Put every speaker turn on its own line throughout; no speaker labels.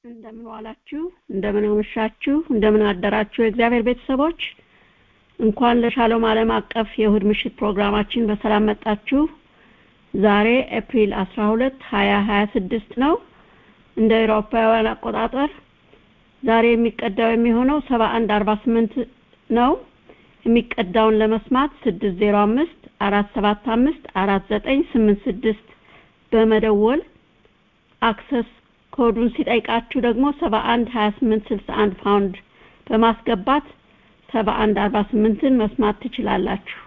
እንደምን ዋላችሁ፣ እንደምን አመሻችሁ፣ እንደምን አደራችሁ የእግዚአብሔር ቤተሰቦች። እንኳን ለሻሎም ዓለም አቀፍ የእሁድ ምሽት ፕሮግራማችን በሰላም መጣችሁ። ዛሬ ኤፕሪል 12 2026 ነው እንደ አውሮፓውያን አቆጣጠር። ዛሬ የሚቀዳው የሚሆነው 7148 ነው። የሚቀዳውን ለመስማት 605 475 4986 በመደወል አክሰስ ኮዱን ሲጠይቃችሁ ደግሞ 71 28 61 ፓውንድ በማስገባት 71 48ን መስማት ትችላላችሁ።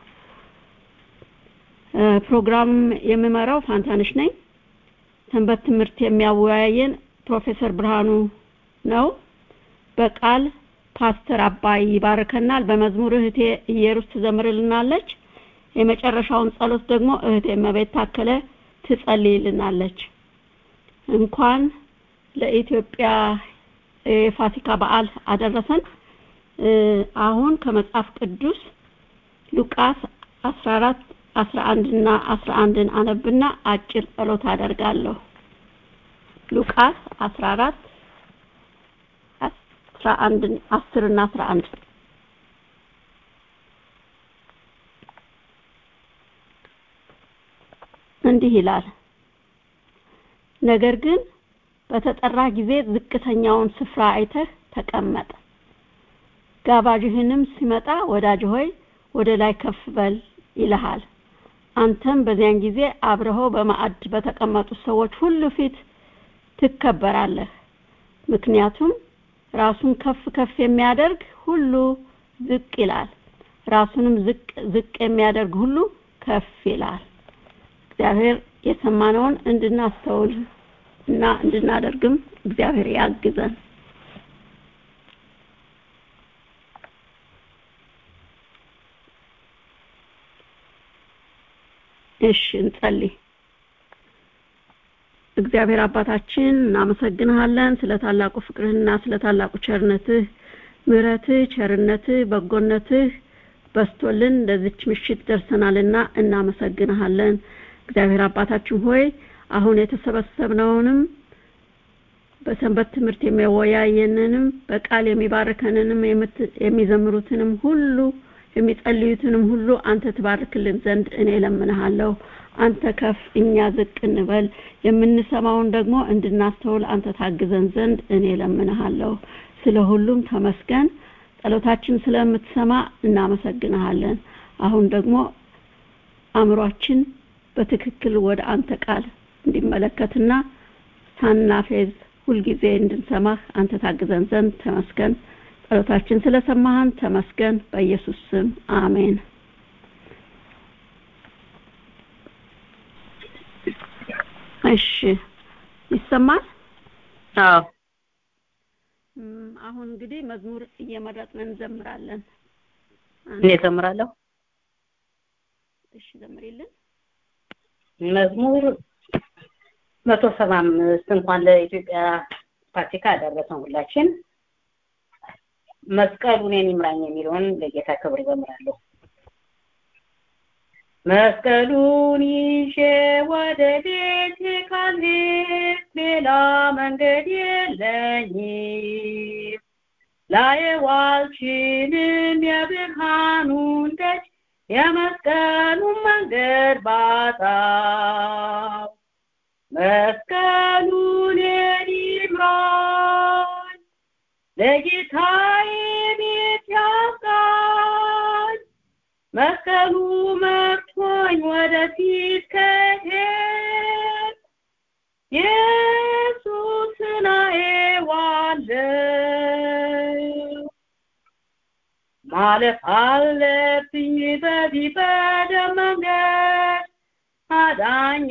ፕሮግራም የምመራው ፋንታንሽ ነኝ። ሰንበት ትምህርት የሚያወያየን ፕሮፌሰር ብርሃኑ ነው። በቃል ፓስተር አባይ ይባርከናል። በመዝሙር እህቴ ኢየሩስ ትዘምርልናለች። የመጨረሻውን ጸሎት ደግሞ እህቴ መቤት ታከለ ትጸልይልናለች። እንኳን ለኢትዮጵያ የፋሲካ በዓል አደረሰን። አሁን ከመጽሐፍ ቅዱስ ሉቃስ 14 11 እና 11ን አነብና አጭር ጸሎት አደርጋለሁ። ሉቃስ 14 11 10 እና 11 እንዲህ ይላል። ነገር ግን በተጠራ ጊዜ ዝቅተኛውን ስፍራ አይተህ ተቀመጥ። ጋባዥህንም ሲመጣ ወዳጅ ሆይ ወደ ላይ ከፍ በል ይልሃል። አንተም በዚያን ጊዜ አብረኸው በማዕድ በተቀመጡ ሰዎች ሁሉ ፊት ትከበራለህ። ምክንያቱም ራሱን ከፍ ከፍ የሚያደርግ ሁሉ ዝቅ ይላል፣ ራሱንም ዝቅ ዝቅ የሚያደርግ ሁሉ ከፍ ይላል። እግዚአብሔር የሰማነውን እንድናስተውል እና እንድናደርግም እግዚአብሔር ያግዘን። እሺ እንጸልይ። እግዚአብሔር አባታችን እናመሰግንሃለን ስለ ታላቁ ፍቅርህና ስለ ታላቁ ቸርነትህ፣ ምሕረትህ፣ ቸርነትህ፣ በጎነትህ በስቶልን ለዚች ምሽት ደርሰናልና እናመሰግንሃለን። እግዚአብሔር አባታችን ሆይ አሁን የተሰበሰብነውንም በሰንበት ትምህርት የሚያወያየንንም በቃል የሚባርከንንም የሚዘምሩትንም ሁሉ የሚጸልዩትንም ሁሉ አንተ ትባርክልን ዘንድ እኔ ለምንሃለሁ። አንተ ከፍ እኛ ዝቅ እንበል። የምንሰማውን ደግሞ እንድናስተውል አንተ ታግዘን ዘንድ እኔ ለምንሃለሁ። ስለ ሁሉም ተመስገን። ጸሎታችን ስለምትሰማ እናመሰግንሃለን። አሁን ደግሞ አእምሯችን በትክክል ወደ አንተ ቃል እንዲመለከትና ሳናፌዝ ሁልጊዜ እንድንሰማህ አንተ ታግዘን ዘንድ ተመስገን። ጸሎታችን ስለሰማህን ተመስገን። በኢየሱስ ስም አሜን። እሺ ይሰማል?
አዎ።
አሁን እንግዲህ መዝሙር እየመረጥን እንዘምራለን።
እኔ እዘምራለሁ።
እሺ ዘምሪልን።
መዝሙር መቶ ሰባ አምስት እንኳን ለኢትዮጵያ ፋሲካ አደረሰን ሁላችን። መስቀሉ እኔን ይምራኝ የሚለውን ለጌታ ክብር ዘምራለሁ። መስቀሉን ይዤ ወደ ቤቴ ካልሄድ ሌላ መንገድ የለኝም። ላየው አልችልም የብርሃኑን ደጅ የመስቀሉን መንገድ ባጣው መስቀሉን እኔን ይምራኝ ለጌታዬ ቤት ያብቃኝ። መስቀሉ መርቶኝ ወደፊት ከሄድ ኢየሱስን አየዋለሁ። ማለፍ አለብኝ በዚህ በደም መንገድ አዳኝ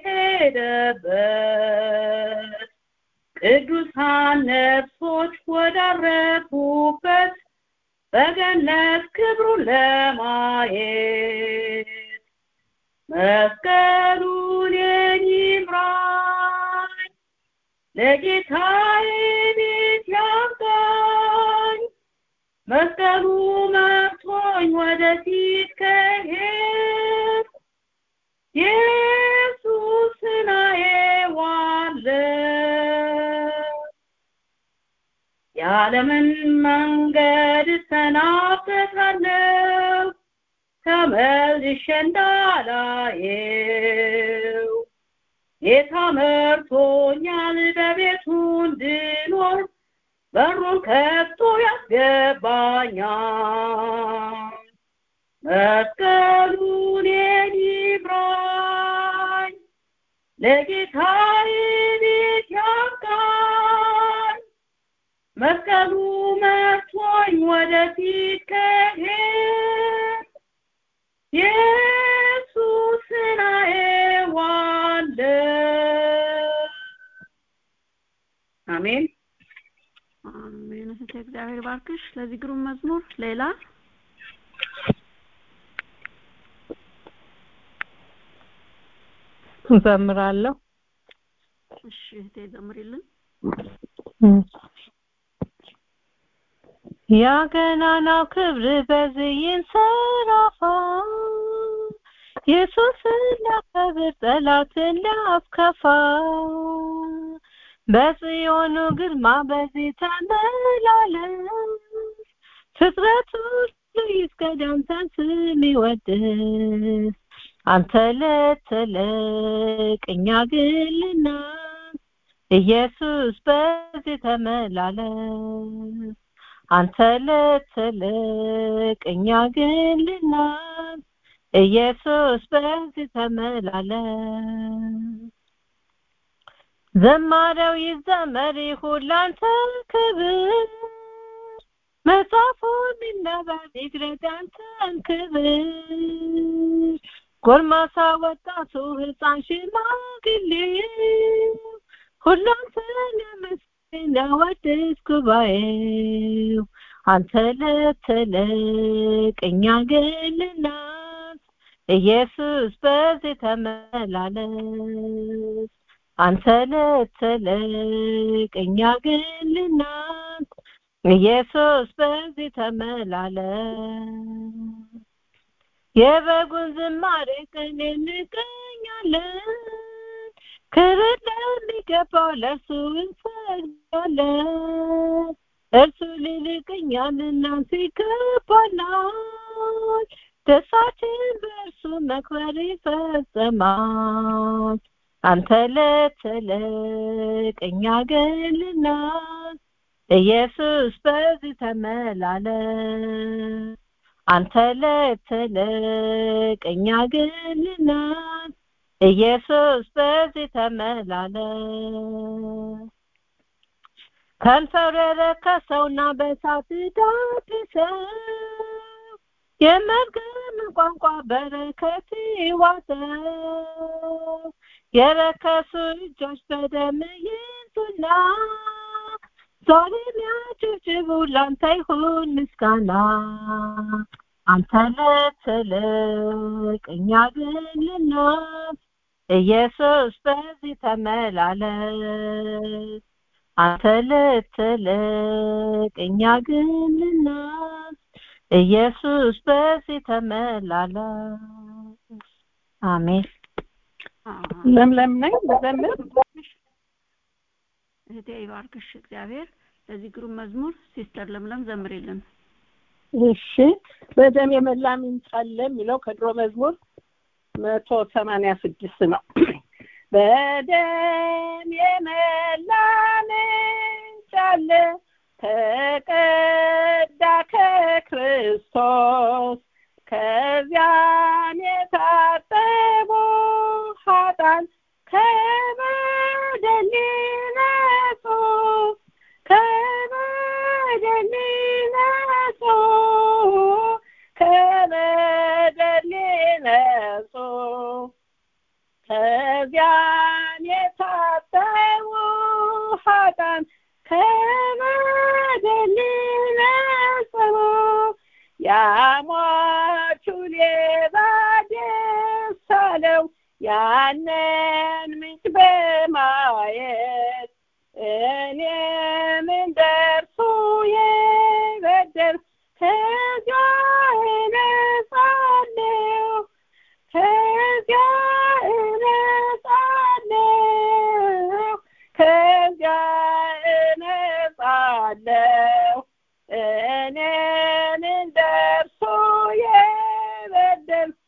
በሄደበት ቅዱሳን ነፍሶች ወዳረፉበት በገነት ክብሩን ለማየት መስቀሉን ይምራኝ ለጌታዬ ቤት ያብቃኝ። መስቀሉ መርቶኝ ወደፊት ከሄድ ኢየሱስን አየዋለሁ የዓለምን መንገድ እሰናበታለሁ ተመልሼ እንዳላየው ጌታ መርቶኛል በቤቱ እንድኖር በሩን ከፍቶ ያስገባኛል መስቀሉን ይምራኝ ለጌታዬ ቤት ያብቃኝ መስቀሉ መርቶኝ ወደፊት ከሄድ ኢየሱስን አየዋለሁ አሜን
አሜን እህቴ እግዚአብሔር ባርክሽ ለዚህ ግሩም መዝሙር ሌላ
እዘምራለሁ
እሺ እህቴ ዘምሪልን
ያ ገናናው ክብር በዚህ ይንሰራፋ ኢየሱስን ሊያከብር ጠላትን ሊያስከፋ በጽዮኑ ግርማ በዚህ ተመላለስ ፍጥረት ሁሉ ይስገድ አንተን ስም ይወድስ አንተ ለተለቅ እኛ ግን ልናንስ ኢየሱስ በዚህ ተመላለስ አንተ ለተለቅ እኛ ግን ልናንስ ኢየሱስ በዚህ ተመላለስ ዘማሪያው ይዘመር ይሁን ላንተ ክብር መጽሐፉ የሚነበብ ይግለጥ አንተን ክብር ጎልማሳ ወጣቱ ህፃን ሽማግሌው ሁሉ አንተን ያመስግን ያወድስ ጉባኤው አንተ ለተለቅ እኛ ግን ልናንስ ኢየሱስ በዚህ ተመላለስ አንተ ለተለቅ እኛ ግን ልናንስ ኢየሱስ በዚህ ተመላለስ የበጉን ዝማሬ ቅኔ እንቀኛለን ክብር ለሚገባው ለእርሱ እንሰግዳለን እርሱ ሊልቅኛል እናንተ ይገባናል ደስታችን በእርሱ መክበር ይፈጸማል አንተ ለተለቅ እኛ ግን ልናንስ ኢየሱስ በዚህ ተመላለስ አንተ ለተለቅ እኛ ግን ልናንስ ኢየሱስ በዚህ ተመላለስ ከንፈሩ የረከሰውና በሳት ዳብሰው የመርገም ቋንቋ በረከት ይዋሰው የረከሱ እጆች በደም ይንሱና ዛሬም ያጨብጭቡ ላንተ ይሁን ምስጋና አንተ ለትልቅ እኛ ግን ልናት ኢየሱስ በዚህ ተመላለስ አንተ ልትልቅ እኛ ግን ልናት ኢየሱስ በዚህ ተመላለስ አሜን
ለምለም ነኝ ልዘምር
እህቴ ይባርክሽ እግዚአብሔር ለዚህ ግሩም መዝሙር ሲስተር ለምለም ዘምሪልን
እሺ በደም የመላ ምንጭ አለ የሚለው ከድሮ መዝሙር መቶ ሰማንያ ስድስት ነው በደም የመላ ምንጭ አለ ተቀዳ ከክርስቶስ ከዚያም የታጠቡ ኃጣን ከበደል ነጹ ከበደል ነጹ ከበደል ነጹ ከዚያም የታጠቡ ኃጣን ከበደል ነጹ ያሟቹ ሌባ ደስ አለው ያንን ምንጭ በማየት እኔም እንደርሱ የበደል ከዚያ እነጻለሁ ከዚያ እነጻለሁ ከዚያ እነጻለሁ አለው እኔን እንደርሱ የበደል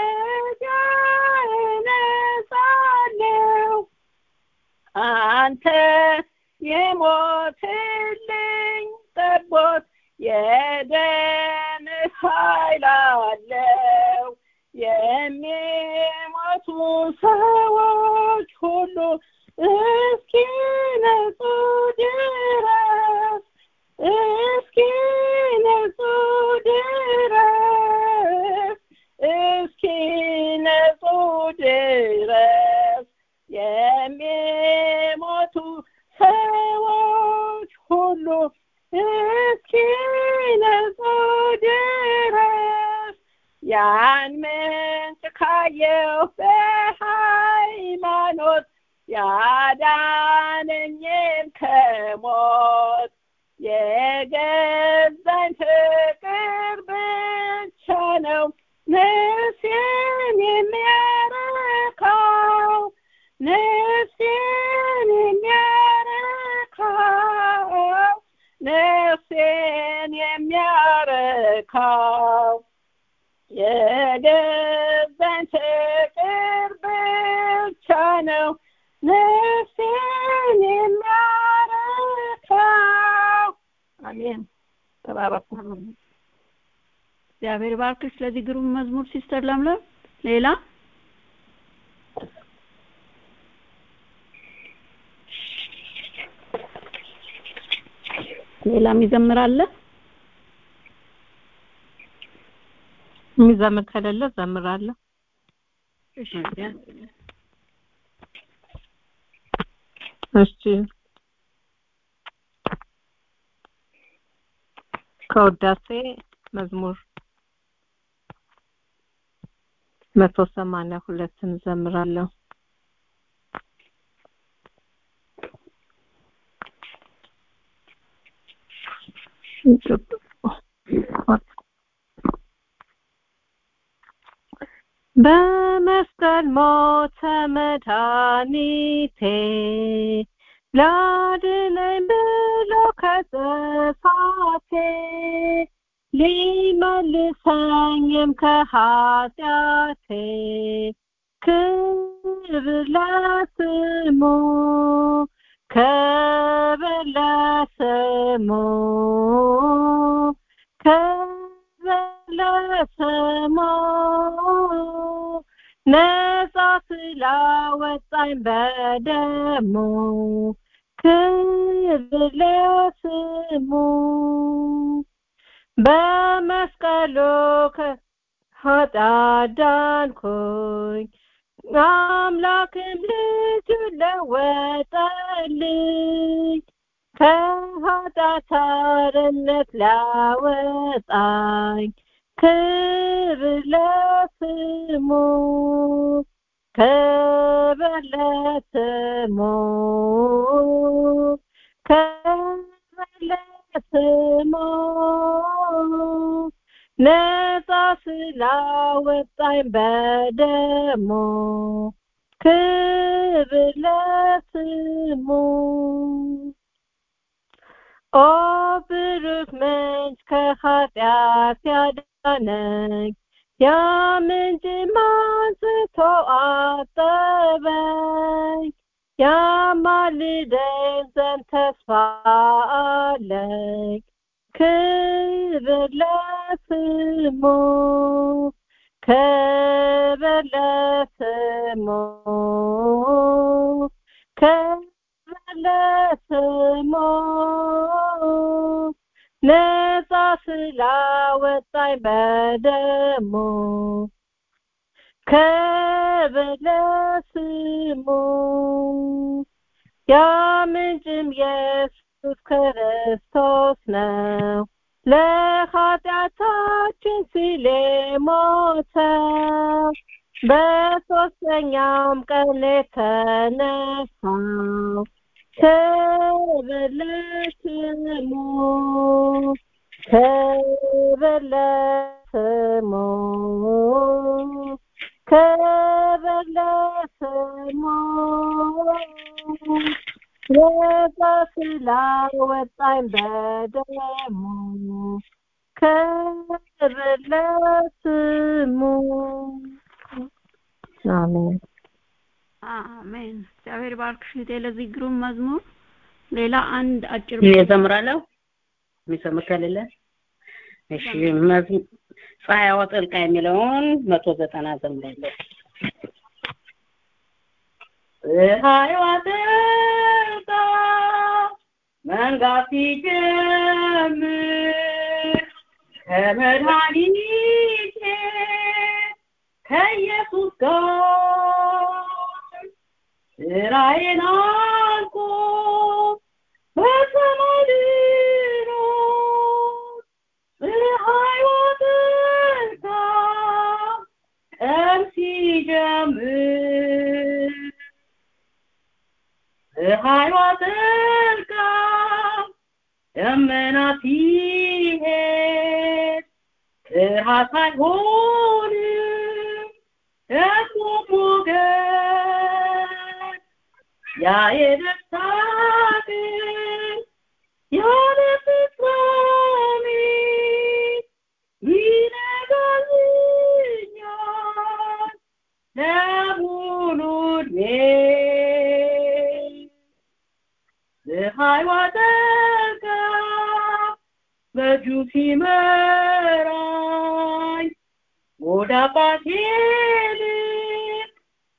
ተጃነጻለው አንተ የሞትልኝ ጠቦት የደም ኃይል አለው የሚሞቱ ሰዎች ሁሉ እስኪ ነጹ ድረስ እስኪ ነጹ ድረስ እስኪ ነጹ ድረስ የሚሞቱ ሰዎች ሁሉ እስኪ ነጹ ድረስ ያን ምንጭ ካየሁ በሃይማኖት ያዳነኝን ከሞት የገዛኝ ፍቅር ብቻ ነው ነፍሴን የሚያረካው ነፍሴን የሚያረካው ነፍሴን የሚያረካው የገዛኝ ፍቅር ብቻ ነው ነፍሴን የሚያረካው አሜን ተባረኩ
እግዚአብሔር ባርክሽ ስለዚህ ግሩም መዝሙር ሲስተር ለምለም ሌላ ሌላም ይዘምራለ
የሚዘምር ከሌለ ዘምራለሁ
እሺ
እሺ ከውዳሴ መዝሙር መቶ ሰማንያ ሁለትን ዘምራለሁ በመስቀል ሞተ መድኃኒቴ ላድነኝ ብሎ ከጥፋቴ ሊመልሰኝም ከኃጢአቴ ክብር ለስሙ ክብር ለስሙ ክብር ለስሙ ነጻ ስላወጣኝ በደሙ ክብር ለስሙ በመስቀሉ ከኃጢአት ዳንኩኝ አምላክም ልጁ ለወጠልኝ ከኃጢአት አርነት ላወጣኝ ክብር ለስሙ ክብር ለስሙ ክብር ለስሙ ነጻ ስላወጣኝ በደሙ ክብር ለስሙ ኦ ብሩክ ምንጭ ከኃጢአት ያዳነኝ ያ ምንጭ አንስቶ አጠበኝ ያማልደኝ ዘንድ ተስፋ አለኝ ክብር ለስሙ ክብር ለስሙ ክብር ለስሙ ነጻ ስላወጣኝ በደሙ ክብር ለስሙ ያ ምንጭም ኢየሱስ ክርስቶስ ነው ለኃጢአታችን ሲል ሞተው በሶስተኛውም ቀን የተነሳው ክብር ለስሙ ክብር ለስሙ ክብር ለስሙ ነፃ ስላወጣኝ በደሙ ክብር ለስሙ አሜን
አሜን። እግዚአብሔር ባርክሽ እህቴ ለዚህ ግሩም መዝሙር። ሌላ አንድ አጭር
እኔ እዘምራለሁ የሚሰምር ከሌለ እሺ መዝሙ- ፀሐይዋ ጠልቃ የሚለውን መቶ ዘጠና ዘምራለሁ
ፀሐይዋ ጠልቃ መንጋት ሲጀምር ከመድኃኒቴ ከኢየሱስ ጋር ስራዬን አልቆ በሰማይ ልኖር ፀሐይዋ ጠልቃ ቀን ሲጀምር ፀሐይዋ ጠልቃ ደመና ሲሄድ ፍርሃት አይሆንም ደግሞ ሞገድ ያ የደስታ ቀን ያለ ፍጻሜ ይነጋልኛል ለሙሉ ዕድሜ ፀሐይዋ ጠልቃ በእጁ ሲመራኝ ወደ አባቴ ልብ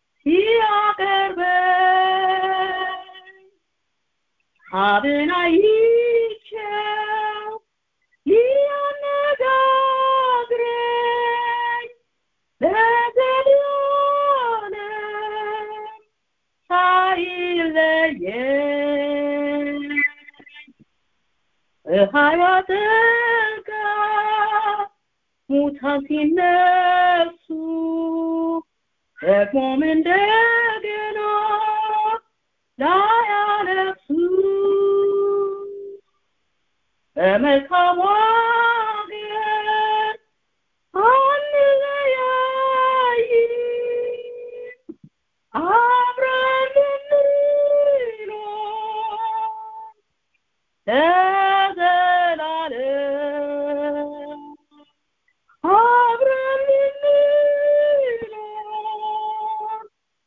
ሲያቀርበኝ አብን አይቼው ሊያነጋግረኝ ለዘላለም ሳይለየኝ ፀሐይዋ ጠልቃ ሙታን ሲነሱ ደግሞም እንደገና ላያነሱ በመልካም አገር አንለያይም አብረን እንኖር ለዘላለም አብረን እንኖር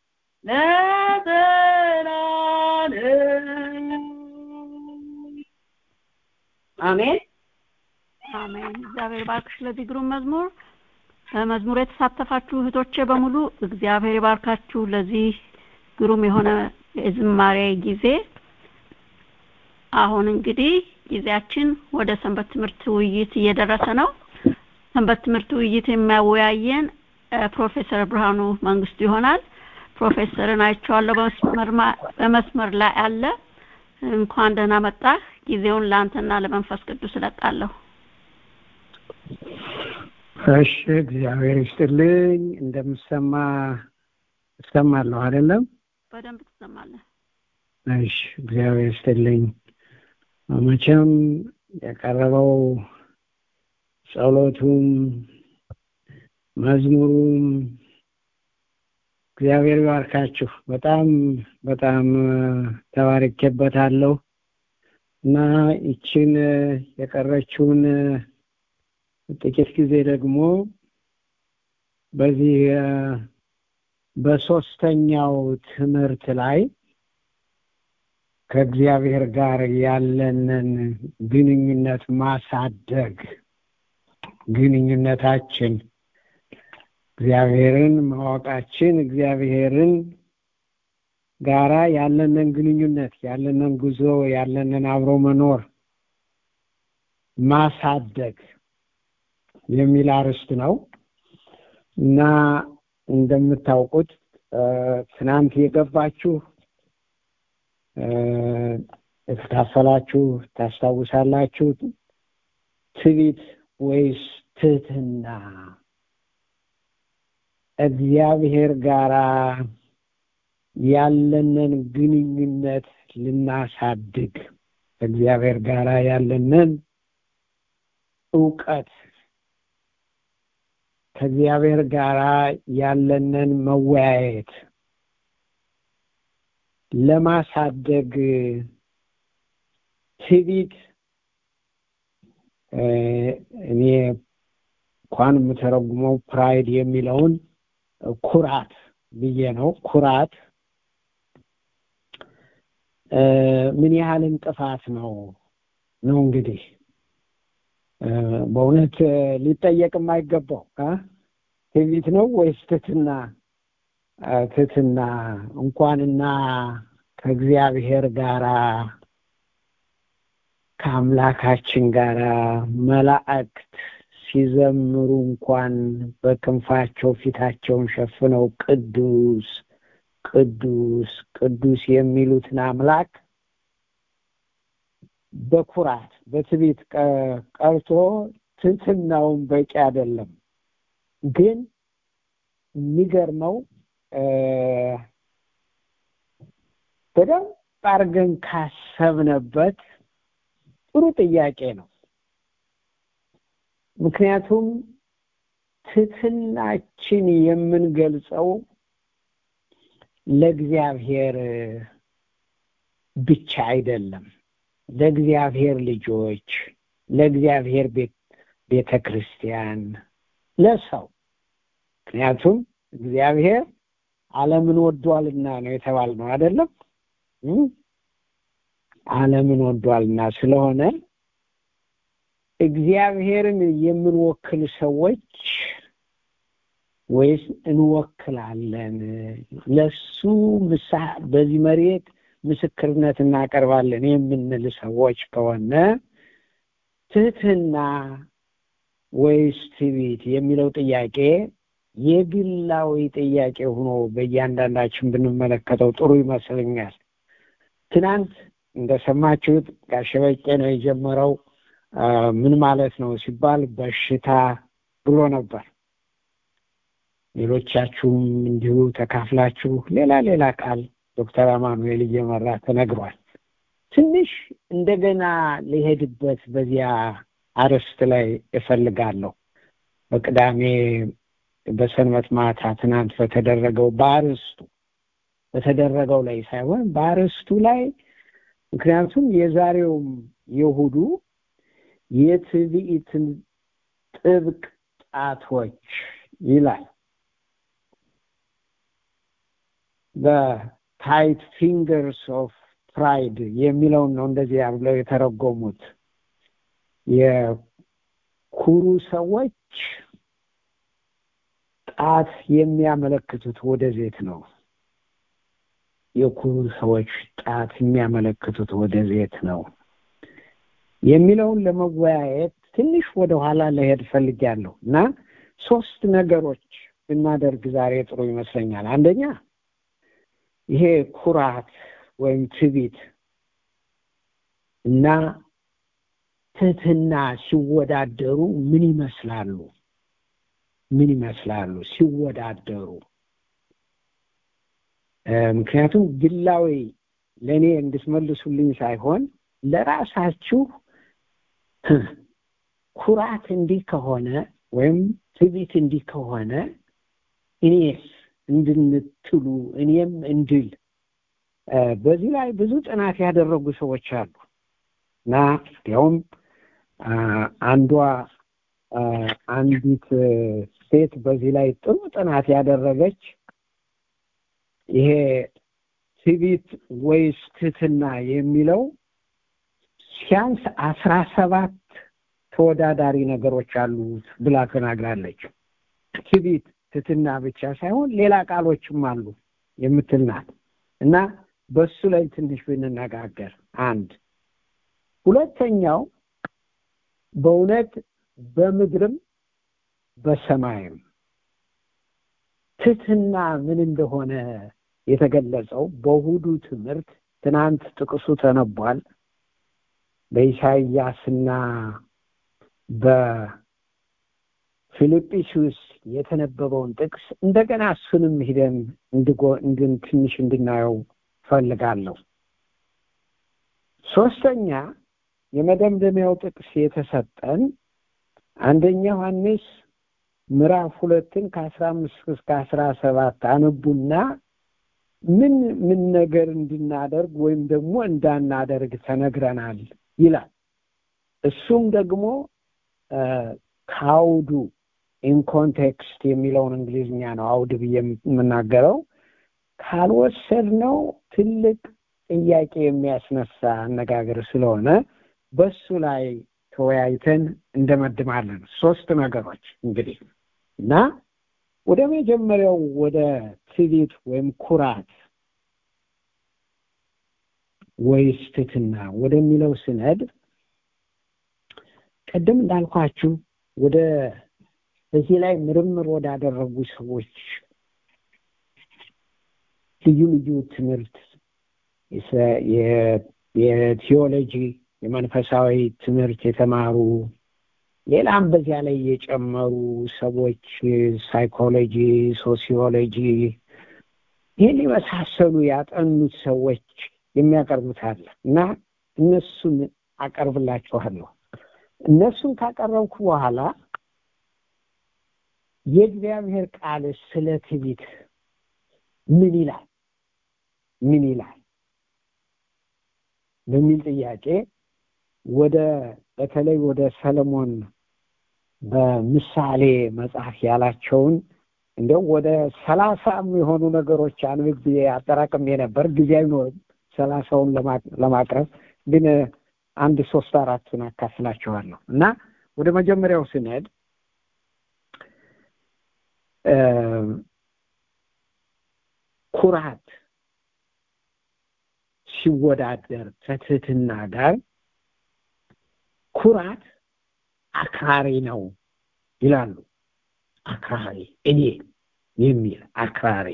ለዘላለም አሜን
አሜን። እግዚአብሔር ባርክሽ ለዚህ ግሩም መዝሙር። በመዝሙር የተሳተፋችሁ እህቶቼ በሙሉ እግዚአብሔር ይባርካችሁ ለዚህ ግሩም የሆነ የዝማሬ ጊዜ። አሁን እንግዲህ ጊዜያችን ወደ ሰንበት ትምህርት ውይይት እየደረሰ ነው። ሰንበት ትምህርት ውይይት የሚያወያየን እ፣ ፕሮፌሰር ብርሃኑ መንግስቱ ይሆናል። ፕሮፌሰርን አይቼዋለሁ በመስመር ማ- በመስመር ላይ አለ። እንኳን ደህና መጣህ። ጊዜውን ለአንተና ለመንፈስ ቅዱስ እለቃለሁ።
እሺ እግዚአብሔር ይስጥልኝ። እንደምሰማ እሰማለሁ አይደለም?
በደንብ ትሰማለህ።
እሺ እግዚአብሔር ይስጥልኝ። መቼም የቀረበው ጸሎቱም መዝሙሩም እግዚአብሔር ይባርካችሁ። በጣም በጣም ተባርኬበታለሁ እና ይችን የቀረችውን ጥቂት ጊዜ ደግሞ በዚህ እ፣ በሶስተኛው ትምህርት ላይ ከእግዚአብሔር ጋር ያለንን ግንኙነት ማሳደግ ግንኙነታችን እግዚአብሔርን ማወቃችን እግዚአብሔርን ጋራ ያለንን ግንኙነት ያለንን ጉዞ ያለንን አብሮ መኖር ማሳደግ የሚል አርዕስት ነው እና እንደምታውቁት እ፣ ትናንት የገባችሁ እ፣ የተካፈላችሁ ታስታውሳላችሁ። ትዕቢት ወይስ ትህትና እግዚአብሔር ጋራ ያለንን ግንኙነት ልናሳድግ ከእግዚአብሔር ጋራ ያለንን እውቀት ከእግዚአብሔር ጋራ ያለንን መወያየት ለማሳደግ ትዕቢት እ፣ እኔ እንኳን የምተረጉመው ፕራይድ የሚለውን ኩራት ብዬ ነው። ኩራት እ፣ ምን ያህል እንቅፋት ነው ነው እንግዲህ እ፣ በእውነት እ፣ ሊጠየቅ የማይገባው አ? ትዕቢት ነው ወይስ ትትና? ትትና እንኳንና ከእግዚአብሔር ጋራ ከአምላካችን ጋራ መላእክት ሲዘምሩ እንኳን በክንፋቸው ፊታቸውን ሸፍነው ቅዱስ ቅዱስ ቅዱስ የሚሉትን አምላክ በኩራት በትዕቢት ቀ- ቀርቶ ትሕትናውን በቂ አይደለም። ግን የሚገርመው እ፣ በደንብ አድርገን ካሰብነበት ጥሩ ጥያቄ ነው። ምክንያቱም ትሕትናችን የምንገልጸው ለእግዚአብሔር ብቻ አይደለም። ለእግዚአብሔር ልጆች፣ ለእግዚአብሔር ቤት ቤተ ክርስቲያን፣ ለሰው ምክንያቱም እግዚአብሔር ዓለምን ወዷልና ነው የተባልነው አይደለም እም? ዓለምን ወዷልና ስለሆነ እግዚአብሔርን የምንወክል ሰዎች ወይስ እንወክላለን ለሱ ምሳ በዚህ መሬት ምስክርነት እናቀርባለን የምንል ሰዎች ከሆነ ትህትና ወይስ ትዕቢት የሚለው ጥያቄ የግላዊ ጥያቄ ሆኖ በእያንዳንዳችን ብንመለከተው ጥሩ ይመስለኛል። ትናንት እንደሰማችሁት ጋሽ በቄ ነው የጀመረው። አ፣ ምን ማለት ነው ሲባል በሽታ ብሎ ነበር። ሌሎቻችሁም እንዲሁ ተካፍላችሁ ሌላ ሌላ ቃል ዶክተር አማኑኤል እየመራ ተነግሯል። ትንሽ እንደገና ሊሄድበት በዚያ አርዕስት ላይ እፈልጋለሁ። በቅዳሜ በሰንበት ማታ ትናንት በተደረገው በአርዕስቱ በተደረገው ላይ ሳይሆን በአርዕስቱ ላይ ምክንያቱም የዛሬውም የእሑዱ የትዕቢትን ጥብቅ ጣቶች ይላል በታይት ፊንገርስ ኦፍ ፕራይድ የሚለውን ነው እንደዚህ ብለው የተረጎሙት የኩሩ ሰዎች ጣት የሚያመለክቱት ወደዜት ነው የኩሩ ሰዎች ጣት የሚያመለክቱት ወደ ዜት ነው የሚለውን ለመወያየት ትንሽ ወደ ኋላ ለሄድ ፈልጊያለሁ እና ሶስት ነገሮች ብናደርግ ዛሬ ጥሩ ይመስለኛል። አንደኛ ይሄ ኩራት ወይም ትዕቢት እና ትህትና ሲወዳደሩ ምን ይመስላሉ? ምን ይመስላሉ ሲወዳደሩ? ምክንያቱም ግላዊ ለእኔ እንድትመልሱልኝ ሳይሆን ለራሳችሁ ኩራት እንዲህ ከሆነ ወይም ትዕቢት እንዲህ ከሆነ እኔስ እንድንትሉ እኔም እንድል በዚህ ላይ ብዙ ጥናት ያደረጉ ሰዎች አሉ እና ያውም አንዷ አንዲት ሴት በዚህ ላይ ጥሩ ጥናት ያደረገች ይሄ ትዕቢት ወይስ ትህትና የሚለው ሲያንስ አስራ ሰባት ተወዳዳሪ ነገሮች አሉት ብላ ተናግራለች። ትዕቢት ትህትና ብቻ ሳይሆን ሌላ ቃሎችም አሉ የምትል ናት እና በሱ ላይ ትንሽ ብንነጋገር አንድ ሁለተኛው በእውነት በምድርም በሰማይም ትህትና ምን እንደሆነ የተገለጸው በእሑዱ ትምህርት ትናንት ጥቅሱ ተነቧል። በኢሳይያስና በፊልጵስዩስ የተነበበውን ጥቅስ እንደገና እሱንም ሂደን እንድን ትንሽ እንድናየው ፈልጋለሁ። ሶስተኛ የመደምደሚያው ጥቅስ የተሰጠን አንደኛ ዮሐንስ ምዕራፍ ሁለትን ከአስራ አምስት እስከ አስራ ሰባት አነቡና ምን ምን ነገር እንድናደርግ ወይም ደግሞ እንዳናደርግ ተነግረናል ይላል። እሱም ደግሞ ከአውዱ ኢን ኮንቴክስት የሚለውን እንግሊዝኛ ነው አውድ ብዬ የምናገረው። ካልወሰድነው ትልቅ ጥያቄ የሚያስነሳ አነጋገር ስለሆነ በሱ ላይ ተወያይተን እንደመድማለን። ሶስት ነገሮች እንግዲህ እና ወደ መጀመሪያው ወደ ትዕቢት ወይም ኩራት ወይስ ትሕትና ወደሚለው ስነድ ቅድም እንዳልኳችሁ ወደ በዚህ ላይ ምርምር ወዳደረጉ ሰዎች ልዩ ልዩ ትምህርት የቲዮሎጂ የመንፈሳዊ ትምህርት የተማሩ ሌላም በዚያ ላይ የጨመሩ ሰዎች ሳይኮሎጂ፣ ሶሲዮሎጂ ይህን የመሳሰሉ ያጠኑት ሰዎች የሚያቀርቡት አለ እና እነሱን አቀርብላችኋለሁ። እነሱን ካቀረብኩ በኋላ የእግዚአብሔር ቃል ስለ ትዕቢት ምን ይላል ምን ይላል በሚል ጥያቄ ወደ በተለይ ወደ ሰለሞን በምሳሌ መጽሐፍ ያላቸውን እንዲያው ወደ ሰላሳ የሆኑ ነገሮች አንብቤ አጠራቅሜ ነበር። ጊዜ አይኖርም ሰላሳውን ለማቅረብ ግን አንድ ሶስት አራቱን አካፍላችኋለሁ እና ወደ መጀመሪያው ስንሄድ ኩራት ሲወዳደር ከትህትና ጋር ኩራት አክራሪ ነው ይላሉ። አክራሪ እኔ የሚል አክራሪ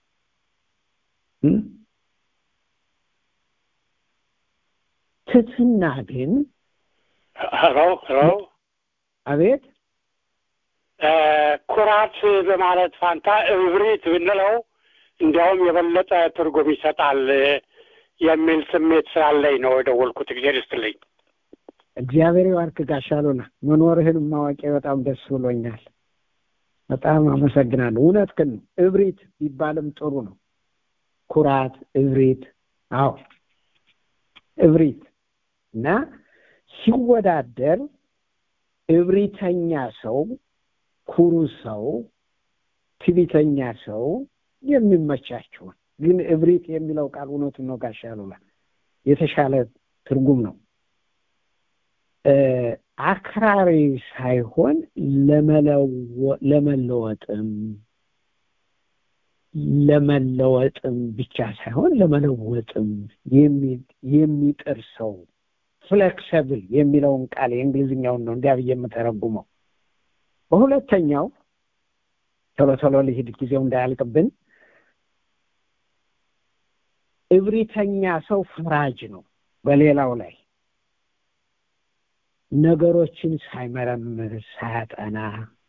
ትህትና ግን
ሄሎ ሄሎ
አቤት
ኩራት በማለት ፋንታ እብሪት ብንለው እንዲያውም የበለጠ ትርጉም ይሰጣል የሚል ስሜት ስላለኝ ነው የደወልኩት። እግዚአብሔር ይስጥልኝ።
እግዚአብሔር ይባርክ ጋሽ አሉላ። መኖርህን ማወቄ በጣም ደስ ብሎኛል። በጣም አመሰግናለሁ። እውነት ግን እብሪት ቢባልም ጥሩ ነው። ኩራት፣ እብሪት። አዎ እብሪት እና ሲወዳደር እብሪተኛ ሰው፣ ኩሩ ሰው፣ ትዕቢተኛ ሰው የሚመቻቸውን ግን እብሪት የሚለው ቃል እውነቱን ነው ጋሽ አሉላ የተሻለ ትርጉም ነው። አክራሪ ሳይሆን ለመለወጥም ለመለወጥም ብቻ ሳይሆን ለመለወጥም የሚጥር ሰው ፍሌክሰብል የሚለውን ቃል የእንግሊዝኛውን ነው እንዲያ ብዬ የምተረጉመው። በሁለተኛው ቶሎ ቶሎ ልሂድ ጊዜው እንዳያልቅብን። እብሪተኛ ሰው ፈራጅ ነው በሌላው ላይ ነገሮችን ሳይመረምር ሳያጠና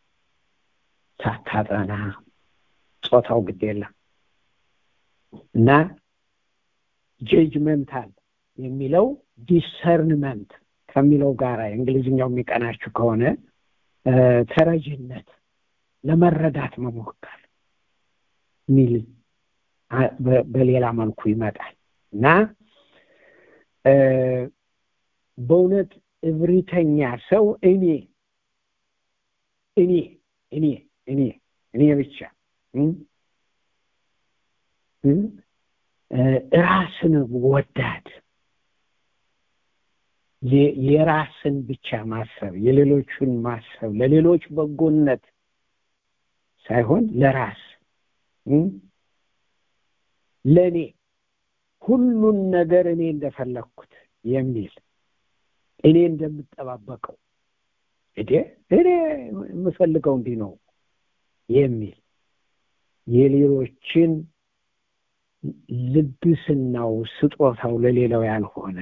ሳታጠና ጾታው ግድ የለም እና ጀጅመንታል የሚለው ዲሰርንመንት ከሚለው ጋር የእንግሊዝኛው የሚቀናችሁ ከሆነ ተረጅነት ለመረዳት መሞከር ሚል በሌላ መልኩ ይመጣል እና በእውነት እብሪተኛ ሰው እኔ እኔ እኔ እኔ እኔ ብቻ ራስን ወዳድ የራስን ብቻ ማሰብ የሌሎቹን ማሰብ ለሌሎች በጎነት ሳይሆን ለራስ ለእኔ ሁሉን ነገር እኔ እንደፈለግኩት የሚል እኔ እንደምጠባበቀው እዴ እኔ የምፈልገው እንዲህ ነው የሚል የሌሎችን ልግስናው ስጦታው ለሌላው ያልሆነ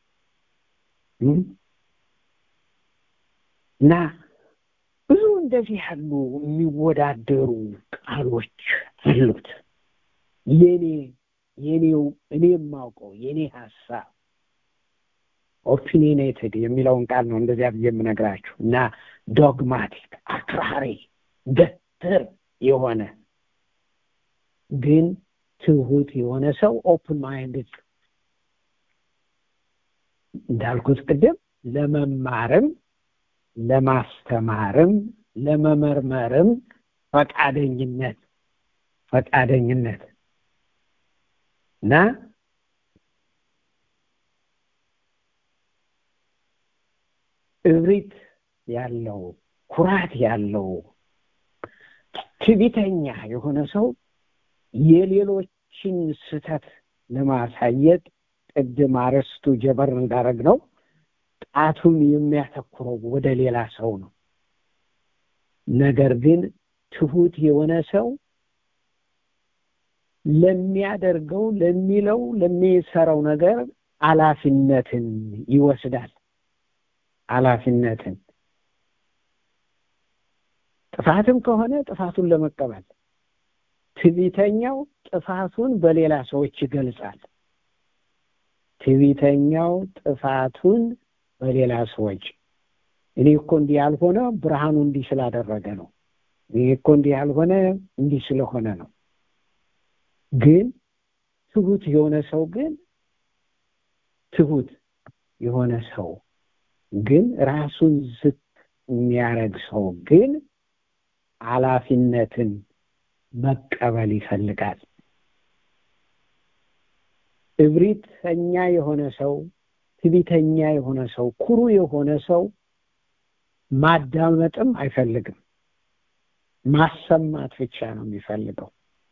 እና ብዙ እንደዚህ ያሉ የሚወዳደሩ ቃሎች አሉት። የኔ የኔው እኔ የማውቀው የኔ ሀሳብ ኦፒኒኔትድ የሚለውን ቃል ነው እንደዚያ ብዬ የምነግራችሁ እና ዶግማቲክ አክራሪ ገትር የሆነ ግን ትሁት የሆነ ሰው ኦፕን ማይንድድ እንዳልኩት ቅድም ለመማርም ለማስተማርም ለመመርመርም ፈቃደኝነት ፈቃደኝነት እና እብሪት ያለው ኩራት ያለው ትዕቢተኛ የሆነ ሰው የሌሎችን ስህተት ለማሳየት ቅድም አረስቱ ጀበር እንዳረግ ነው ጣቱን የሚያተኩረው ወደ ሌላ ሰው ነው ነገር ግን ትሁት የሆነ ሰው ለሚያደርገው ለሚለው ለሚሰራው ነገር ኃላፊነትን ይወስዳል ኃላፊነትን ጥፋትም ከሆነ ጥፋቱን ለመቀበል ትዕቢተኛው ጥፋቱን በሌላ ሰዎች ይገልጻል ትዕቢተኛው ጥፋቱን በሌላ ሰዎች እኔ እኮ እንዲህ ያልሆነ ብርሃኑ እንዲህ ስላደረገ ነው እኔ እኮ እንዲህ ያልሆነ እንዲህ ስለሆነ ነው ግን ትሁት የሆነ ሰው ግን ትሁት የሆነ ሰው ግን ራሱን ዝቅ የሚያደርግ ሰው ግን ኃላፊነትን መቀበል ይፈልጋል እብሪተኛ የሆነ ሰው ትቢተኛ የሆነ ሰው ኩሩ የሆነ ሰው ማዳመጥም አይፈልግም ማሰማት ብቻ ነው የሚፈልገው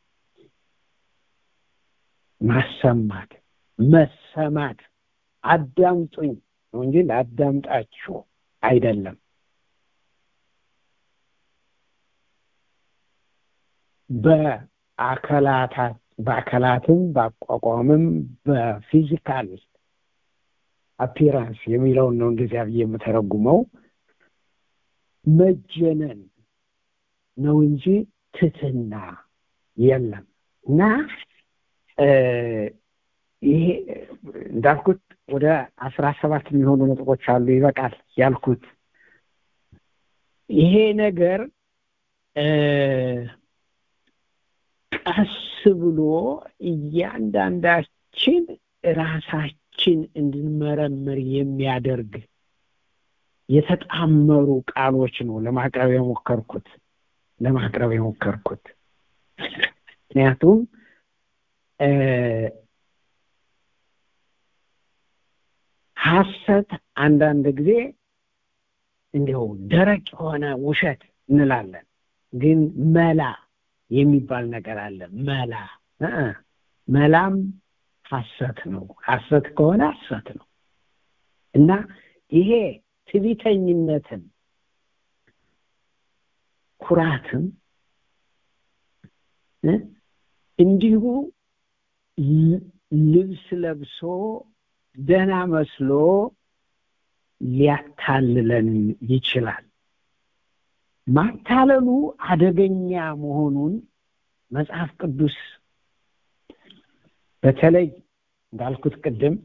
ማሰማት መሰማት አዳምጡኝ ነው እንጂ ላዳምጣችሁ አይደለም በአካላታት በአካላትም በአቋቋምም በፊዚካል አፒራንስ የሚለውን ነው እንደዚያ ብዬ የምተረጉመው መጀነን ነው እንጂ ትትና የለም እና ይሄ እንዳልኩት ወደ አስራ ሰባት የሚሆኑ ነጥቦች አሉ ይበቃል ያልኩት ይሄ ነገር ቀስ ብሎ እያንዳንዳችን ራሳችን እንድንመረምር የሚያደርግ የተጣመሩ ቃሎች ነው ለማቅረብ የሞከርኩት ለማቅረብ የሞከርኩት ምክንያቱም ሀሰት አንዳንድ ጊዜ እንዲሁ ደረቅ የሆነ ውሸት እንላለን ግን መላ የሚባል ነገር አለ መላ መላም ሀሰት ነው ሀሰት ከሆነ ሀሰት ነው እና ይሄ ትቢተኝነትን ኩራትም እንዲሁ ልብስ ለብሶ ደህና መስሎ ሊያታልለን ይችላል ማታለሉ አደገኛ መሆኑን መጽሐፍ ቅዱስ በተለይ እንዳልኩት ቅድም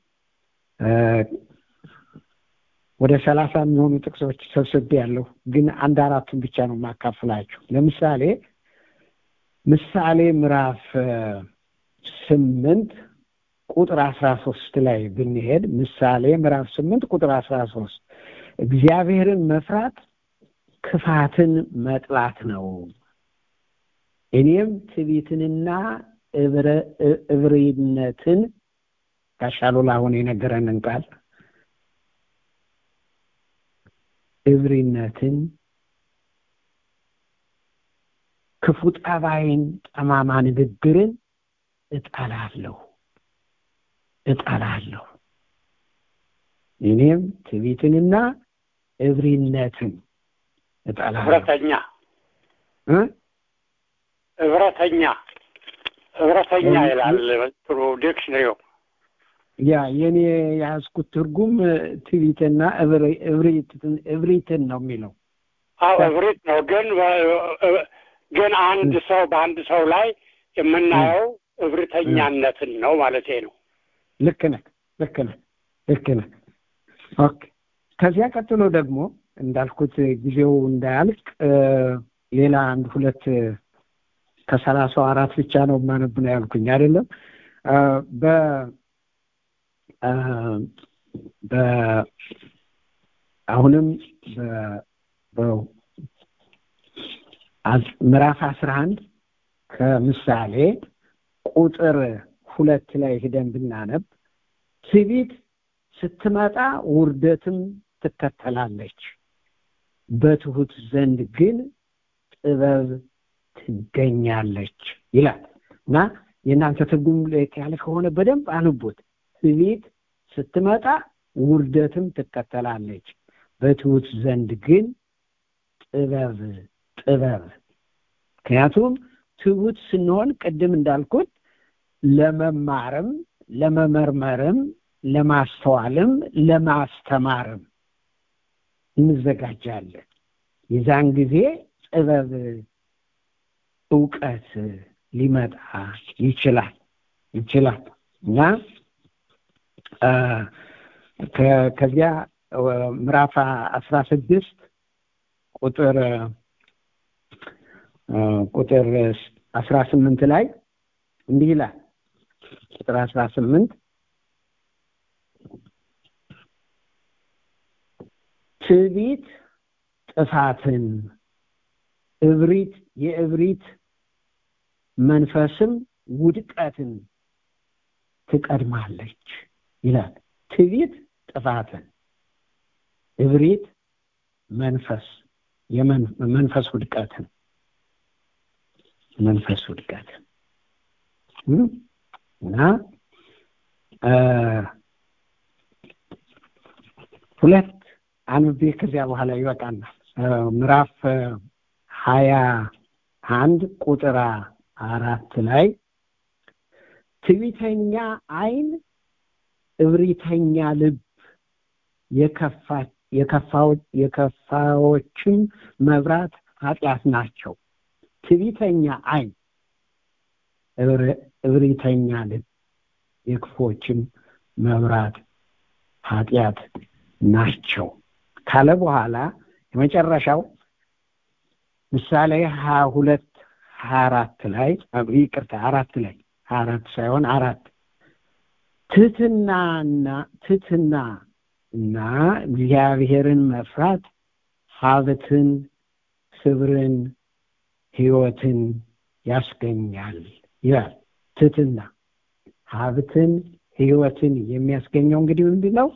ወደ ሰላሳ የሚሆኑ ጥቅሶች ሰብስቤ ያለሁ ግን አንድ አራቱን ብቻ ነው የማካፍላችሁ ለምሳሌ ምሳሌ ምዕራፍ ስምንት ቁጥር አስራ ሶስት ላይ ብንሄድ ምሳሌ ምዕራፍ ስምንት ቁጥር አስራ ሶስት እግዚአብሔርን መፍራት ክፋትን መጥላት ነው እኔም ትቢትንና እብሪነትን ጋሻሉላ አሁን የነገረንን ቃል እብሪነትን ክፉ ጠባይን ጠማማ ንግግርን እጠላለሁ እጠላለሁ እኔም ትቢትንና እብሪነትን እጠላለሁ
ህብረተኛ ህብረተኛ ህብረተኛ ይላል ጥሩ ዲክሽነሪው
ያ የኔ የያዝኩት ትርጉም ትቢትና እብሪትን ነው የሚለው
አዎ እብሪት ነው ግን ግን አንድ ሰው በአንድ ሰው ላይ የምናየው እብሪተኛነትን ነው ማለት ነው
ልክ ነህ ልክ ነህ ልክ ነህ ኦኬ ከዚያ ቀጥሎ ደግሞ እንዳልኩት ጊዜው እንዳያልቅ ሌላ አንድ ሁለት ከሰላሳው አራት ብቻ ነው ማነብ ነው ያልኩኝ አይደለም በ በ አሁንም ምዕራፍ አስራ አንድ ከምሳሌ ቁጥር ሁለት ላይ ሂደን ብናነብ ትዕቢት ስትመጣ ውርደትም ትከተላለች በትሁት ዘንድ ግን ጥበብ ትገኛለች ይላል እና የእናንተ ትርጉም ለየት ያለ ከሆነ በደንብ አንቡት ትዕቢት ስትመጣ ውርደትም ትከተላለች በትሁት ዘንድ ግን ጥበብ ጥበብ ምክንያቱም ትሁት ስንሆን ቅድም እንዳልኩት ለመማርም ለመመርመርም ለማስተዋልም ለማስተማርም እንዘጋጃለን የዛን ጊዜ ጥበብ እውቀት ሊመጣ ይችላል ይችላል እና ከዚያ ምዕራፍ አስራ ስድስት ቁጥር ቁጥር አስራ ስምንት ላይ እንዲህ ይላል ቁጥር አስራ ስምንት ትዕቢት ጥፋትን እብሪት የእብሪት መንፈስም ውድቀትን ትቀድማለች ይላል ትዕቢት ጥፋትን እብሪት መንፈስ የመንፈስ ውድቀትን መንፈስ ውድቀትን እና ሁለት አንብቤ ከዚያ በኋላ ይበቃናል ምዕራፍ ሀያ አንድ ቁጥር አራት ላይ ትዕቢተኛ አይን እብሪተኛ ልብ የከፋዎችም መብራት ኃጢአት ናቸው ትዕቢተኛ አይን እብሪተኛ ልብ የክፎችም መብራት ኃጢአት ናቸው ካለ በኋላ የመጨረሻው ምሳሌ ሀያ ሁለት ሀያ አራት ላይ ይቅርታ አራት ላይ ሀያ አራት ሳይሆን አራት ትህትናና ትህትና እና እግዚአብሔርን መፍራት ሀብትን ክብርን ህይወትን ያስገኛል ይላል ትህትና ሀብትን ህይወትን የሚያስገኘው እንግዲህ ምንድን ነው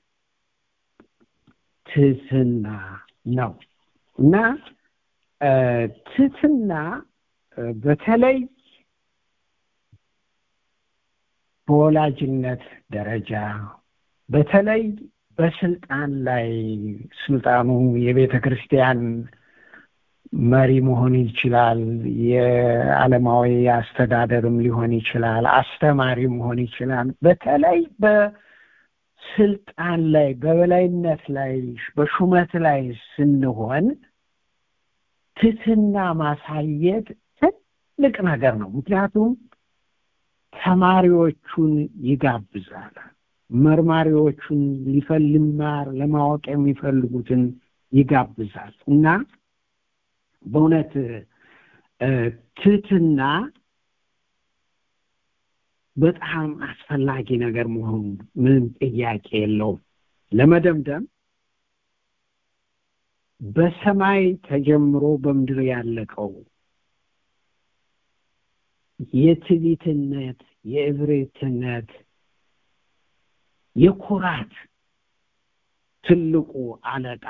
ትህትና ነው እና ትህትና በተለይ በወላጅነት ደረጃ በተለይ በስልጣን ላይ ስልጣኑ የቤተ ክርስቲያን መሪ መሆን ይችላል የዓለማዊ አስተዳደርም ሊሆን ይችላል አስተማሪ መሆን ይችላል በተለይ በስልጣን ላይ በበላይነት ላይ በሹመት ላይ ስንሆን ትትና ማሳየት ትልቅ ነገር ነው ምክንያቱም ተማሪዎቹን ይጋብዛል መርማሪዎቹን ሊፈልማር ለማወቅ የሚፈልጉትን ይጋብዛል እና በእውነት ትህትና በጣም አስፈላጊ ነገር መሆኑ ምንም ጥያቄ የለውም ለመደምደም በሰማይ ተጀምሮ በምድር ያለቀው የትዕቢትነት የእብሪትነት የኩራት ትልቁ አለቃ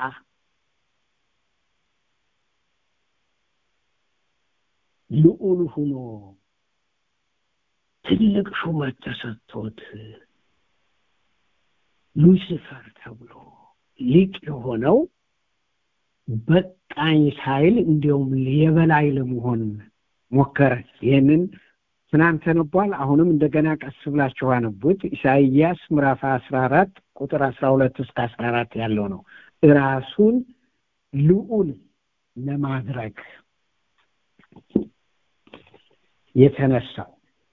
ልዑል ሁኖ ትልቅ ሹመት ተሰጥቶት ሉሲፈር ተብሎ ሊቅ የሆነው በቃኝ ሳይል እንዲያውም የበላይ ለመሆን ሞከረ ይህንን ትናንት ተነቧል አሁንም እንደገና ቀስ ብላችሁ አነቡት ኢሳይያስ ምዕራፍ አስራ አራት ቁጥር አስራ ሁለት እስከ አስራ አራት ያለው ነው ራሱን ልዑል ለማድረግ የተነሳው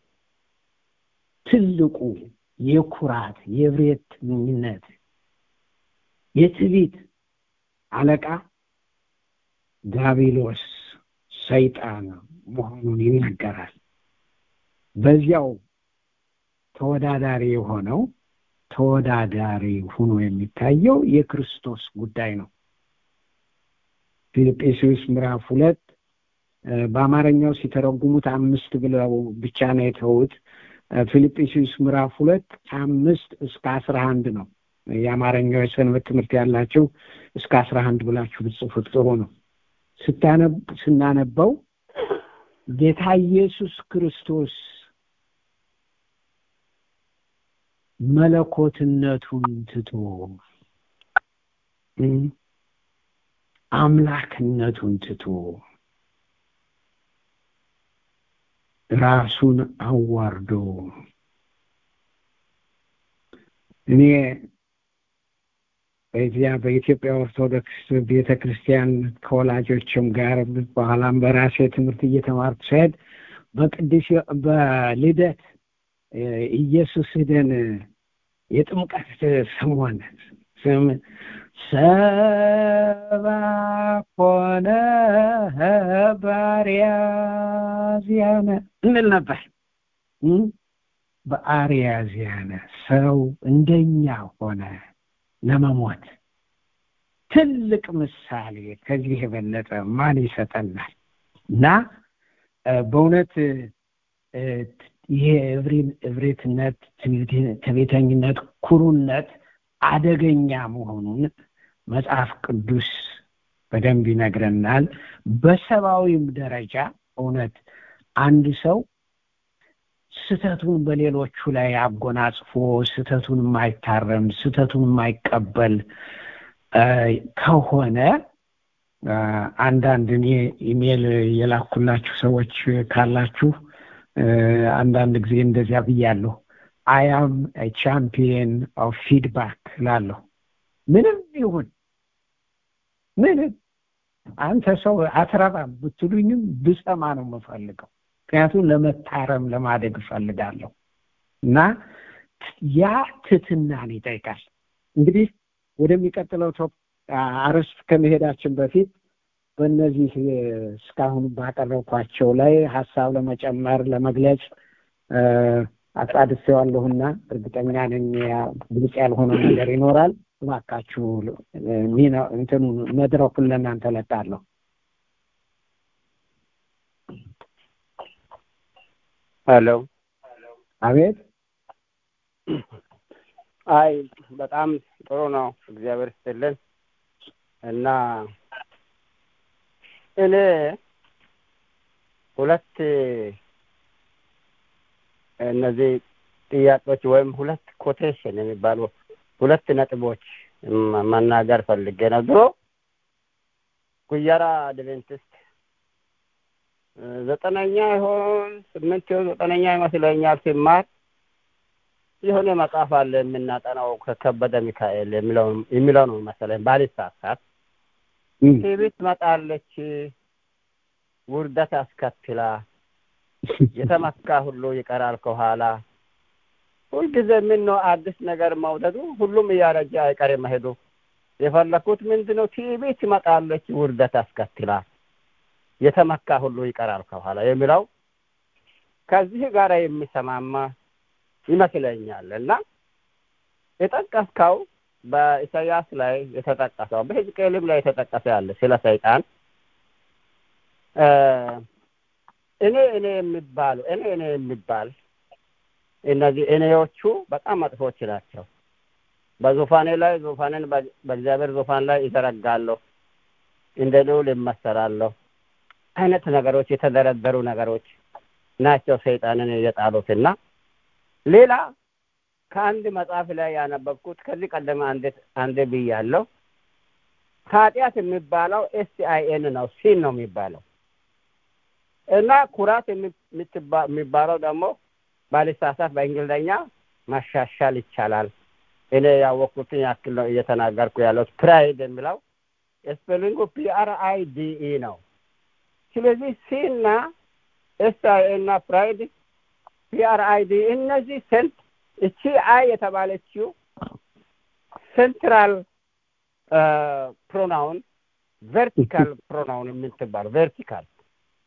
ትልቁ የኩራት የብሬትነት የትዕቢት አለቃ ዳቢሎስ ሰይጣን መሆኑን ይናገራል። በዚያው ተወዳዳሪ የሆነው ተወዳዳሪ ሆኖ የሚታየው የክርስቶስ ጉዳይ ነው። ፊልጵስዩስ ምዕራፍ ሁለት በአማርኛው ሲተረጉሙት አምስት ብለው ብቻ ነው የተውት። ፊልጵስዩስ ምዕራፍ ሁለት አምስት እስከ አስራ አንድ ነው። የአማርኛው የሰንበት ትምህርት ያላቸው እስከ አስራ አንድ ብላችሁ ብጽፉት ጥሩ ነው። ስታነብ ስናነበው ጌታ ኢየሱስ ክርስቶስ መለኮትነቱን ትቶ አምላክነቱን ትቶ ራሱን አዋርዶ እኔ በዚያ በኢትዮጵያ ኦርቶዶክስ ቤተ ክርስቲያን ከወላጆችም ጋር በኋላም በራሴ ትምህርት እየተማርኩ ስሄድ በቅዱስ በልደት ኢየሱስ ሄደን የጥምቀት ሰሞን ስም ሰባ ኮነ ባሪያ ዚያነ እንል ነበር። በአርያ ዚያነ ሰው እንደኛ ሆነ ለመሞት ትልቅ ምሳሌ ከዚህ የበለጠ ማን ይሰጠናል? እና በእውነት ይሄ እብሪትነት፣ ትዕቢተኝነት፣ ኩሩነት አደገኛ መሆኑን መጽሐፍ ቅዱስ በደንብ ይነግረናል። በሰብአዊም ደረጃ እውነት አንድ ሰው ስተቱን በሌሎቹ ላይ አጎናጽፎ ስተቱን የማይታረም ስተቱን የማይቀበል ከሆነ አንዳንድ እኔ ኢሜል የላኩላችሁ ሰዎች ካላችሁ አንዳንድ ጊዜ እንደዚያ ብያለሁ። አያም ቻምፒየን ኦፍ ፊድባክ ላለሁ ምንም ይሁን ምንም አንተ ሰው አትረባም ብትሉኝም ብሰማ ነው የምፈልገው። ምክንያቱም ለመታረም ለማደግ እፈልጋለሁ እና ያ ትትናን ይጠይቃል። እንግዲህ ወደሚቀጥለው አርዕስት ከመሄዳችን በፊት በእነዚህ እስካሁን ባቀረብኳቸው ላይ ሀሳብ ለመጨመር ለመግለጽ አጣድፌዋለሁና እርግጠኛ ነኝ ግልጽ ያልሆነ ነገር ይኖራል። እባካችሁ ሚና እንትኑ መድረኩን ለእናንተ ለቃለሁ።
ሄሎ፣
አቤት።
አይ በጣም ጥሩ ነው። እግዚአብሔር ይስጥልን እና እኔ ሁለት እነዚህ ጥያቄዎች ወይም ሁለት ኮቴሽን የሚባሉ ሁለት ነጥቦች መናገር ፈልጌ ነው። ድሮ ጉየራ አድቬንቲስት ዘጠነኛ ይሆን ስምንት ይሆን ዘጠነኛ ይመስለኛል ሲማር የሆነ መጽሐፍ አለ የምናጠናው ከከበደ ሚካኤል የሚለው ነው መሰለኝ ባልሳሳት ትዕቢት ትመጣለች፣ ውርደት አስከትላ የተመካ ሁሉ ይቀራል ከኋላ። ሁልጊዜ ምን ነው አዲስ ነገር መውደዱ፣ ሁሉም እያረጀ አይቀርም መሄዱ። የፈለኩት ምንድን ነው? ትዕቢት ትመጣለች፣ ውርደት አስከትላ የተመካ ሁሉ ይቀራል ከኋላ የሚለው ከዚህ ጋር የሚሰማማ ይመስለኛል እና የጠቀስከው በኢሳያስ ላይ የተጠቀሰው በሕዝቅኤልም ላይ የተጠቀሰ ያለ ስለ ሰይጣን እኔ እኔ የሚባሉ እኔ እኔ የሚባል እነዚህ እኔዎቹ በጣም መጥፎች ናቸው። በዙፋኔ ላይ ዙፋኔን በእግዚአብሔር ዙፋን ላይ ይዘረጋለሁ፣ እንደ ልዑል ይመሰላለሁ አይነት ነገሮች የተደረደሩ ነገሮች ናቸው ሰይጣንን የጣሉትና ሌላ ከአንድ መጽሐፍ ላይ ያነበብኩት ከዚህ ቀደም አንድ አንድ ብያለሁ። ኃጢአት የሚባለው ኤስ አይ ኤን ነው፣ ሲን ነው የሚባለው እና ኩራት የሚባለው ደግሞ ባልሳሳት በእንግሊዝኛ ማሻሻል ይቻላል። እኔ ያወቅኩትን ያክል ነው እየተናገርኩ ያለሁት። ፕራይድ የሚለው ስፔሊንጉ ፒ አር አይ ዲ ኢ ነው። ስለዚህ ሲ እና ኤስ አይ ኤ እና ፕራይድ ፒ አር አይ ዲ እነዚህ ሴንት እቺ አይ የተባለችው ሴንትራል ፕሮናውን ቨርቲካል ፕሮናውን የምትባለው ቨርቲካል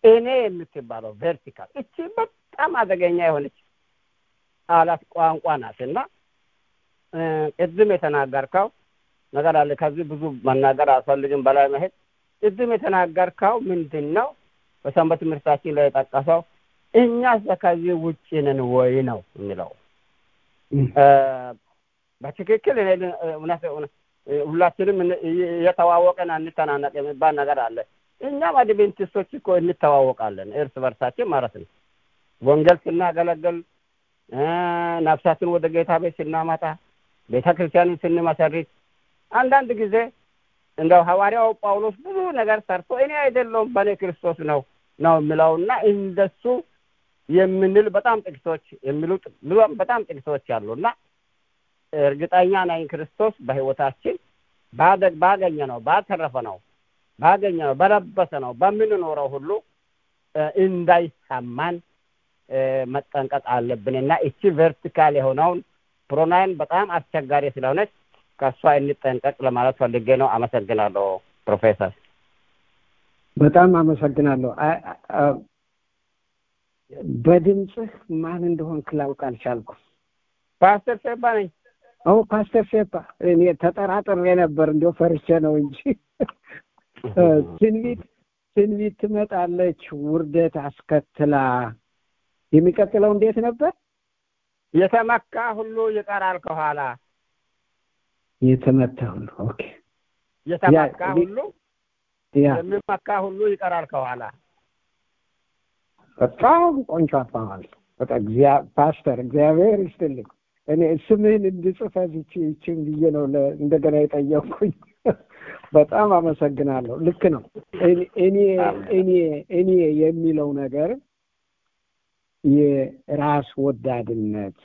እኔ የምትባለው ቨርቲካል እቺ በጣም አደገኛ የሆነች ቃላት ቋንቋ ናት እና ቅድም የተናገርከው ነገር አለ። ከዚህ ብዙ መናገር አልፈልግም፣ በላይ መሄድ። ቅድም የተናገርከው ምንድን ነው? በሰንበት ትምህርታችን ላይ የጠቀሰው እኛስ ከዚህ ውጭ ነን ወይ ነው የሚለው። በትክክል እኔ እውነት ሁላችንም እየተዋወቀን አንተናነቅ የሚባል ነገር አለ። እኛም አድቬንቲስቶች እኮ እንተዋወቃለን እርስ በርሳችን ማለት ነው። ወንጌል ስናገለግል፣ ነፍሳትን ወደ ጌታ ቤት ስናመጣ፣ ቤተ ክርስቲያንን ስንመሰርት አንዳንድ ጊዜ እንደው ሐዋርያው ጳውሎስ ብዙ ነገር ሰርቶ እኔ አይደለሁም በእኔ ክርስቶስ ነው ነው የሚለውና እንደሱ የምንል በጣም ጥቂቶች የሚሉ በጣም ጥቂቶች አሉ እና እርግጠኛ ነኝ ክርስቶስ በሕይወታችን ባገኘ ነው ባተረፈ ነው ባገኘ ነው በለበሰ ነው በምንኖረው ሁሉ እንዳይሰማን መጠንቀቅ አለብን እና እቺ ቨርቲካል የሆነውን ፕሮናይን በጣም አስቸጋሪ ስለሆነች ከእሷ እንጠንቀቅ ለማለት ፈልጌ ነው። አመሰግናለሁ ፕሮፌሰር።
በጣም አመሰግናለሁ። በድምፅህ ማን እንደሆንክ ላውቅ አልቻልኩም።
ፓስተር ሴባ ነኝ።
ኦ ፓስተር ሴባ፣ እኔ ተጠራጥሬ ነበር፣ እንዲያው ፈርቼ ነው እንጂ ትንቢት ትንቢት ትመጣለች ውርደት አስከትላ የሚቀጥለው እንዴት ነበር?
የተመካ ሁሉ ይቀራል ከኋላ።
የተመታ ሁሉ ኦኬ።
የተመካ ሁሉ
ያ
የሚመካ ሁሉ ይቀራል ከኋላ።
በጣም ቆንጆ አባባል። በጣም ፓስተር እግዚአብሔር ይስጥልኝ። እኔ ስምህን እንድጽፍ ይቺ ይቺን ብዬ ነው እንደገና የጠየቅኩኝ። በጣም አመሰግናለሁ። ልክ ነው። እኔ እኔ እኔ የሚለው ነገር የራስ ወዳድነት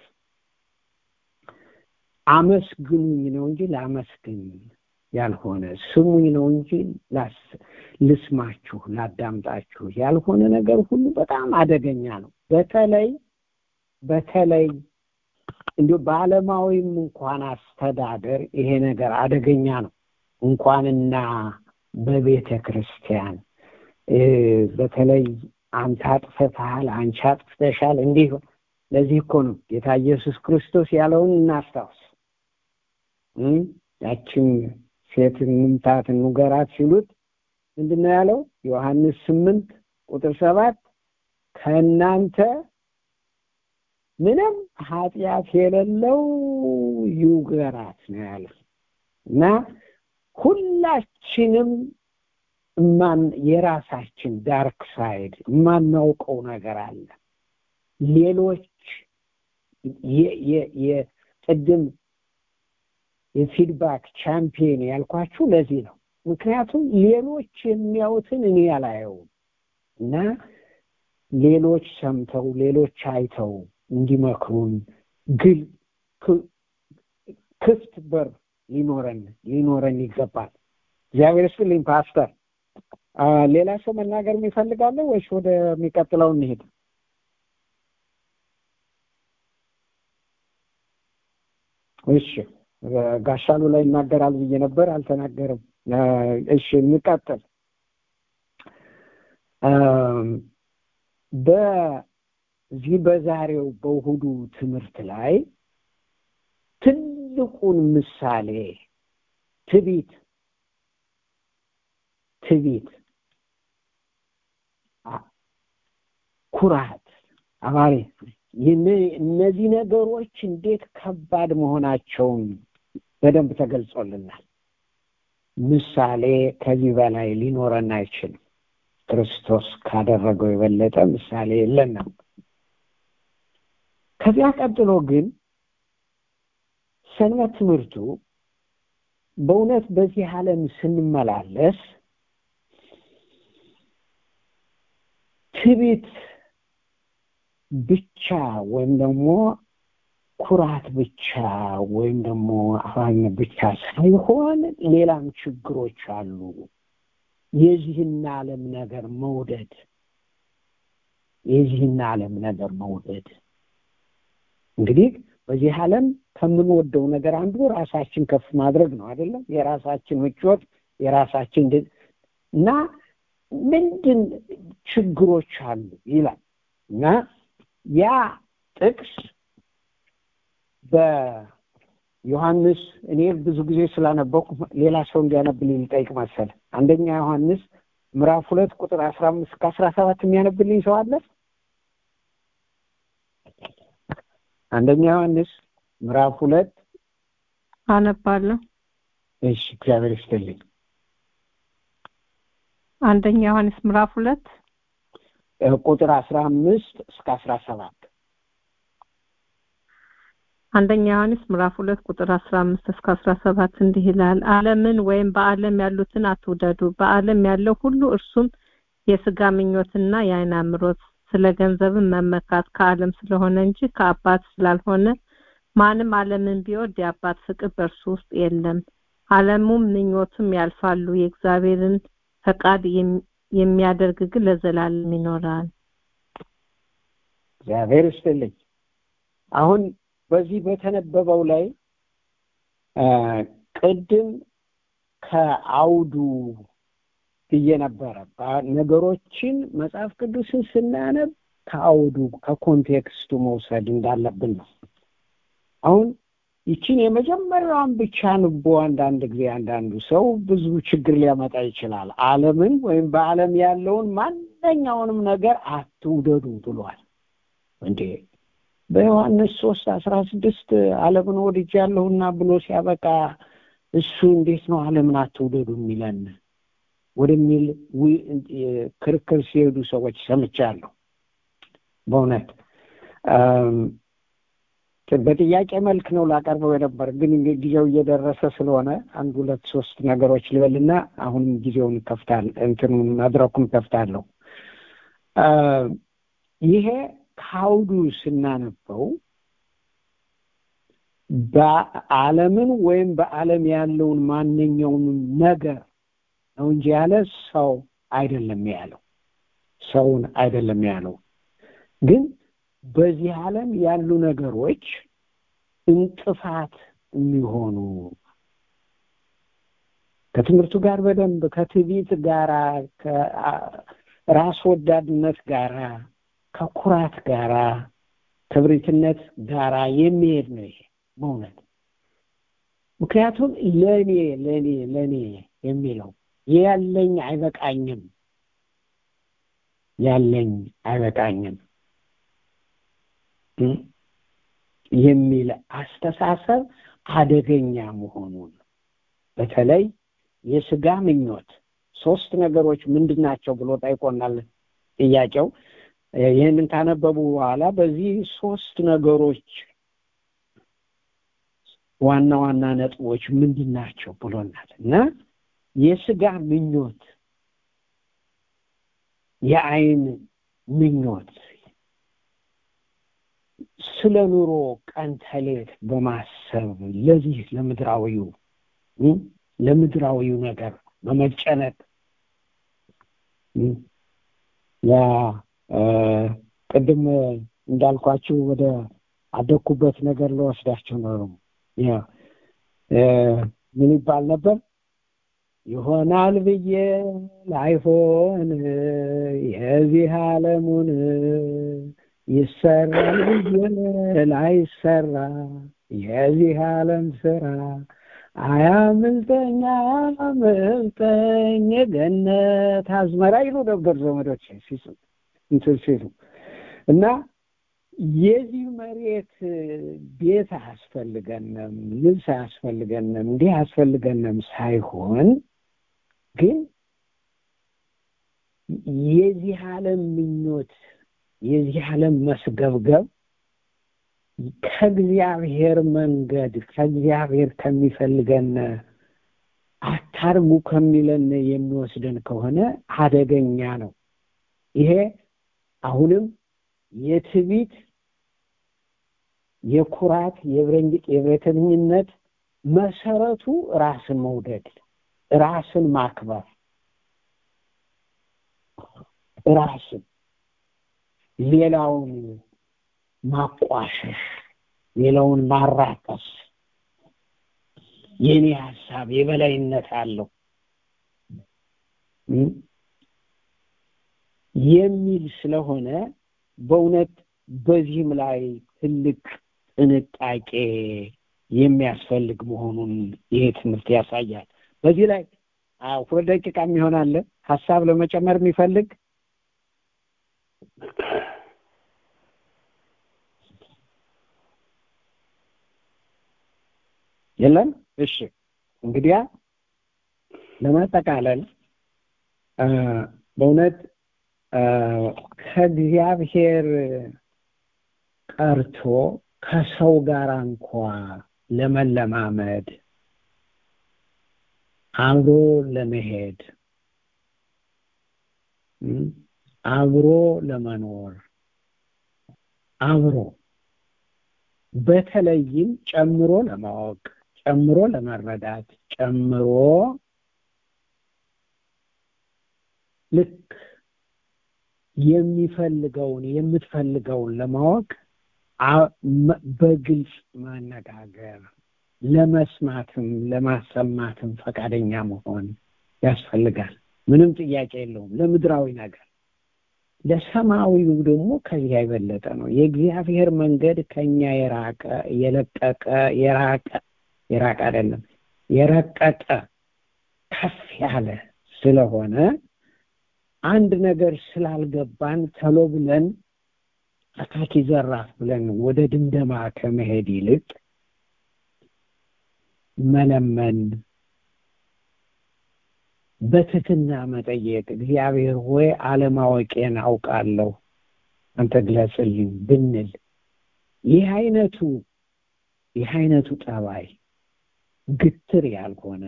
አመስግኑኝ ነው እንጂ ላመስግን ያልሆነ ስሙኝ ነው እንጂ ልስማችሁ ላዳምጣችሁ ያልሆነ ነገር ሁሉ በጣም አደገኛ ነው። በተለይ በተለይ እንዲሁ በዓለማዊም እንኳን አስተዳደር ይሄ ነገር አደገኛ ነው። እንኳንና በቤተ ክርስቲያን በተለይ አንተ አጥፍተሃል፣ አንቺ አጥፍተሻል፣ እንዲህ ለዚህ እኮ ነው ጌታ ኢየሱስ ክርስቶስ ያለውን እናስታውስ። ያችን ሴት እንምታት እንውገራት ሲሉት ምንድን ነው ያለው? ዮሐንስ ስምንት ቁጥር ሰባት ከእናንተ ምንም ኃጢአት የሌለው ይውገራት ነው ያለው እና ሁላችንም ማን የራሳችን ዳርክ ሳይድ የማናውቀው ነገር አለ። ሌሎች የቅድም የፊድባክ ቻምፒየን ያልኳችሁ ለዚህ ነው። ምክንያቱም ሌሎች የሚያዩትን እኔ አላየውም እና ሌሎች ሰምተው ሌሎች አይተው እንዲመክሩን ግል ክፍት በር ሊኖረን ሊኖረን ይገባል። እግዚአብሔር ይስጥልኝ ፓስተር። ሌላ ሰው መናገር የሚፈልጋለ ወይስ ወደሚቀጥለው እንሄድ? እሺ ጋሻሉ ላይ ይናገራል ብዬ ነበር፣ አልተናገርም። እሺ እንቀጥል። በዚህ በዛሬው በእሁዱ ትምህርት ላይ ትልቁን ምሳሌ ትቢት ትቢት፣ ኩራት፣ አባሪ እነዚህ ነገሮች እንዴት ከባድ መሆናቸውን በደንብ ተገልጾልናል። ምሳሌ ከዚህ በላይ ሊኖረን አይችልም። ክርስቶስ ካደረገው የበለጠ ምሳሌ የለንም። ከዚያ ቀጥሎ ግን ሰንበት ትምህርቱ በእውነት በዚህ ዓለም ስንመላለስ ትቢት ብቻ ወይም ደግሞ ኩራት ብቻ ወይም ደግሞ አፋኝነት ብቻ ሳይሆን ሌላም ችግሮች አሉ። የዚህን ዓለም ነገር መውደድ የዚህን ዓለም ነገር መውደድ እንግዲህ በዚህ ዓለም ከምንወደው ነገር አንዱ ራሳችን ከፍ ማድረግ ነው አይደለም? የራሳችን ምቾት የራሳችን እና ምንድን ችግሮች አሉ ይላል እና ያ ጥቅስ በዮሐንስ እኔ ብዙ ጊዜ ስላነበኩ ሌላ ሰው እንዲያነብልኝ ልጠይቅ መሰለ አንደኛ ዮሐንስ ምዕራፍ ሁለት ቁጥር አስራ አምስት ከአስራ ሰባት የሚያነብልኝ ሰው አለ አንደኛ ዮሐንስ ምዕራፍ ሁለት
አነባለሁ
እሺ እግዚአብሔር ይስጥልኝ
አንደኛ ዮሐንስ ምዕራፍ ሁለት
እ ቁጥር አስራ አምስት እስከ አስራ ሰባት
አንደኛ ዮሐንስ ምዕራፍ ሁለት ቁጥር አስራ አምስት እስከ አስራ ሰባት እንዲህ ይላል ዓለምን ወይም በዓለም ያሉትን አትውደዱ በዓለም ያለው ሁሉ እርሱም የስጋ ምኞትና የአይን አምሮት ስለ ገንዘብን መመካት ከዓለም ስለሆነ እንጂ ከአባት ስላልሆነ ማንም ዓለምን ቢወድ የአባት ፍቅር በእርሱ ውስጥ የለም ዓለሙም ምኞቱም ያልፋሉ የእግዚአብሔርን ፈቃድ የሚ- የሚያደርግ ግን ለዘላለም ይኖራል
እግዚአብሔር ይስጥልኝ አሁን በዚህ በተነበበው ላይ አ፣ ቅድም ከአውዱ ብዬ ነበረ ባ- ነገሮችን መጽሐፍ ቅዱስን ስናነብ ከአውዱ ከኮንቴክስቱ መውሰድ እንዳለብን ነው አሁን ይችን የመጀመሪያዋን ብቻ ንቦ አንዳንድ ጊዜ አንዳንዱ ሰው ብዙ ችግር ሊያመጣ ይችላል ዓለምን ወይም በዓለም ያለውን ማንኛውንም ነገር አትውደዱ ብሏል እንዴ በዮሐንስ ሶስት አስራ ስድስት ዓለምን ወድጃለሁና ብሎ ሲያበቃ እሱ እንዴት ነው ዓለምን አትውደዱ የሚለን ወደሚል ዊ- ክርክር ሲሄዱ ሰዎች ሰምቻለሁ በእውነት አም፣ በጥያቄ መልክ ነው ላቀርበው የነበር ግን እንግዲህ ጊዜው እየደረሰ ስለሆነ አንድ ሁለት ሶስት ነገሮች ልበልና አሁንም ጊዜውን ከፍታል እንትኑን መድረኩን ከፍታለሁ አ፣ ይሄ ከአውዱ ስናነበው በዓለምን ወይም በዓለም ያለውን ማንኛውንም ነገር ነው እንጂ ያለ ሰው አይደለም ያለው ሰውን አይደለም ያለው ግን በዚህ ዓለም ያሉ ነገሮች እንቅፋት የሚሆኑ ከትምህርቱ ጋር በደንብ ከትዕቢት ጋራ ከራስ ወዳድነት ጋራ ከኩራት ጋራ ክብሪትነት ጋራ የሚሄድ ነው ይሄ በእውነት ምክንያቱም ለእኔ ለእኔ ለእኔ የሚለው ያለኝ አይበቃኝም ያለኝ አይበቃኝም እ የሚል አስተሳሰብ አደገኛ መሆኑን በተለይ የስጋ ምኞት ሶስት ነገሮች ምንድን ናቸው ብሎ ጠይቆናል ጥያቄው ይህንን ካነበቡ በኋላ በዚህ ሶስት ነገሮች ዋና ዋና ነጥቦች ምንድን ናቸው ብሎናል እና የስጋ ምኞት የአይን ምኞት ስለ ኑሮ ቀን ተሌት በማሰብ ለዚህ ለምድራዊው እ ለምድራዊው ነገር በመጨነቅ እ ያ እ ቅድም እንዳልኳችሁ ወደ አደኩበት ነገር ለወስዳቸው ነው ያ እ ምን ይባል ነበር ይሆናል ብዬ ላይሆን የዚህ ዓለሙን ይሰራል ብዬ ላይሰራ የዚህ ዓለም ስራ አያምልጠኝ አያምልጠኝ የገነት አዝመራ ይሉ ነበር ዘመዶች እንትን ሲሉ እና የዚህ መሬት ቤት አያስፈልገንም ልብስ አያስፈልገንም እንዲህ አያስፈልገንም ሳይሆን ግን የዚህ ዓለም ምኞት የዚህ ዓለም መስገብገብ ከእግዚአብሔር መንገድ ከእግዚአብሔር ከሚፈልገን አታርጉ ከሚለን የሚወስደን ከሆነ አደገኛ ነው ይሄ አሁንም የትዕቢት የኩራት የብሬተኝነት መሰረቱ ራስን መውደድ ራስን ማክበር ራስን ሌላውን ማቋሸሽ ሌላውን ማራከስ የኔ ሀሳብ የበላይነት አለው የሚል ስለሆነ በእውነት በዚህም ላይ ትልቅ ጥንቃቄ የሚያስፈልግ መሆኑን ይሄ ትምህርት ያሳያል። በዚህ ላይ ሁለት ደቂቃ የሚሆን አለ ሀሳብ ለመጨመር የሚፈልግ የለም? እሺ እንግዲያ ለማጠቃለል በእውነት ከእግዚአብሔር ቀርቶ ከሰው ጋር እንኳ ለመለማመድ አብሮ ለመሄድ አብሮ ለመኖር አብሮ በተለይም ጨምሮ ለማወቅ ጨምሮ ለመረዳት ጨምሮ ልክ የሚፈልገውን የምትፈልገውን ለማወቅ በግልጽ መነጋገር ለመስማትም ለማሰማትም ፈቃደኛ መሆን ያስፈልጋል። ምንም ጥያቄ የለውም። ለምድራዊ ነገር ለሰማዊው ደግሞ ከዚያ የበለጠ ነው። የእግዚአብሔር መንገድ ከኛ የራቀ የለቀቀ የራቀ የራቀ አይደለም የረቀቀ ከፍ ያለ ስለሆነ አንድ ነገር ስላልገባን ተሎ ብለን አካኪ ዘራፍ ብለን ወደ ድምደማ ከመሄድ ይልቅ መለመን በትህትና መጠየቅ እግዚአብሔር ሆይ አለማወቄን አውቃለሁ አንተ ግለጽልኝ ብንል ይህ አይነቱ ይህ አይነቱ ጠባይ ግትር ያልሆነ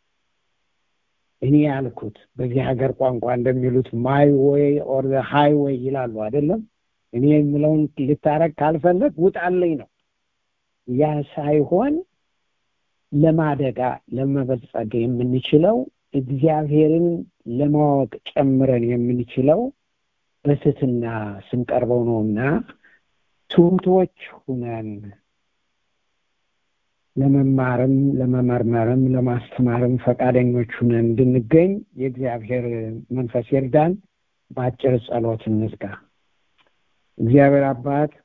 እኔ ያልኩት በዚህ ሀገር ቋንቋ እንደሚሉት ማይ ወይ ኦር ሃይ ወይ ይላሉ አይደለም እኔ የምለውን ልታረግ ካልፈለግ ውጣለኝ ነው ያ ሳይሆን ለማደጋ ለመበልጸግ የምንችለው እግዚአብሔርን ለማወቅ ጨምረን የምንችለው በትህትና ስንቀርበው ነውና ትሁቶች ሁነን ለመማርም ለመመርመርም ለማስተማርም ፈቃደኞች ሁነን እንድንገኝ የእግዚአብሔር መንፈስ ይርዳን። በአጭር ጸሎት እንዝጋ። እግዚአብሔር አባት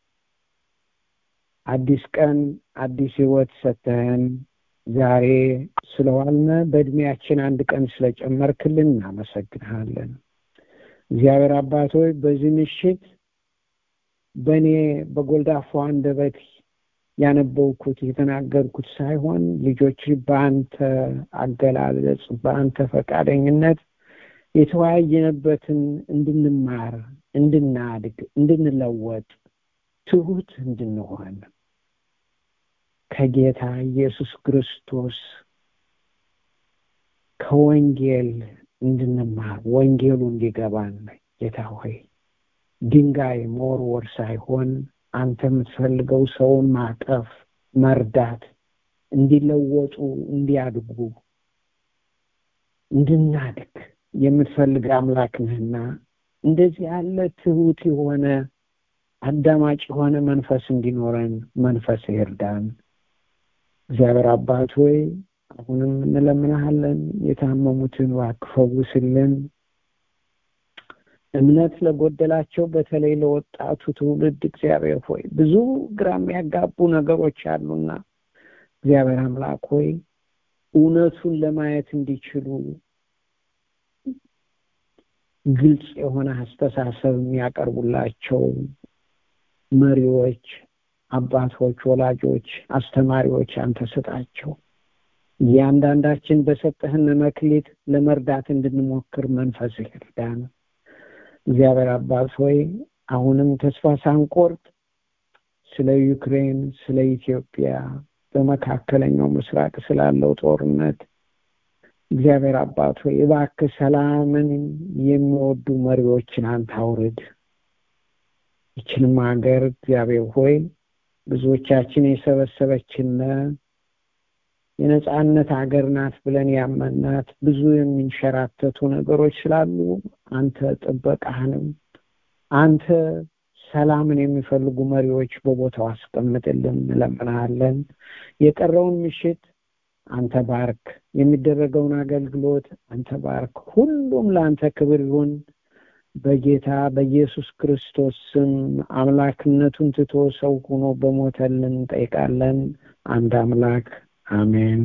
አዲስ ቀን አዲስ ህይወት ሰተህን ዛሬ ስለዋልነ በእድሜያችን አንድ ቀን ስለጨመርክልን እናመሰግንሃለን። እግዚአብሔር አባት ሆይ በዚህ ምሽት በእኔ በጎልዳፋ አንደበት ያነበብኩት የተናገርኩት ሳይሆን ልጆች በአንተ አገላለጽ በአንተ ፈቃደኝነት የተወያየንበትን እንድንማር እንድናድግ እንድንለወጥ ትሁት እንድንሆን ከጌታ ኢየሱስ ክርስቶስ ከወንጌል እንድንማር ወንጌሉ እንዲገባን ጌታ ሆይ ድንጋይ መወርወር ሳይሆን አንተ የምትፈልገው ሰውን ማቀፍ መርዳት እንዲለወጡ እንዲያድጉ እንድናድግ የምትፈልግ አምላክ ነህና እንደዚህ ያለ ትሁት የሆነ አዳማጭ የሆነ መንፈስ እንዲኖረን መንፈስ ይርዳን። እግዚአብሔር አባት ሆይ አሁንም እንለምናሃለን፣ የታመሙትን እባክህ ፈውስልን። እምነት ለጎደላቸው በተለይ ለወጣቱ ትውልድ እግዚአብሔር ሆይ ብዙ ግራ የሚያጋቡ ነገሮች አሉና እግዚአብሔር አምላክ ሆይ እውነቱን ለማየት እንዲችሉ ግልጽ የሆነ አስተሳሰብ የሚያቀርቡላቸው መሪዎች፣ አባቶች፣ ወላጆች፣ አስተማሪዎች አንተ ስጣቸው። እያንዳንዳችን በሰጠህን መክሊት ለመርዳት እንድንሞክር መንፈስ ይርዳን። እግዚአብሔር አባት ሆይ አሁንም ተስፋ ሳንቆርጥ ስለ ዩክሬን፣ ስለ ኢትዮጵያ፣ በመካከለኛው ምስራቅ ስላለው ጦርነት እግዚአብሔር አባት ሆይ እባክህ ሰላምን የሚወዱ መሪዎችን አንተ አውርድ። ይችንም ሀገር እግዚአብሔር ሆይ ብዙዎቻችን የሰበሰበችነ የነጻነት ሀገር ናት ብለን ያመናት ብዙ የሚንሸራተቱ ነገሮች ስላሉ አንተ ጥበቃህንም አንተ ሰላምን የሚፈልጉ መሪዎች በቦታው አስቀምጥልን እንለምናለን። የቀረውን ምሽት አንተ ባርክ። የሚደረገውን አገልግሎት አንተ ባርክ። ሁሉም ለአንተ ክብር ይሁን በጌታ በኢየሱስ ክርስቶስ ስም አምላክነቱን ትቶ ሰው ሆኖ በሞተልን እንጠይቃለን። አንድ አምላክ አሜን።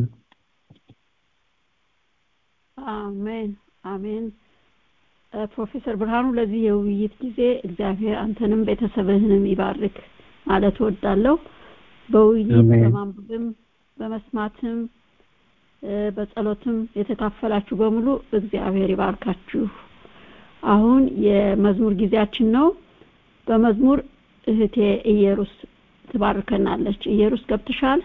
አሜን አሜን። ፕሮፌሰር ብርሃኑ ለዚህ የውይይት ጊዜ እግዚአብሔር አንተንም ቤተሰብህንም ይባርክ ማለት እወዳለሁ። በውይይት
አሜን።
በማንበብም በመስማትም በጸሎትም የተካፈላችሁ በሙሉ እግዚአብሔር ይባርካችሁ። አሁን የመዝሙር ጊዜያችን ነው። በመዝሙር እህቴ ኢየሩስ ትባርከናለች። ኢየሩስ ገብተሻል?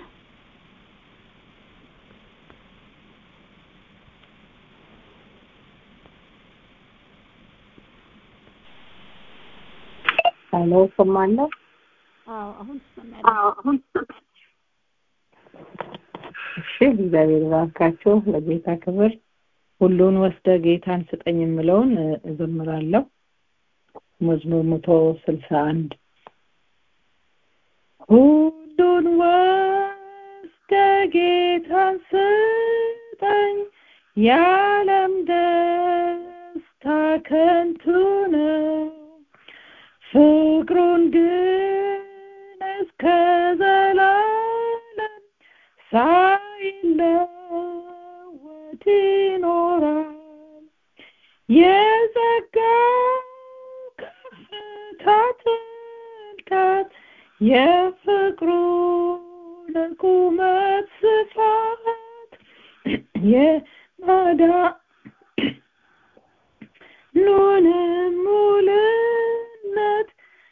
ሄሎ እሰማለሁ።
አዎ አሁን ትሰማያለሽ።
እሺ እግዚአብሔር ይባርካችሁ። ለጌታ ክብር ሁሉን ወስደ ጌታን ስጠኝ የምለውን እ፣ እዘምራለሁ። መዝሙር መቶ ስልሳ አንድ ሁሉን ወስደ ጌታን ስጠኝ የዓለም ደስታ ከንቱ ነው ፍቅሩን ግን እስከ ዘላለም ሳይለወጥ ይኖራል። የጸጋው ከፍታ ጥልቀት የፍቅሩን ቁመት ስፋት የማዳኑንም ሙሉነት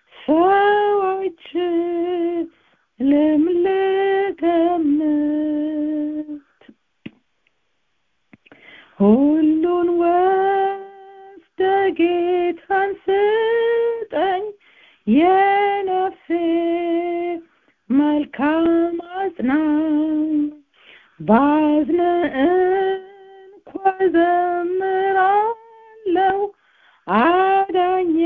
ሰዎችንም ልገምት ሁሉን ወስደ ጌታን ስጠኝ የነፍሴ መልካም አጽናኝ ባዝን እንኳ ዘምራለሁ አዳኜ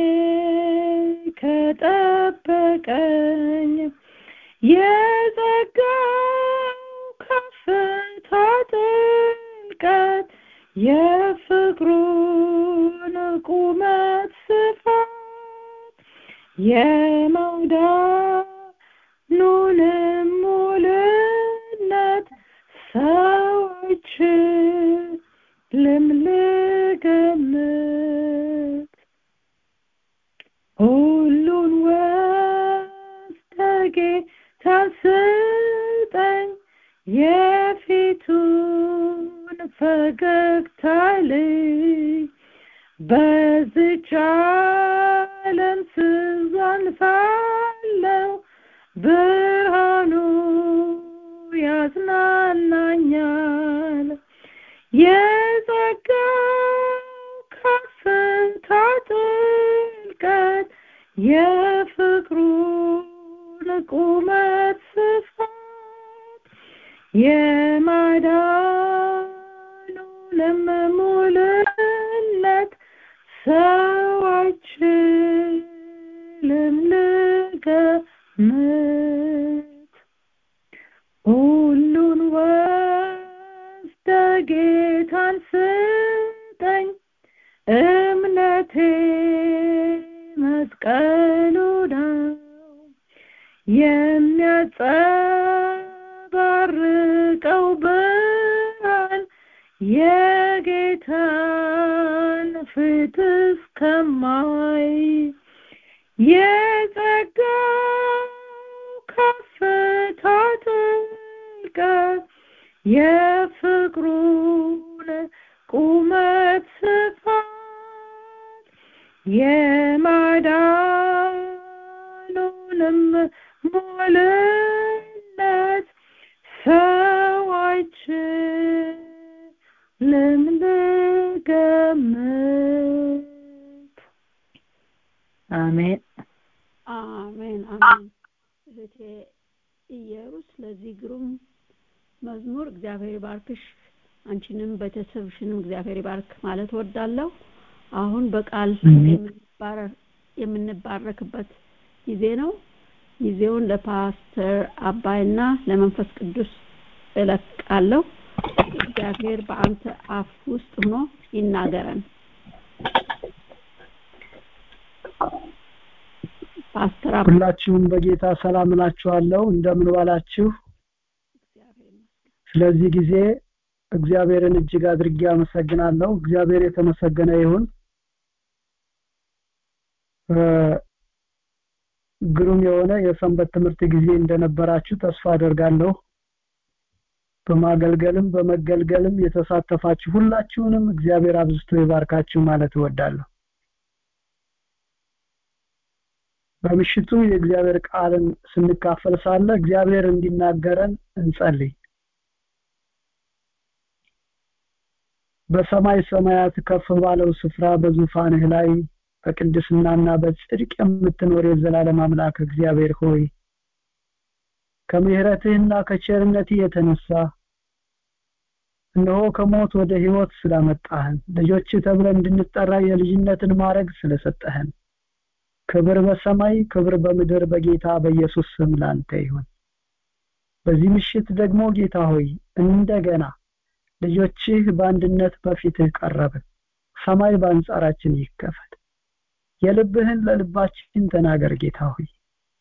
ከጠበቀኝ የጸጋው ከፍታ ጥልቀት የፍቅሩን ቁመት ስፋት የመውዳኑንም ሙሉነት ሰዎች ልምልገምት ሁሉን ወስደ ጌታን ስጠኝ የፊቱን ፈገግታ ልይ በዝች ዓለም ስዛልፋለሁ ብርሃኑ ያዝናናኛል የጸጋው ከፍታ ጥልቀት የፍቅሩን ቁመት ስፋት የማዳኑንም ሙሉነት ሰዎችንም ልገምት ሁሉን ወስደ ጌታን ስጠኝ እምነቴ መስቀሉ ነው የሚያጸባርቀው ብርሃን የጌታን ፊት እስከማይ የጸጋው ከፍታ ጥልቀት የፍቅሩን ቁመት ስፋት የማዳኑንም ሙሉነት ሰዎች ልምልገምት አሜን
አሜን አሜን። እህቴ ኢየሩስ ለዚህ ግሩም መዝሙር እግዚአብሔር ይባርክሽ፣ አንቺንም ቤተሰብሽንም እግዚአብሔር ይባርክ ማለት ወዳለሁ። አሁን በቃል የምንባረ- የምንባረክበት ጊዜ ነው። ጊዜውን ለፓስተር አባይና ለመንፈስ ቅዱስ እለቃለሁ። እግዚአብሔር በአንተ አፍ ውስጥ ሆኖ ይናገረን። ፓስተር
ሁላችሁም በጌታ ሰላም እላችኋለሁ እንደምን ዋላችሁ ስለዚህ ጊዜ እግዚአብሔርን እጅግ አድርጌ አመሰግናለሁ እግዚአብሔር የተመሰገነ ይሁን ግሩም የሆነ የሰንበት ትምህርት ጊዜ እንደነበራችሁ ተስፋ አደርጋለሁ በማገልገልም በመገልገልም የተሳተፋችሁ ሁላችሁንም እግዚአብሔር አብዝቶ ይባርካችሁ ማለት እወዳለሁ በምሽቱ የእግዚአብሔር ቃልን ስንካፈል ሳለ እግዚአብሔር እንዲናገረን እንጸልይ በሰማይ ሰማያት ከፍ ባለው ስፍራ በዙፋንህ ላይ በቅድስናና በጽድቅ የምትኖር የዘላለም አምላክ እግዚአብሔር ሆይ ከምሕረትህና ከቸርነትህ የተነሳ እነሆ ከሞት ወደ ህይወት ስላመጣህን ልጆች ተብለን እንድንጠራ የልጅነትን ማድረግ ስለሰጠህን ክብር በሰማይ ክብር በምድር በጌታ በኢየሱስ ስም ላንተ ይሁን በዚህ ምሽት ደግሞ ጌታ ሆይ እንደገና ልጆችህ በአንድነት በፊትህ ቀረብን ሰማይ በአንጻራችን ይከፈት የልብህን ለልባችን ተናገር ጌታ ሆይ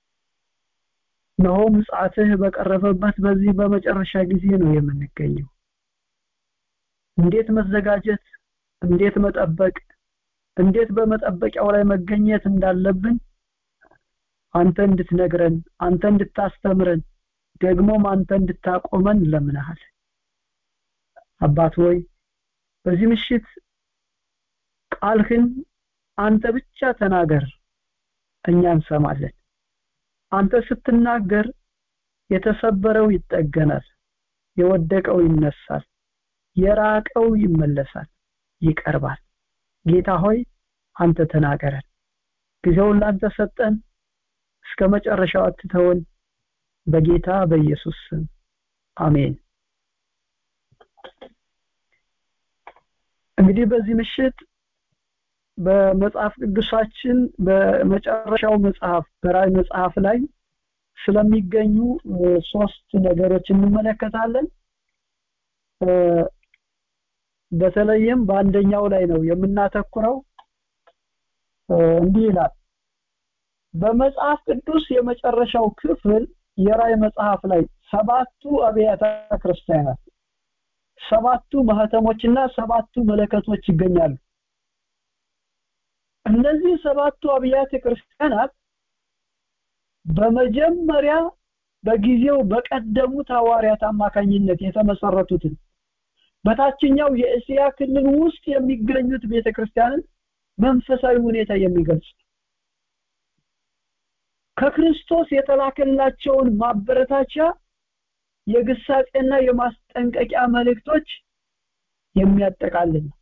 እነሆ ምጽአትህ በቀረበበት በዚህ በመጨረሻ ጊዜ ነው የምንገኘው እንዴት መዘጋጀት እንዴት መጠበቅ እንዴት በመጠበቂያው ላይ መገኘት እንዳለብን አንተ እንድትነግረን አንተ እንድታስተምረን ደግሞም አንተ እንድታቆመን ለምናሃል አባት ሆይ በዚህ ምሽት ቃልህን አንተ ብቻ ተናገር እኛ እንሰማለን አንተ ስትናገር የተሰበረው ይጠገናል የወደቀው ይነሳል የራቀው ይመለሳል ይቀርባል ጌታ ሆይ አንተ ተናገረን ጊዜውን ላንተ ሰጠን እስከ መጨረሻው አትተውን በጌታ በኢየሱስ ስም አሜን እንግዲህ በዚህ ምሽት በመጽሐፍ ቅዱሳችን በመጨረሻው መጽሐፍ በራእይ መጽሐፍ ላይ ስለሚገኙ ሶስት ነገሮች እንመለከታለን በተለይም በአንደኛው ላይ ነው የምናተኩረው እንዲህ ይላል በመጽሐፍ ቅዱስ የመጨረሻው ክፍል የራእይ መጽሐፍ ላይ ሰባቱ አብያተ ክርስቲያናት ሰባቱ ማህተሞችና ሰባቱ መለከቶች ይገኛሉ እነዚህ ሰባቱ አብያተ ክርስቲያናት በመጀመሪያ በጊዜው በቀደሙት ሐዋርያት አማካኝነት የተመሰረቱትን በታችኛው የእስያ ክልል ውስጥ የሚገኙት ቤተክርስቲያንን መንፈሳዊ ሁኔታ የሚገልጽ ከክርስቶስ የተላከላቸውን ማበረታቻ የግሳጼና የማስጠንቀቂያ መልእክቶች የሚያጠቃልል ነው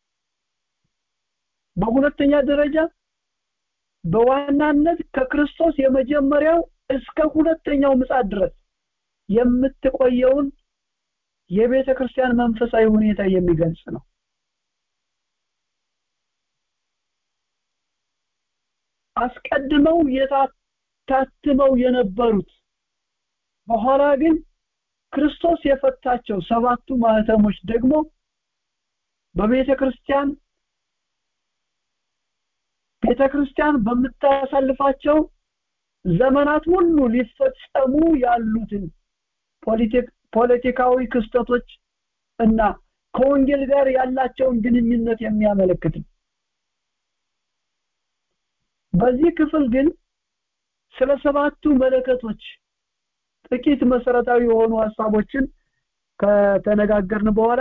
በሁለተኛ ደረጃ በዋናነት ከክርስቶስ የመጀመሪያው እስከ ሁለተኛው ምጻት ድረስ የምትቆየውን የቤተ ክርስቲያን መንፈሳዊ ሁኔታ የሚገልጽ ነው አስቀድመው የታትመው የነበሩት በኋላ ግን ክርስቶስ የፈታቸው ሰባቱ ማህተሞች ደግሞ በቤተ ክርስቲያን ቤተ ክርስቲያን በምታሳልፋቸው ዘመናት ሁሉ ሊፈጸሙ ያሉትን ፖለቲካዊ ክስተቶች እና ከወንጌል ጋር ያላቸውን ግንኙነት የሚያመለክት በዚህ ክፍል ግን ስለ ሰባቱ መለከቶች ጥቂት መሰረታዊ የሆኑ ሀሳቦችን ከተነጋገርን በኋላ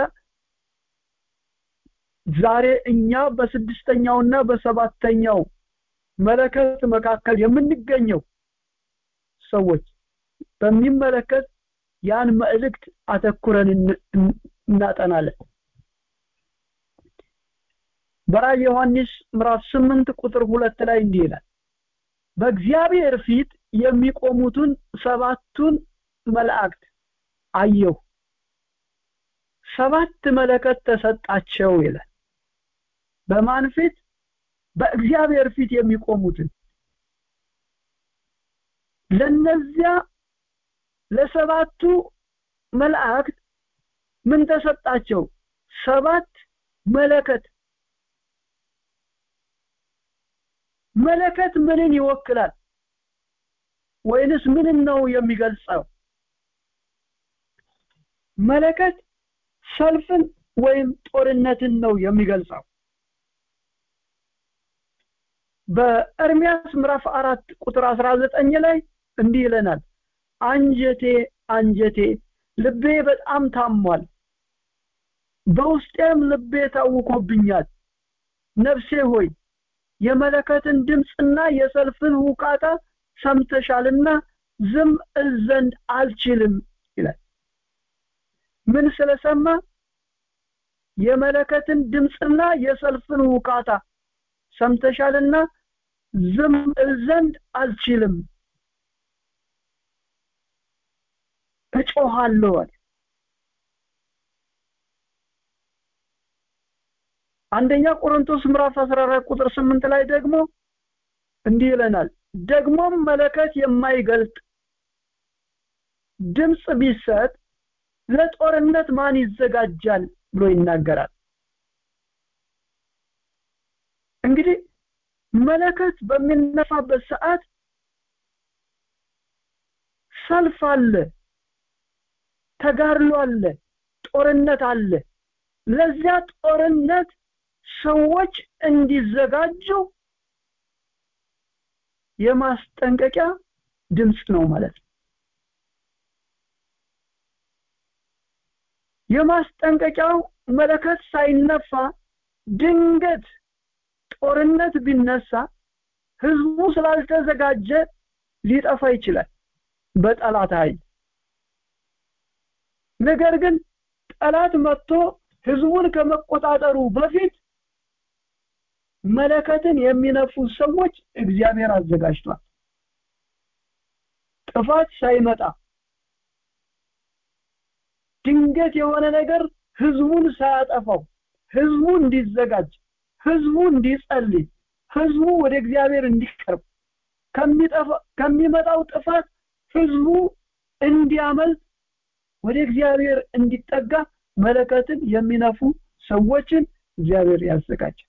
ዛሬ እኛ በስድስተኛውና በሰባተኛው መለከት መካከል የምንገኘው ሰዎች በሚመለከት ያን መልእክት አተኩረን እናጠናለን በራእይ ዮሐንስ ምዕራፍ 8 ቁጥር ሁለት ላይ እንዲህ ይላል በእግዚአብሔር ፊት የሚቆሙትን ሰባቱን መላእክት አየሁ ሰባት መለከት ተሰጣቸው ይላል በማን ፊት በእግዚአብሔር ፊት የሚቆሙትን ለነዚያ ለሰባቱ መላእክት ምን ተሰጣቸው ሰባት መለከት መለከት ምንን ይወክላል ወይንስ ምንን ነው የሚገልጸው መለከት ሰልፍን ወይም ጦርነትን ነው የሚገልጸው በኤርሚያስ ምዕራፍ አራት ቁጥር 19 ላይ እንዲህ ይለናል አንጀቴ አንጀቴ ልቤ በጣም ታሟል በውስጤም ልቤ ታውኮብኛል ነፍሴ ሆይ የመለከትን ድምፅና የሰልፍን ውቃታ ሰምተሻልና ዝም እል ዘንድ አልችልም ይላል ምን ስለሰማ የመለከትን ድምፅና የሰልፍን ውቃታ ሰምተሻልና ዝም እል ዘንድ አልችልም እጮሃለሁ አለ አንደኛ ቆሮንቶስ ምዕራፍ 14 ቁጥር 8 ላይ ደግሞ እንዲህ ይለናል ደግሞም መለከት የማይገልጥ ድምጽ ቢሰጥ ለጦርነት ማን ይዘጋጃል ብሎ ይናገራል እንግዲህ መለከት በሚነፋበት ሰዓት ሰልፍ አለ ተጋድሎ አለ ጦርነት አለ ለዚያ ጦርነት ሰዎች እንዲዘጋጁ የማስጠንቀቂያ ድምጽ ነው ማለት ነው የማስጠንቀቂያው መለከት ሳይነፋ ድንገት ጦርነት ቢነሳ ህዝቡ ስላልተዘጋጀ ሊጠፋ ይችላል በጠላት ኃይል ነገር ግን ጠላት መጥቶ ህዝቡን ከመቆጣጠሩ በፊት መለከትን የሚነፉ ሰዎች እግዚአብሔር አዘጋጅቷል ጥፋት ሳይመጣ ድንገት የሆነ ነገር ህዝቡን ሳያጠፋው ህዝቡ እንዲዘጋጅ ህዝቡ እንዲጸልይ ህዝቡ ወደ እግዚአብሔር እንዲቀርብ ከሚመጣው ጥፋት ህዝቡ እንዲያመልጥ ወደ እግዚአብሔር እንዲጠጋ መለከትን የሚነፉ ሰዎችን እግዚአብሔር ያዘጋጃል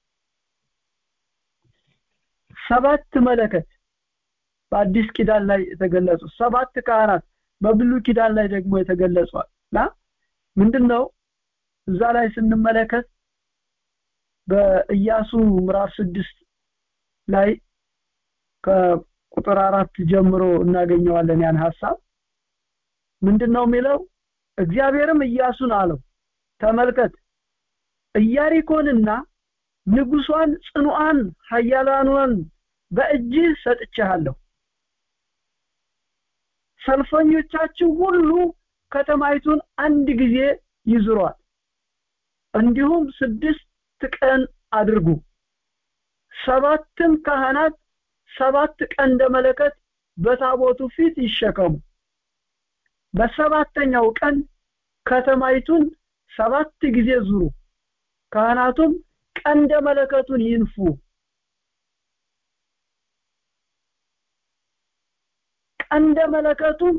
ሰባት መለከት በአዲስ ኪዳን ላይ የተገለጹ ሰባት ካህናት በብሉይ ኪዳን ላይ ደግሞ የተገለጹ እና ምንድነው እዛ ላይ ስንመለከት በኢያሱ ምዕራፍ ስድስት ላይ ከቁጥር አራት ጀምሮ እናገኘዋለን ያን ሐሳብ ምንድነው የሚለው እግዚአብሔርም ኢያሱን አለው ተመልከት ኢያሪኮንና ንጉሷን ጽኑዓን ኃያላኗን በእጅህ ሰጥቻለሁ ሰልፈኞቻችሁ ሁሉ ከተማይቱን አንድ ጊዜ ይዝሯት እንዲሁም ስድስት ቀን አድርጉ ሰባትም ካህናት ሰባት ቀንደ መለከት በታቦቱ ፊት ይሸከሙ በሰባተኛው ቀን ከተማይቱን ሰባት ጊዜ ዙሩ ካህናቱም ቀንደ መለከቱን ይንፉ ቀንደ መለከቱን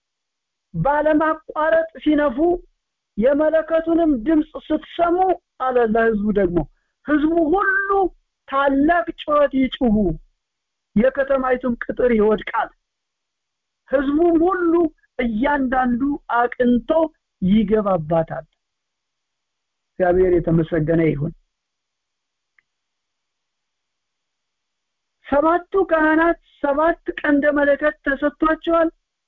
ባለማቋረጥ ሲነፉ የመለከቱንም ድምፅ ስትሰሙ አለ ለህዝቡ ደግሞ ህዝቡ ሁሉ ታላቅ ጩኸት ይጩሁ የከተማይቱም ቅጥር ይወድቃል ህዝቡም ሁሉ እያንዳንዱ አቅንቶ ይገባባታል እግዚአብሔር የተመሰገነ ይሁን ሰባቱ ካህናት ሰባት ቀንደ መለከት ተሰጥቷቸዋል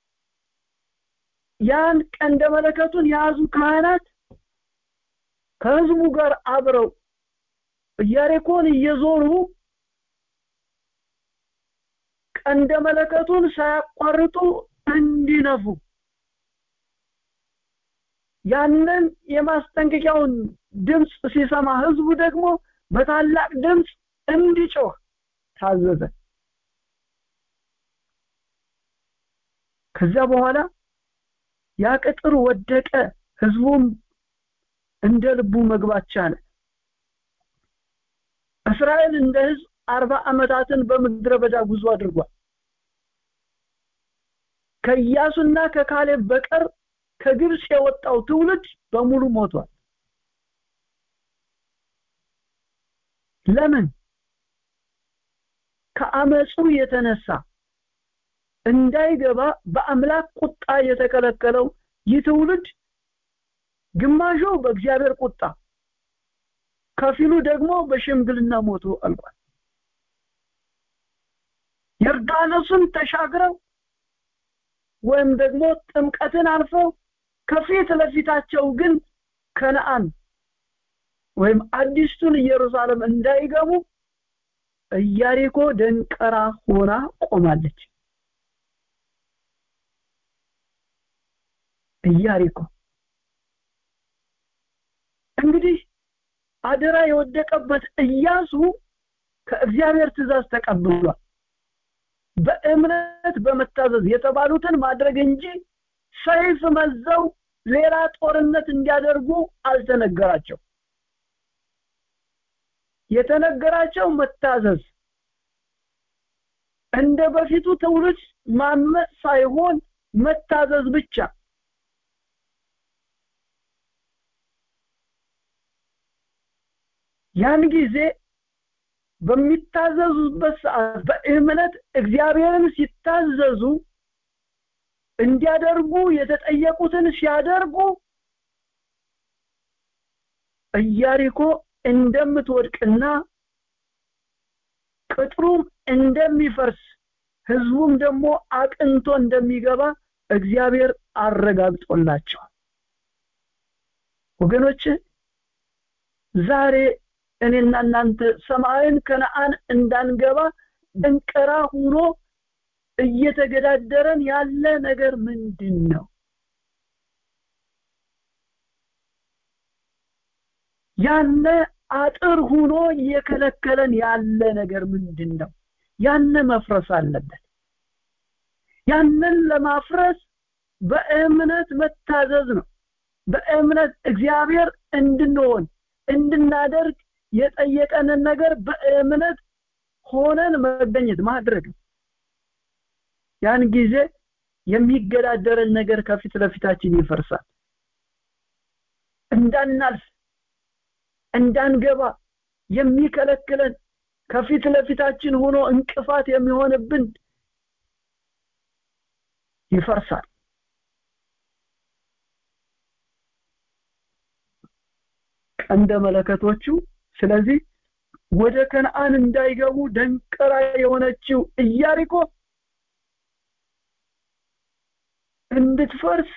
ያን ቀንደ መለከቱን የያዙ ካህናት ከህዝቡ ጋር አብረው ኢያሪኮን እየዞሩ ቀንደ መለከቱን ሳያቋርጡ እንዲነፉ ያንን የማስጠንቀቂያውን ድምፅ ሲሰማ ህዝቡ ደግሞ በታላቅ ድምፅ እንዲጮህ ታዘዘ ከዚያ በኋላ ያ ቅጥር ወደቀ ህዝቡም እንደ ልቡ መግባት ቻለ እስራኤል እንደ ህዝብ አርባ ዓመታትን በምድረ በዳ ጉዞ አድርጓል ከኢያሱና ከካሌብ በቀር ከግብጽ የወጣው ትውልድ በሙሉ ሞቷል ለምን ከአመፁ የተነሳ እንዳይገባ በአምላክ ቁጣ የተከለከለው ይህ ትውልድ ግማሹ በእግዚአብሔር ቁጣ ከፊሉ ደግሞ በሽምግልና ሞቶ አልቋል ዮርዳኖስን ተሻግረው ወይም ደግሞ ጥምቀትን አልፈው ከፊት ለፊታቸው ግን ከነአን ወይም አዲስቱን ኢየሩሳሌም እንዳይገቡ ኢያሪኮ ደንቀራ ሆና ቆማለች ኢያሪኮ እንግዲህ አደራ የወደቀበት ኢያሱ ከእግዚአብሔር ትእዛዝ ተቀብሏል በእምነት በመታዘዝ የተባሉትን ማድረግ እንጂ ሰይፍ መዘው ሌላ ጦርነት እንዲያደርጉ አልተነገራቸው የተነገራቸው መታዘዝ እንደ በፊቱ ትውልድ ማመፅ ሳይሆን መታዘዝ ብቻ ያን ጊዜ በሚታዘዙበት ሰዓት በእምነት እግዚአብሔርን ሲታዘዙ እንዲያደርጉ የተጠየቁትን ሲያደርጉ ኢያሪኮ እንደምትወድቅና ቅጥሩም እንደሚፈርስ ህዝቡም ደግሞ አቅንቶ እንደሚገባ እግዚአብሔር አረጋግጦላቸዋል ወገኖች ዛሬ እኔና እናንተ ሰማይን ከነአን እንዳንገባ ደንቀራ ሆኖ እየተገዳደረን ያለ ነገር ምንድን ነው ያነ አጥር ሆኖ እየከለከለን ያለ ነገር ምንድን ነው ያነ መፍረስ አለበት ያንን ለማፍረስ በእምነት መታዘዝ ነው በእምነት እግዚአብሔር እንድንሆን እንድናደርግ የጠየቀንን ነገር በእምነት ሆነን መገኘት ማድረግ ያን ጊዜ የሚገዳደረን ነገር ከፊት ለፊታችን ይፈርሳል እንዳናልፍ እንዳንገባ የሚከለክለን ከፊት ለፊታችን ሆኖ እንቅፋት የሚሆንብን ይፈርሳል ቀንደ መለከቶቹ ስለዚህ ወደ ከነአን እንዳይገቡ ደንቀራ የሆነችው ኢያሪኮ እንድትፈርስ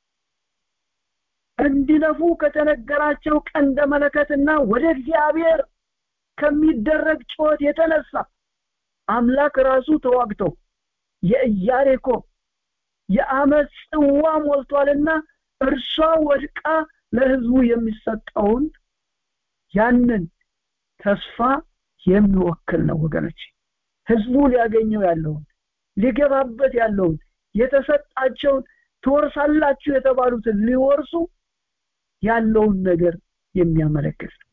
እንዲነፉ ከተነገራቸው ቀንደ መለከትና ወደ እግዚአብሔር ከሚደረግ ጩኸት የተነሳ አምላክ ራሱ ተዋግተው የኢያሪኮ የአመፅ ጽዋ ሞልቷልና እርሷ ወድቃ ለህዝቡ የሚሰጠውን ያንን ተስፋ የሚወክል ነው ወገኖች ህዝቡ ሊያገኘው ያለውን ሊገባበት ያለውን የተሰጣቸውን ትወርሳላችሁ የተባሉትን ሊወርሱ ያለውን ነገር የሚያመለክት ነው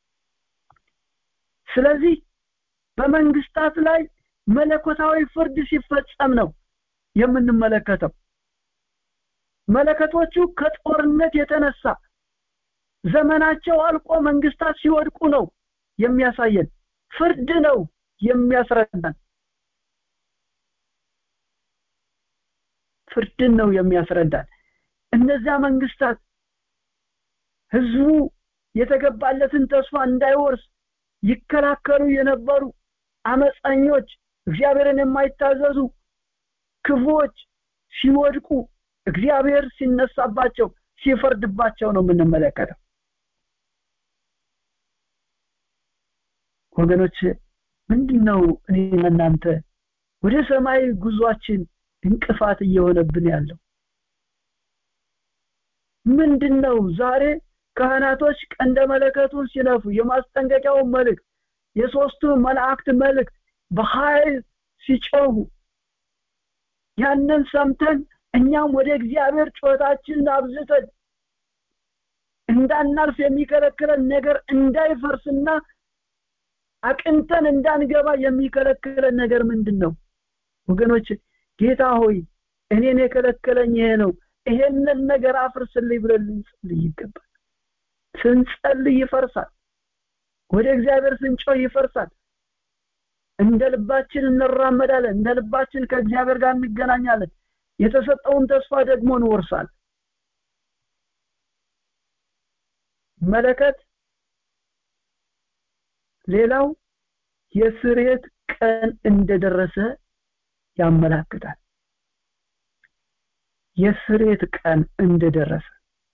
ስለዚህ በመንግስታት ላይ መለኮታዊ ፍርድ ሲፈጸም ነው የምንመለከተው መለከቶቹ ከጦርነት የተነሳ ዘመናቸው አልቆ መንግስታት ሲወድቁ ነው የሚያሳየን ፍርድ ነው የሚያስረዳን ፍርድን ነው የሚያስረዳን እነዚያ መንግስታት ህዝቡ የተገባለትን ተስፋ እንዳይወርስ ይከላከሉ የነበሩ አመፀኞች እግዚአብሔርን የማይታዘዙ ክፉዎች ሲወድቁ እግዚአብሔር ሲነሳባቸው ሲፈርድባቸው ነው የምንመለከተው ወገኖች ምንድነው እኔና እናንተ ወደ ሰማይ ጉዟችን እንቅፋት እየሆነብን ያለው ምንድነው ዛሬ ካህናቶች ቀንደ መለከቱን ሲነፉ የማስጠንቀቂያውን መልእክት የሶስቱ መላእክት መልእክት በኃይል ሲጮሁ ያንን ሰምተን እኛም ወደ እግዚአብሔር ጩኸታችንን አብዝተን እንዳናልፍ የሚከለክለን ነገር እንዳይፈርስና አቅንተን እንዳንገባ የሚከለክለን ነገር ምንድን ነው ወገኖች ጌታ ሆይ እኔን የከለከለኝ ይሄ ነው ይሄንን ነገር አፍርስልኝ ብለን ልንጸልይ ይገባል ስንጸልይ ይፈርሳል ወደ እግዚአብሔር ስንጮህ ይፈርሳል እንደ ልባችን እንራመዳለን እንደ ልባችን ከእግዚአብሔር ጋር እንገናኛለን የተሰጠውን ተስፋ ደግሞ እንወርሳለን መለከት ሌላው የስርየት ቀን እንደደረሰ ያመላክታል የስርየት ቀን እንደደረሰ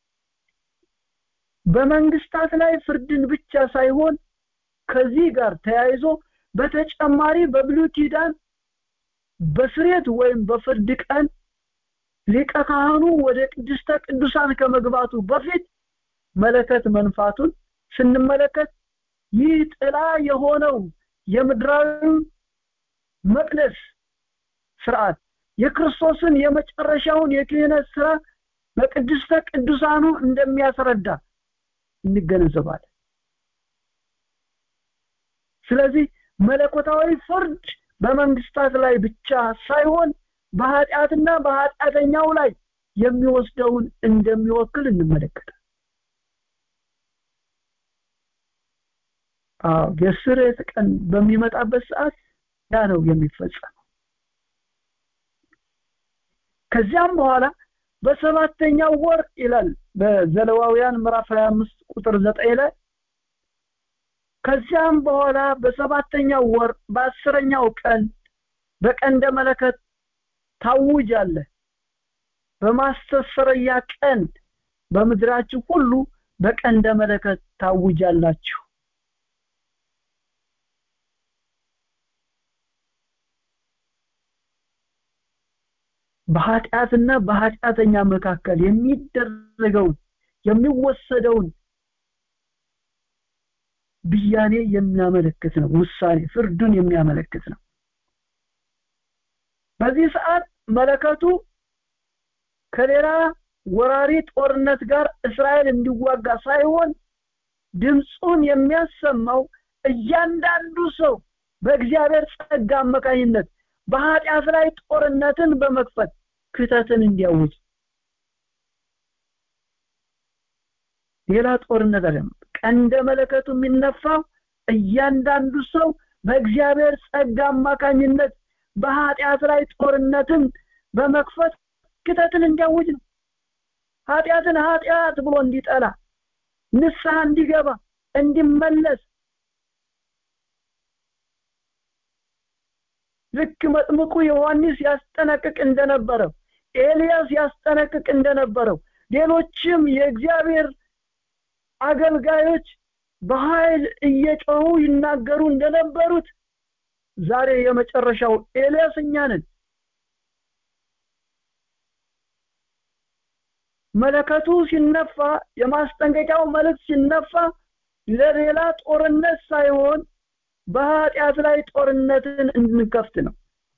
በመንግስታት ላይ ፍርድን ብቻ ሳይሆን ከዚህ ጋር ተያይዞ በተጨማሪ በብሉይ ኪዳን በስርየት ወይም በፍርድ ቀን ሊቀ ካህኑ ወደ ቅድስተ ቅዱሳን ከመግባቱ በፊት መለከት መንፋቱን ስንመለከት ይህ ጥላ የሆነው የምድራዊ መቅደስ ስርዓት የክርስቶስን የመጨረሻውን የክህነት ስራ በቅድስተ ቅዱሳኑ እንደሚያስረዳ እንገነዘባለን ስለዚህ መለኮታዊ ፍርድ በመንግስታት ላይ ብቻ ሳይሆን በኃጢአትና በኃጢአተኛው ላይ የሚወስደውን እንደሚወክል እንመለከታል አዎ የስርየት ቀን በሚመጣበት ሰዓት ያ ነው የሚፈጸመው ከዚያም በኋላ በሰባተኛው ወር ይላል በዘለዋውያን ምዕራፍ 25 ቁጥር 9 ላይ ከዚያም በኋላ በሰባተኛው ወር በአስረኛው ቀን በቀንደ መለከት ታውጃለ በማስተሰረያ ቀን በምድራችሁ ሁሉ በቀንደ መለከት ታውጃላችሁ በኃጢአትና በኃጢአተኛ መካከል የሚደረገውን የሚወሰደውን ብያኔ የሚያመለክት ነው ውሳኔ ፍርዱን የሚያመለክት ነው በዚህ ሰዓት መለከቱ ከሌላ ወራሪ ጦርነት ጋር እስራኤል እንዲዋጋ ሳይሆን ድምፁን የሚያሰማው እያንዳንዱ ሰው በእግዚአብሔር ጸጋ አማካኝነት በኃጢአት ላይ ጦርነትን በመክፈት ክተትን እንዲያውጅ ሌላ ጦርነት አይደለም ቀንደ መለከቱ የሚነፋው እያንዳንዱ ሰው በእግዚአብሔር ጸጋ አማካኝነት በኃጢአት ላይ ጦርነትን በመክፈት ክተትን እንዲያውጅ ነው ኃጢአትን ኃጢአት ብሎ እንዲጠላ ንስሐ እንዲገባ እንዲመለስ ልክ መጥምቁ ዮሐንስ ያስጠነቅቅ እንደነበረው ኤልያስ ያስጠነቅቅ እንደነበረው ሌሎችም የእግዚአብሔር አገልጋዮች በኃይል እየጮሁ ይናገሩ እንደነበሩት ዛሬ የመጨረሻው ኤልያስ እኛ ነን መለከቱ ሲነፋ የማስጠንቀቂያው መልእክት ሲነፋ ለሌላ ጦርነት ሳይሆን በኃጢአት ላይ ጦርነትን እንከፍት ነው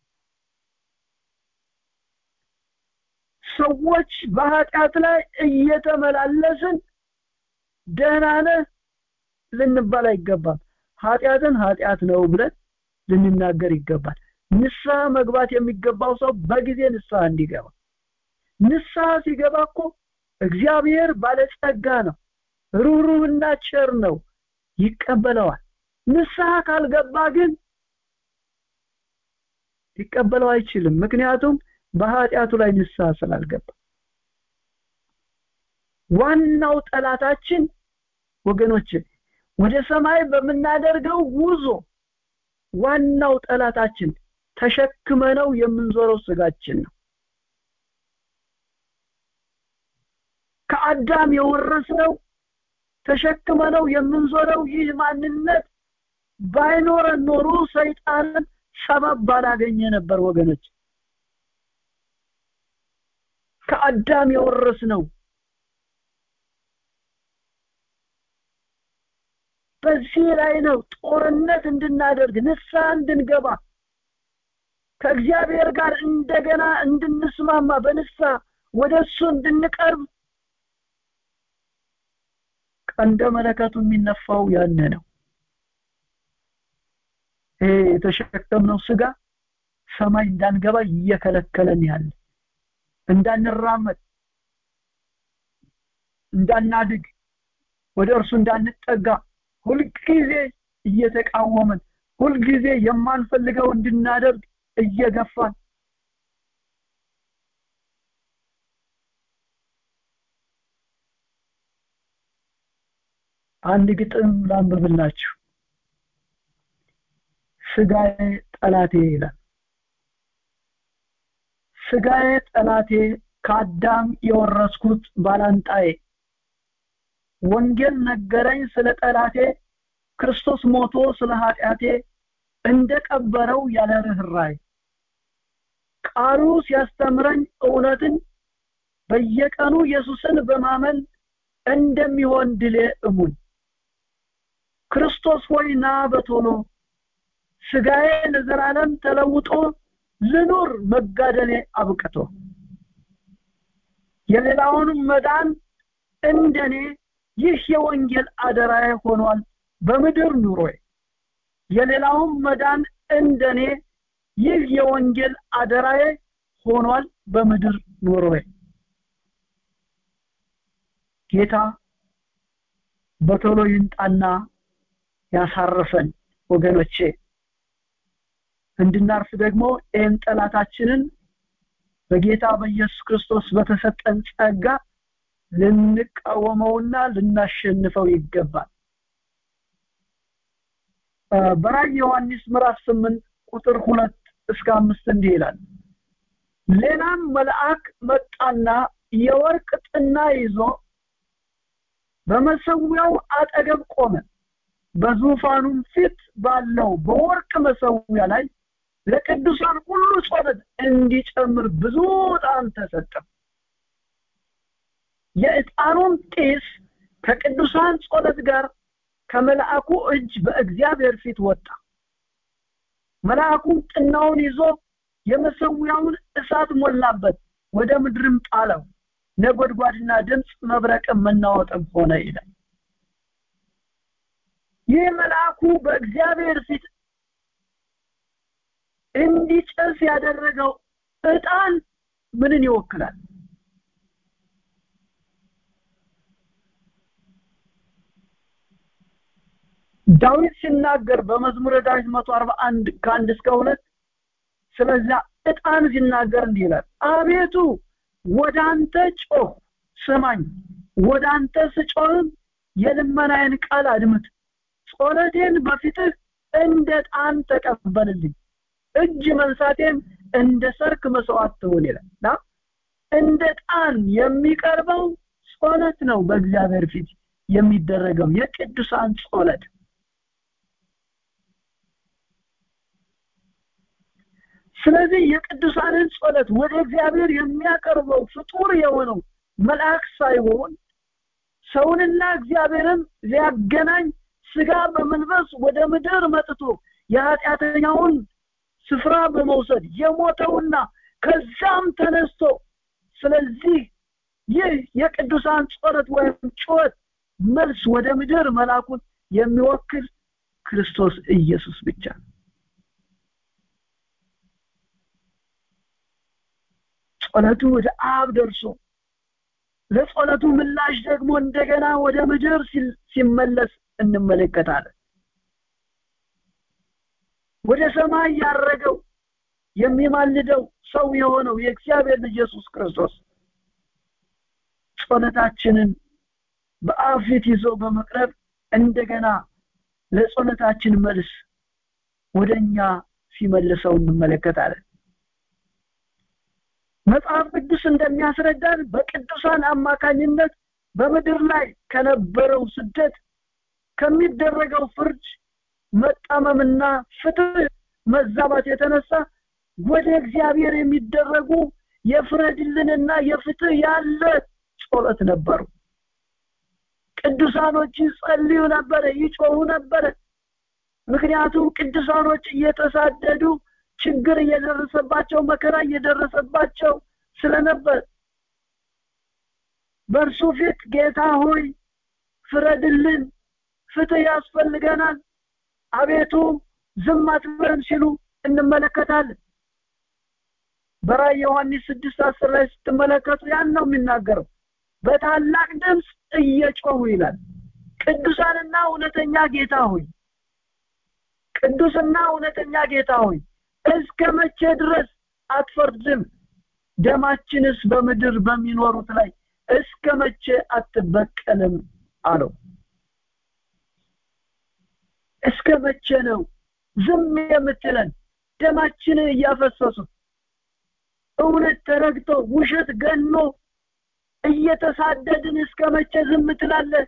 ሰዎች በኃጢአት ላይ እየተመላለስን ደህና ነህ ልንባል አይገባም ኃጢአትን ኃጢአት ነው ብለን ልንናገር ይገባል ንስሐ መግባት የሚገባው ሰው በጊዜ ንስሐ እንዲገባ ንስሐ ሲገባ እኮ እግዚአብሔር ባለጸጋ ነው ሩህሩህና ቸር ነው ይቀበለዋል ንስሐ ካልገባ ግን ሊቀበለው አይችልም ምክንያቱም በኃጢአቱ ላይ ንስሐ ስላልገባ ዋናው ጠላታችን ወገኖች ወደ ሰማይ በምናደርገው ጉዞ ዋናው ጠላታችን ተሸክመነው የምንዞረው ስጋችን ነው ከአዳም የወረስነው ተሸክመነው የምንዞረው ይህ ማንነት ባይኖረን ኖሮ ሰይጣንን ሰበብ ባላገኘ ነበር ወገኖች ከአዳም የወረስነው በዚህ ላይ ነው ጦርነት እንድናደርግ ንስሐ እንድንገባ ከእግዚአብሔር ጋር እንደገና እንድንስማማ በንስሐ ወደ እሱ እንድንቀርብ ቀንደ መለከቱ የሚነፋው ያነ ነው ይሄ የተሸከምነው ስጋ ሰማይ እንዳንገባ እየከለከለን ያለ እንዳንራመድ እንዳናድግ ወደ እርሱ እንዳንጠጋ ሁልጊዜ እየተቃወመን ሁልጊዜ የማንፈልገው እንድናደርግ እየገፋን አንድ ግጥም ላንብብላችሁ ስጋዬ ጠላቴ ይላል ስጋዬ ጠላቴ ከአዳም የወረስኩት ባላንጣዬ ወንጌል ነገረኝ ስለ ጠላቴ ክርስቶስ ሞቶ ስለ ኃጢአቴ እንደቀበረው ያለ ርኅራይ ቃሉ ሲያስተምረኝ እውነትን በየቀኑ ኢየሱስን በማመን እንደሚሆን ድሌ እሙን ክርስቶስ ሆይ ና በቶሎ ስጋዬ ለዘላለም ተለውጦ ልኑር መጋደሌ አብቅቶ የሌላውንም መዳን እንደኔ ይህ የወንጌል አደራዬ ሆኗል በምድር ኑሮዬ የሌላውም መዳን እንደኔ ይህ የወንጌል አደራዬ ሆኗል በምድር ኑሮዬ ጌታ በቶሎ ይምጣና ያሳረፈን ወገኖቼ እንድናርፍ ደግሞ ይህን ጠላታችንን በጌታ በኢየሱስ ክርስቶስ በተሰጠን ጸጋ ልንቃወመውና ልናሸንፈው ይገባል በራእይ ዮሐንስ ምዕራፍ ስምንት ቁጥር ሁለት እስከ አምስት እንዲህ ይላል ሌላም መልአክ መጣና የወርቅ ጥና ይዞ በመሰዊያው አጠገብ ቆመ በዙፋኑም ፊት ባለው በወርቅ መሰዊያ ላይ ለቅዱሳን ሁሉ ጸሎት እንዲጨምር ብዙ ዕጣን ተሰጠ የዕጣኑም ጢስ ከቅዱሳን ጸሎት ጋር ከመልአኩ እጅ በእግዚአብሔር ፊት ወጣ መልአኩም ጥናውን ይዞ የመሰዊያውን እሳት ሞላበት ወደ ምድርም ጣለው ነጎድጓድና ድምፅ መብረቅም መናወጥም ሆነ ይላል ይህ መልአኩ በእግዚአብሔር ፊት እንዲጨስ ያደረገው ዕጣን ምንን ይወክላል ዳዊት ሲናገር በመዝሙረ ዳዊት 141 ከአንድ እስከ ሁለት ስለዚያ ዕጣን ሲናገር እንዲህ ይላል አቤቱ ወደ አንተ ጮህ ስማኝ ወደ አንተ ስጮህም የልመናዬን ቃል አድምጥ ጸሎቴን በፊትህ እንደ ጣን ተቀበልልኝ እጅ መንሳቴም እንደ ሰርክ መስዋዕት ትሁን ይላልና እንደ ጣን የሚቀርበው ጸሎት ነው በእግዚአብሔር ፊት የሚደረገው የቅዱሳን ጸሎት ስለዚህ የቅዱሳንን ጸሎት ወደ እግዚአብሔር የሚያቀርበው ፍጡር የሆነው መልአክ ሳይሆን ሰውንና እግዚአብሔርን ሊያገናኝ ስጋ በመንፈስ ወደ ምድር መጥቶ የኃጢአተኛውን ስፍራ በመውሰድ የሞተውና ከዛም ተነስቶ ስለዚህ ይህ የቅዱሳን ጸሎት ወይም ጩኸት መልስ ወደ ምድር መላኩን የሚወክል ክርስቶስ ኢየሱስ ብቻ ነው ጸሎቱ ወደ አብ ደርሶ ለጸሎቱ ምላሽ ደግሞ እንደገና ወደ ምድር ሲመለስ እንመለከታለን ወደ ሰማይ ያረገው የሚማልደው ሰው የሆነው የእግዚአብሔር ልጅ ኢየሱስ ክርስቶስ ጸሎታችንን በአብ ፊት ይዞ በመቅረብ እንደገና ለጸሎታችን መልስ ወደኛ ሲመልሰው እንመለከታለን መጽሐፍ ቅዱስ እንደሚያስረዳን በቅዱሳን አማካኝነት በምድር ላይ ከነበረው ስደት ከሚደረገው ፍርድ መጣመምና ፍትህ መዛባት የተነሳ ወደ እግዚአብሔር የሚደረጉ የፍረድልንና የፍትህ ያለ ጸሎት ነበሩ ቅዱሳኖች ይጸልዩ ነበረ ይጮሁ ነበረ ምክንያቱም ቅዱሳኖች እየተሳደዱ ችግር እየደረሰባቸው መከራ እየደረሰባቸው ስለነበር በእርሱ ፊት ጌታ ሆይ ፍረድልን ፍትህ ያስፈልገናል አቤቱ ዝም አትበለን ሲሉ እንመለከታለን በራይ ዮሐንስ ስድስት አስር ላይ ስትመለከቱ ያን ነው የሚናገረው በታላቅ ድምፅ እየጮሁ ይላል ቅዱሳንና እውነተኛ ጌታ ሆይ ቅዱስና እውነተኛ ጌታ ሆይ እስከ መቼ ድረስ አትፈርድም ደማችንስ በምድር በሚኖሩት ላይ እስከ መቼ አትበቀልም አለው እስከ መቼ ነው ዝም የምትለን ደማችንን እያፈሰሱ እውነት ተረግጦ ውሸት ገኖ እየተሳደድን እስከ መቼ ዝም ትላለህ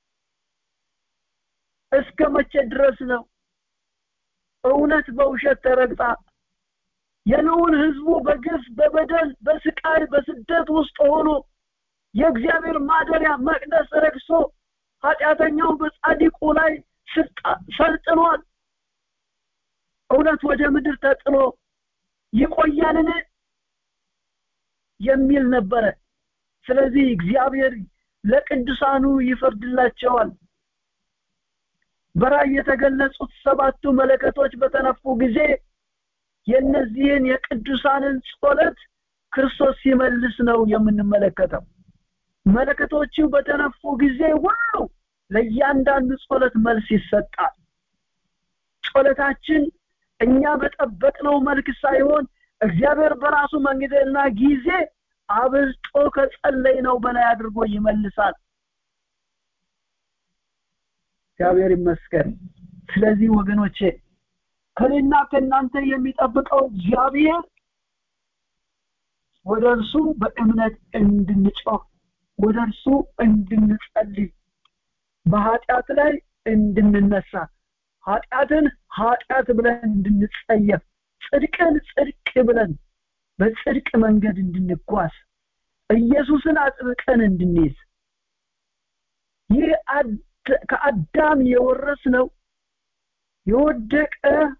እስከ መቼ ድረስ ነው እውነት በውሸት ተረግጣ የነውን ህዝቡ በግፍ በበደል በስቃይ በስደት ውስጥ ሆኖ የእግዚአብሔር ማደሪያ መቅደስ ረግሶ ኃጢአተኛው በጻዲቁ ላይ ሰልጥኗል እውነት ወደ ምድር ተጥሎ ይቆያልን የሚል ነበረ ስለዚህ እግዚአብሔር ለቅዱሳኑ ይፈርድላቸዋል በራእይ የተገለጹት ሰባቱ መለከቶች በተነፉ ጊዜ የእነዚህን የቅዱሳንን ጸሎት ክርስቶስ ሲመልስ ነው የምንመለከተው መለከቶቹ በተነፉ ጊዜ ሁሉ ለእያንዳንዱ ጸሎት መልስ ይሰጣል ጸሎታችን እኛ በጠበቅነው መልክ ሳይሆን እግዚአብሔር በራሱ መንገድና ጊዜ አብልጦ ከጸለይ ነው በላይ አድርጎ ይመልሳል እግዚአብሔር ይመስገን ስለዚህ ወገኖቼ ከኔና ከእናንተ የሚጠብቀው እግዚአብሔር ወደ እርሱ በእምነት እንድንጮህ ወደ እርሱ እንድንጸልይ በኃጢአት ላይ እንድንነሳ ኃጢአትን ኃጢአት ብለን እንድንጸየፍ ጽድቅን ጽድቅ ብለን በጽድቅ መንገድ እንድንጓዝ ኢየሱስን አጥብቀን እንድንይዝ ይህ ከአዳም የወረስ ነው የወደቀ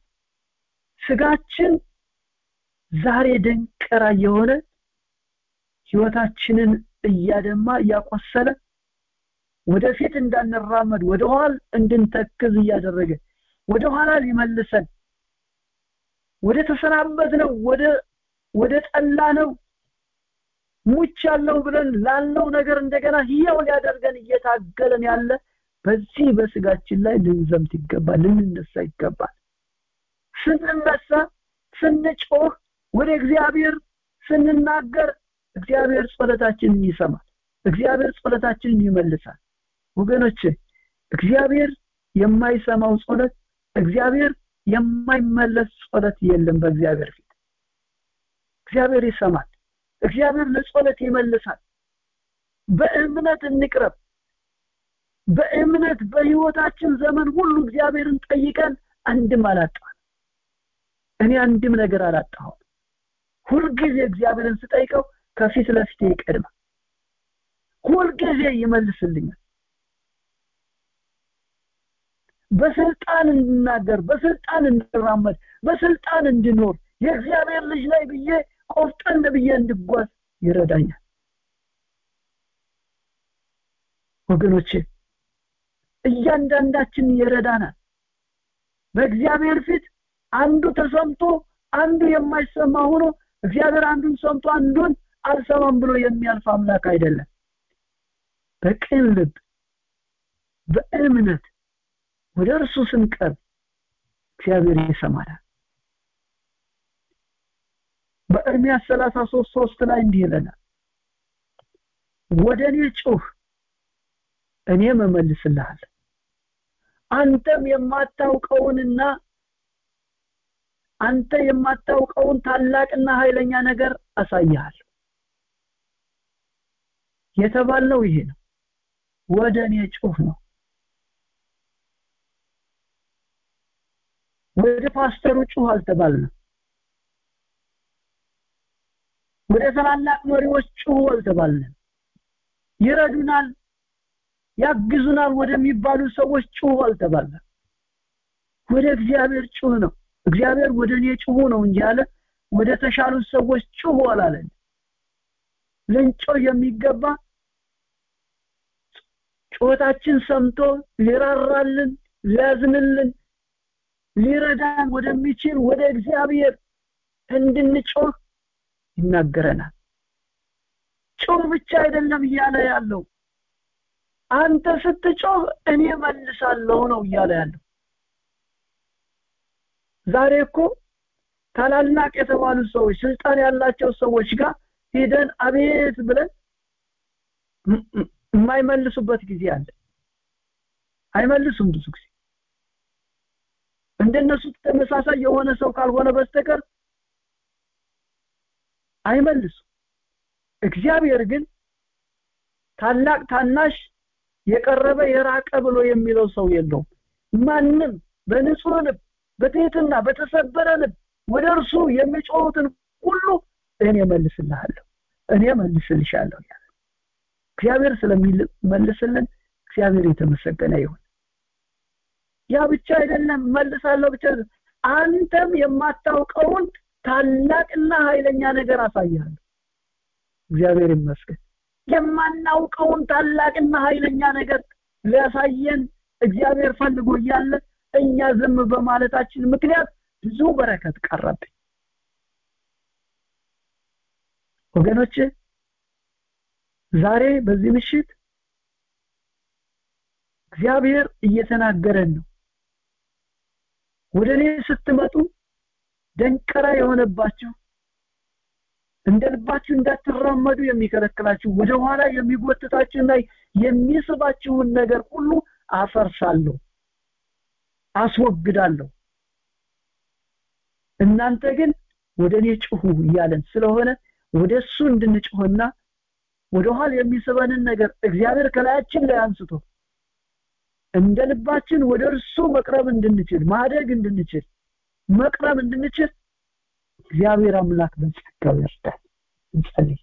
ስጋችን ዛሬ ደንቀራ የሆነ ህይወታችንን እያደማ እያቆሰለ ወደፊት እንዳንራመድ ወደ ኋላ እንድንተክዝ እያደረገ ወደ ኋላ ሊመልሰን ወደ ተሰናበት ነው ወደ ወደ ጠላ ነው ሙች ያለው ብለን ላለው ነገር እንደገና ህያው ሊያደርገን እየታገለን ያለ በዚህ በስጋችን ላይ ልንዘምት ይገባል ልንነሳ ይገባል ስንነሳ ስንጮህ ወደ እግዚአብሔር ስንናገር እግዚአብሔር ጸሎታችንን ይሰማል እግዚአብሔር ጸሎታችንን ይመልሳል ወገኖች እግዚአብሔር የማይሰማው ጸሎት እግዚአብሔር የማይመለስ ጸሎት የለም በእግዚአብሔር ፊት እግዚአብሔር ይሰማል እግዚአብሔር ለጸሎት ይመልሳል በእምነት እንቅረብ በእምነት በህይወታችን ዘመን ሁሉ እግዚአብሔርን ጠይቀን አንድም አላጣን እኔ አንድም ነገር አላጣሁም ሁልጊዜ እግዚአብሔርን ስጠይቀው ከፊት ለፊቴ ይቀድማል ሁልጊዜ ይመልስልኛል በስልጣን እንድናገር በስልጣን እንድራመድ በስልጣን እንድኖር የእግዚአብሔር ልጅ ላይ ብዬ ቆፍጠን ብዬ እንድጓዝ ይረዳኛል ወገኖቼ እያንዳንዳችን ይረዳናል በእግዚአብሔር ፊት አንዱ ተሰምቶ አንዱ የማይሰማ ሆኖ እግዚአብሔር አንዱን ሰምቶ አንዱን አልሰማም ብሎ የሚያልፍ አምላክ አይደለም በቅን ልብ በእምነት ወደ እርሱ ስንቀርብ እግዚአብሔር ይሰማናል በእርሚያስ 33 ሶስት ላይ እንዲህ ይለናል ወደ እኔ ጩህ እኔም እመልስልሃለሁ አንተም የማታውቀውንና አንተ የማታውቀውን ታላቅና ኃይለኛ ነገር አሳያለሁ የተባለው ይሄ ነው ወደ እኔ ጩህ ነው ወደ ፓስተሩ ጩህ አልተባልንም ወደ ታላላቅ መሪዎች ጩህ አልተባልንም ይረዱናል ያግዙናል ወደሚባሉ ሰዎች ጩህ አልተባልንም ወደ እግዚአብሔር ጩህ ነው እግዚአብሔር ወደ እኔ ጩሁ ነው እንጂ አለ ወደ ተሻሉ ሰዎች ጩሁ አላለን ልንጮ የሚገባ ጩኸታችን ሰምቶ ሊራራልን ሊያዝንልን ሊረዳን ወደሚችል ወደ እግዚአብሔር እንድንጮህ ይናገረናል ጮህ ብቻ አይደለም እያለ ያለው አንተ ስትጮህ እኔ መልሳለሁ ነው እያለ ያለው ዛሬ እኮ ታላላቅ የተባሉ ሰዎች ስልጣን ያላቸው ሰዎች ጋር ሄደን አቤት ብለን የማይመልሱበት ጊዜ አለ አይመልሱም ብዙ ጊዜ እንደነሱ ተመሳሳይ የሆነ ሰው ካልሆነ በስተቀር አይመልሱም እግዚአብሔር ግን ታላቅ ታናሽ የቀረበ የራቀ ብሎ የሚለው ሰው የለውም ማንም በንጹህ ልብ በትህትና በተሰበረ ልብ ወደ እርሱ የሚጮሁትን ሁሉ እኔ መልስልሃለሁ እኔ መልስልሻለሁ ያለ እግዚአብሔር ስለሚመልስልን እግዚአብሔር የተመሰገነ ይሁን ያ ብቻ አይደለም መልሳለሁ ብቻ አንተም የማታውቀውን ታላቅና ኃይለኛ ነገር አሳያለሁ እግዚአብሔር ይመስገን የማናውቀውን ታላቅና ኃይለኛ ነገር ሊያሳየን እግዚአብሔር ፈልጎ እያለ እኛ ዝም በማለታችን ምክንያት ብዙ በረከት ቀረብኝ ወገኖች ዛሬ በዚህ ምሽት እግዚአብሔር እየተናገረን ነው ወደ እኔ ስትመጡ ደንቀራ የሆነባችሁ እንደ ልባችሁ እንዳትራመዱ የሚከለክላችሁ ወደ ኋላ የሚጎትታችሁና የሚስባችሁን ነገር ሁሉ አፈርሳለሁ አስወግዳለሁ እናንተ ግን ወደ እኔ ጭሁ እያለን ስለሆነ ወደ እሱ እንድንጭሆና ወደ ኋላ የሚስበንን ነገር እግዚአብሔር ከላያችን ላይ አንስቶ እንደ ልባችን ወደ እርሱ መቅረብ እንድንችል ማደግ እንድንችል መቅረብ እንድንችል እግዚአብሔር አምላክ በጸጋው ይርዳል እንጸልይ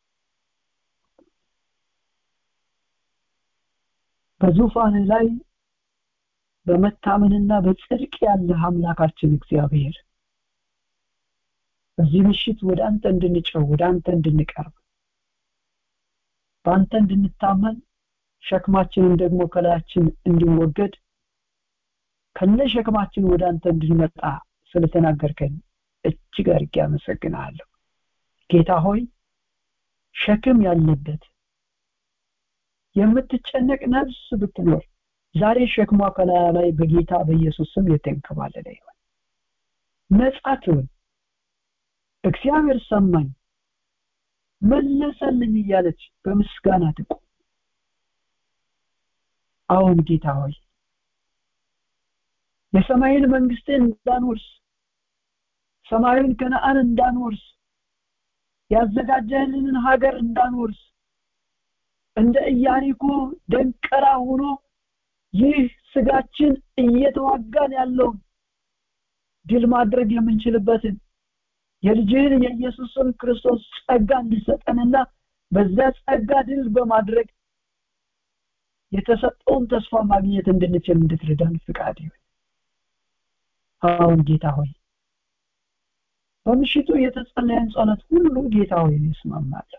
በዙፋን ላይ በመታመንና በጽድቅ ያለ አምላካችን እግዚአብሔር በዚህ ምሽት ወደ አንተ እንድንጨው ወደ አንተ እንድንቀርብ በአንተ እንድንታመን ሸክማችንን ደግሞ ከላያችን እንዲወገድ ከነ ሸክማችን ወደ አንተ እንድንመጣ ስለተናገርከኝ እጅግ አድርጌ አመሰግናለሁ ጌታ ሆይ ሸክም ያለበት የምትጨነቅ ነፍስ ብትኖር ዛሬ ሸክሟ ከላያ ላይ በጌታ በኢየሱስ ስም የተንከባለለ ይሆን ነጻ ትሁን እግዚአብሔር ሰማኝ መለሰልኝ እያለች በምስጋና ትቁም አሁን ጌታ ሆይ የሰማይን መንግስትን እንዳንወርስ ሰማዩን ከነአን እንዳንወርስ ያዘጋጀህልንን ሀገር እንዳንወርስ እንደ ኢያሪኮ ደንቀራ ሆኖ ይህ ስጋችን እየተዋጋን ያለውን ድል ማድረግ የምንችልበትን የልጅህን የኢየሱስን ክርስቶስ ጸጋ እንዲሰጠንና በዛ ጸጋ ድል በማድረግ የተሰጠውን ተስፋ ማግኘት እንድንችል እንድትረዳን ፍቃድ ይሁን አሁን ጌታ ሆይ በምሽቱ የተጸለየን ጸሎት ሁሉ ጌታ ሆይ ይስማማለሁ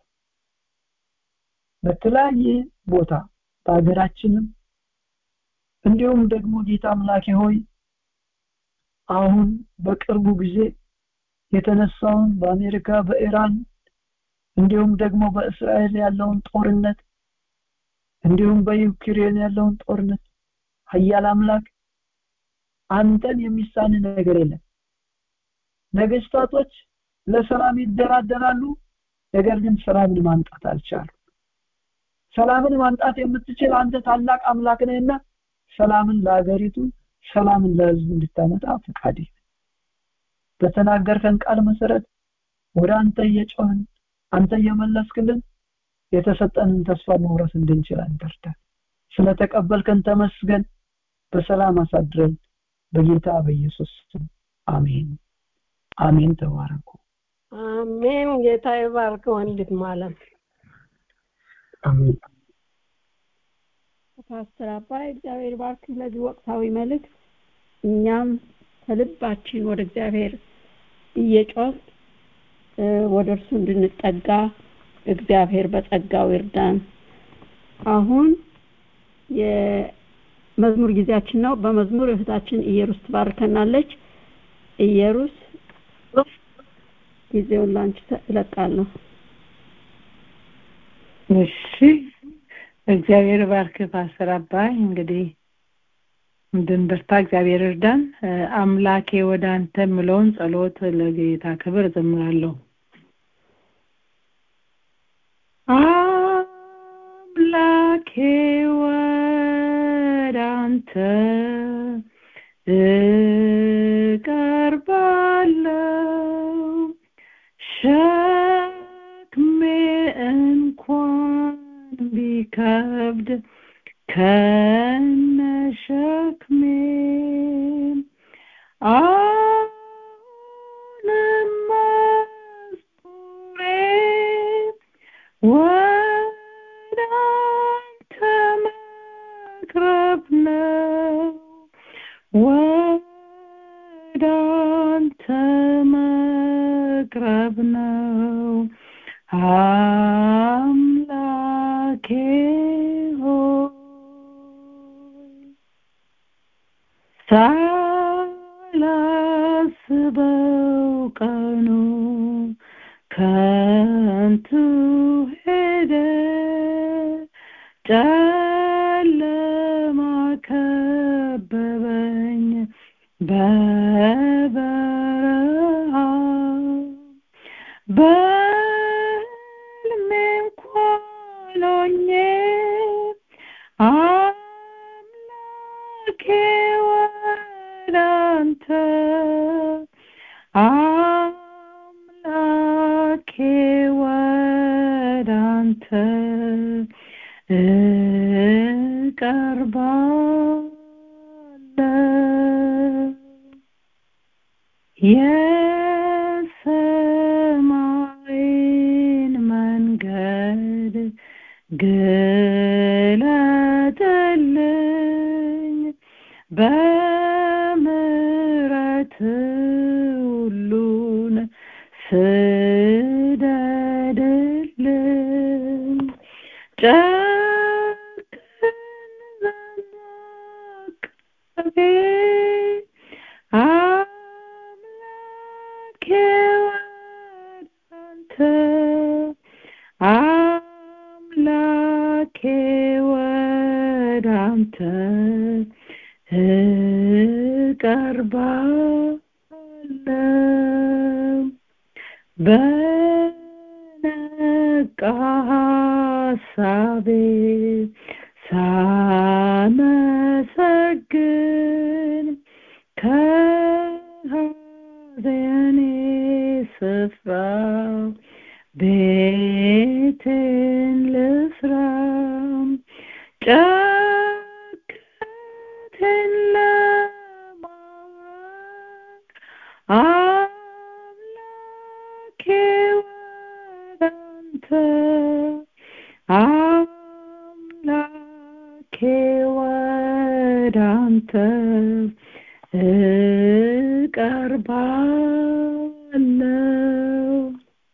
በተለያየ ቦታ በሀገራችንም እንዲሁም ደግሞ ጌታ አምላኬ ሆይ አሁን በቅርቡ ጊዜ የተነሳውን በአሜሪካ በኢራን እንዲሁም ደግሞ በእስራኤል ያለውን ጦርነት እንዲሁም በዩክሬን ያለውን ጦርነት ሀያል አምላክ አንተን የሚሳን ነገር የለም ነገስታቶች ለሰላም ይደራደራሉ ነገር ግን ሰላምን ማምጣት አልቻሉ ሰላምን ማምጣት የምትችል አንተ ታላቅ አምላክ ነህና ሰላምን ለሀገሪቱ ሰላምን ለህዝቡ እንድታመጣ ፈቃድ በተናገርከን ቃል መሰረት ወደ አንተ እየጮህን አንተ እየመለስክልን የተሰጠንን ተስፋ መውረስ እንድንችል አንተርዳ ስለተቀበልከን ተመስገን በሰላም አሳድረን በጌታ በኢየሱስ ስም አሜን አሜን ተባረኩ
አሜን ጌታ ይባርክ ወንድም አለም
አሜን
ፓስተር አባይ እግዚአብሔር ባርክ ለዚህ ወቅታዊ መልእክት እኛም ከልባችን ወደ እግዚአብሔር እየጮህ ወደ እርሱ እንድንጠጋ እግዚአብሔር በጸጋው ይርዳን አሁን የመዝሙር ጊዜያችን ነው በመዝሙር እህታችን ኢየሩስ ትባርከናለች ኢየሩስ ጊዜውን ላንቺ እለቃለሁ
እሺ እግዚአብሔር ባርክ ፓስተር አባይ እንግዲህ እንድንበርታ እግዚአብሔር እርዳን። አምላኬ ወደ አንተ የምለውን ጸሎት ለጌታ ክብር እዘምራለሁ። አምላኬ ወደ አንተ እቀርባለሁ ሸክሜ እንኳን ቢከብድ ከነሸክሜ አሁንም መዝሙሬ ወደ አንተ መቅረብ ነው ወደ አንተ መቅረብ ነው አምላኬ ሆይ ሳላስበው ቀኑ ከንቱ ሄደ ጨለማ ከበበኝ በበረሃ በሕልሜ እንኳን ሆኜ አምላኬ ወደ አንተ አምላኬ ወደ አንተ እቀርባለሁ የሰማይን መንገድ ግለጥልኝ በምሕረት ሁሉን ስደድልኝ ጨክን ዘንድ አቅቤ አምላኬ ወደ አንተ አምላኬ ወደ አንተ እቀርባለሁ በነቃ ሐሳቤ ሳመሰግን ከሐዘኔ ስፍራ ቤቴን ልስራ ጨክቴን ለማወቅ አምላኬ ወደ አንተ አምላኬ ወደ አንተ እቀርባለሁ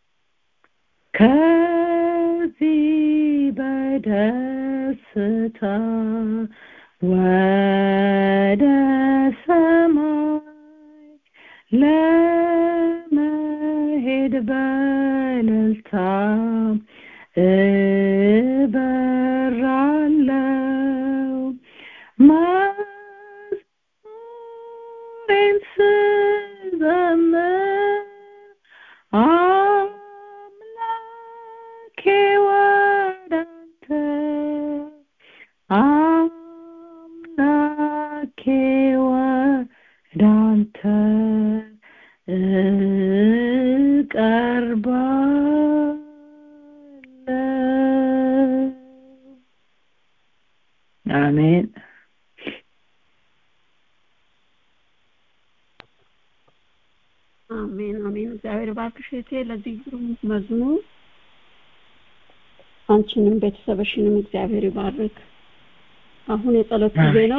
ከዚህ በደስታ ወደ ሰማይ ለመሄድ በእልልታ እበራለሁ መዝሙሬን ስዘምር አምላኬ ወደ አንተ አምላኬ ወደ አንተ እቀርባለሁ አሜን
አሜን አሜን። እግዚአብሔር ባርክሽ እህቴ ለዚህ ግሩም መዝሙር። አንቺንም ቤተሰብሽንም እግዚአብሔር ይባርክ። አሁን የጸሎት ጊዜ ነው።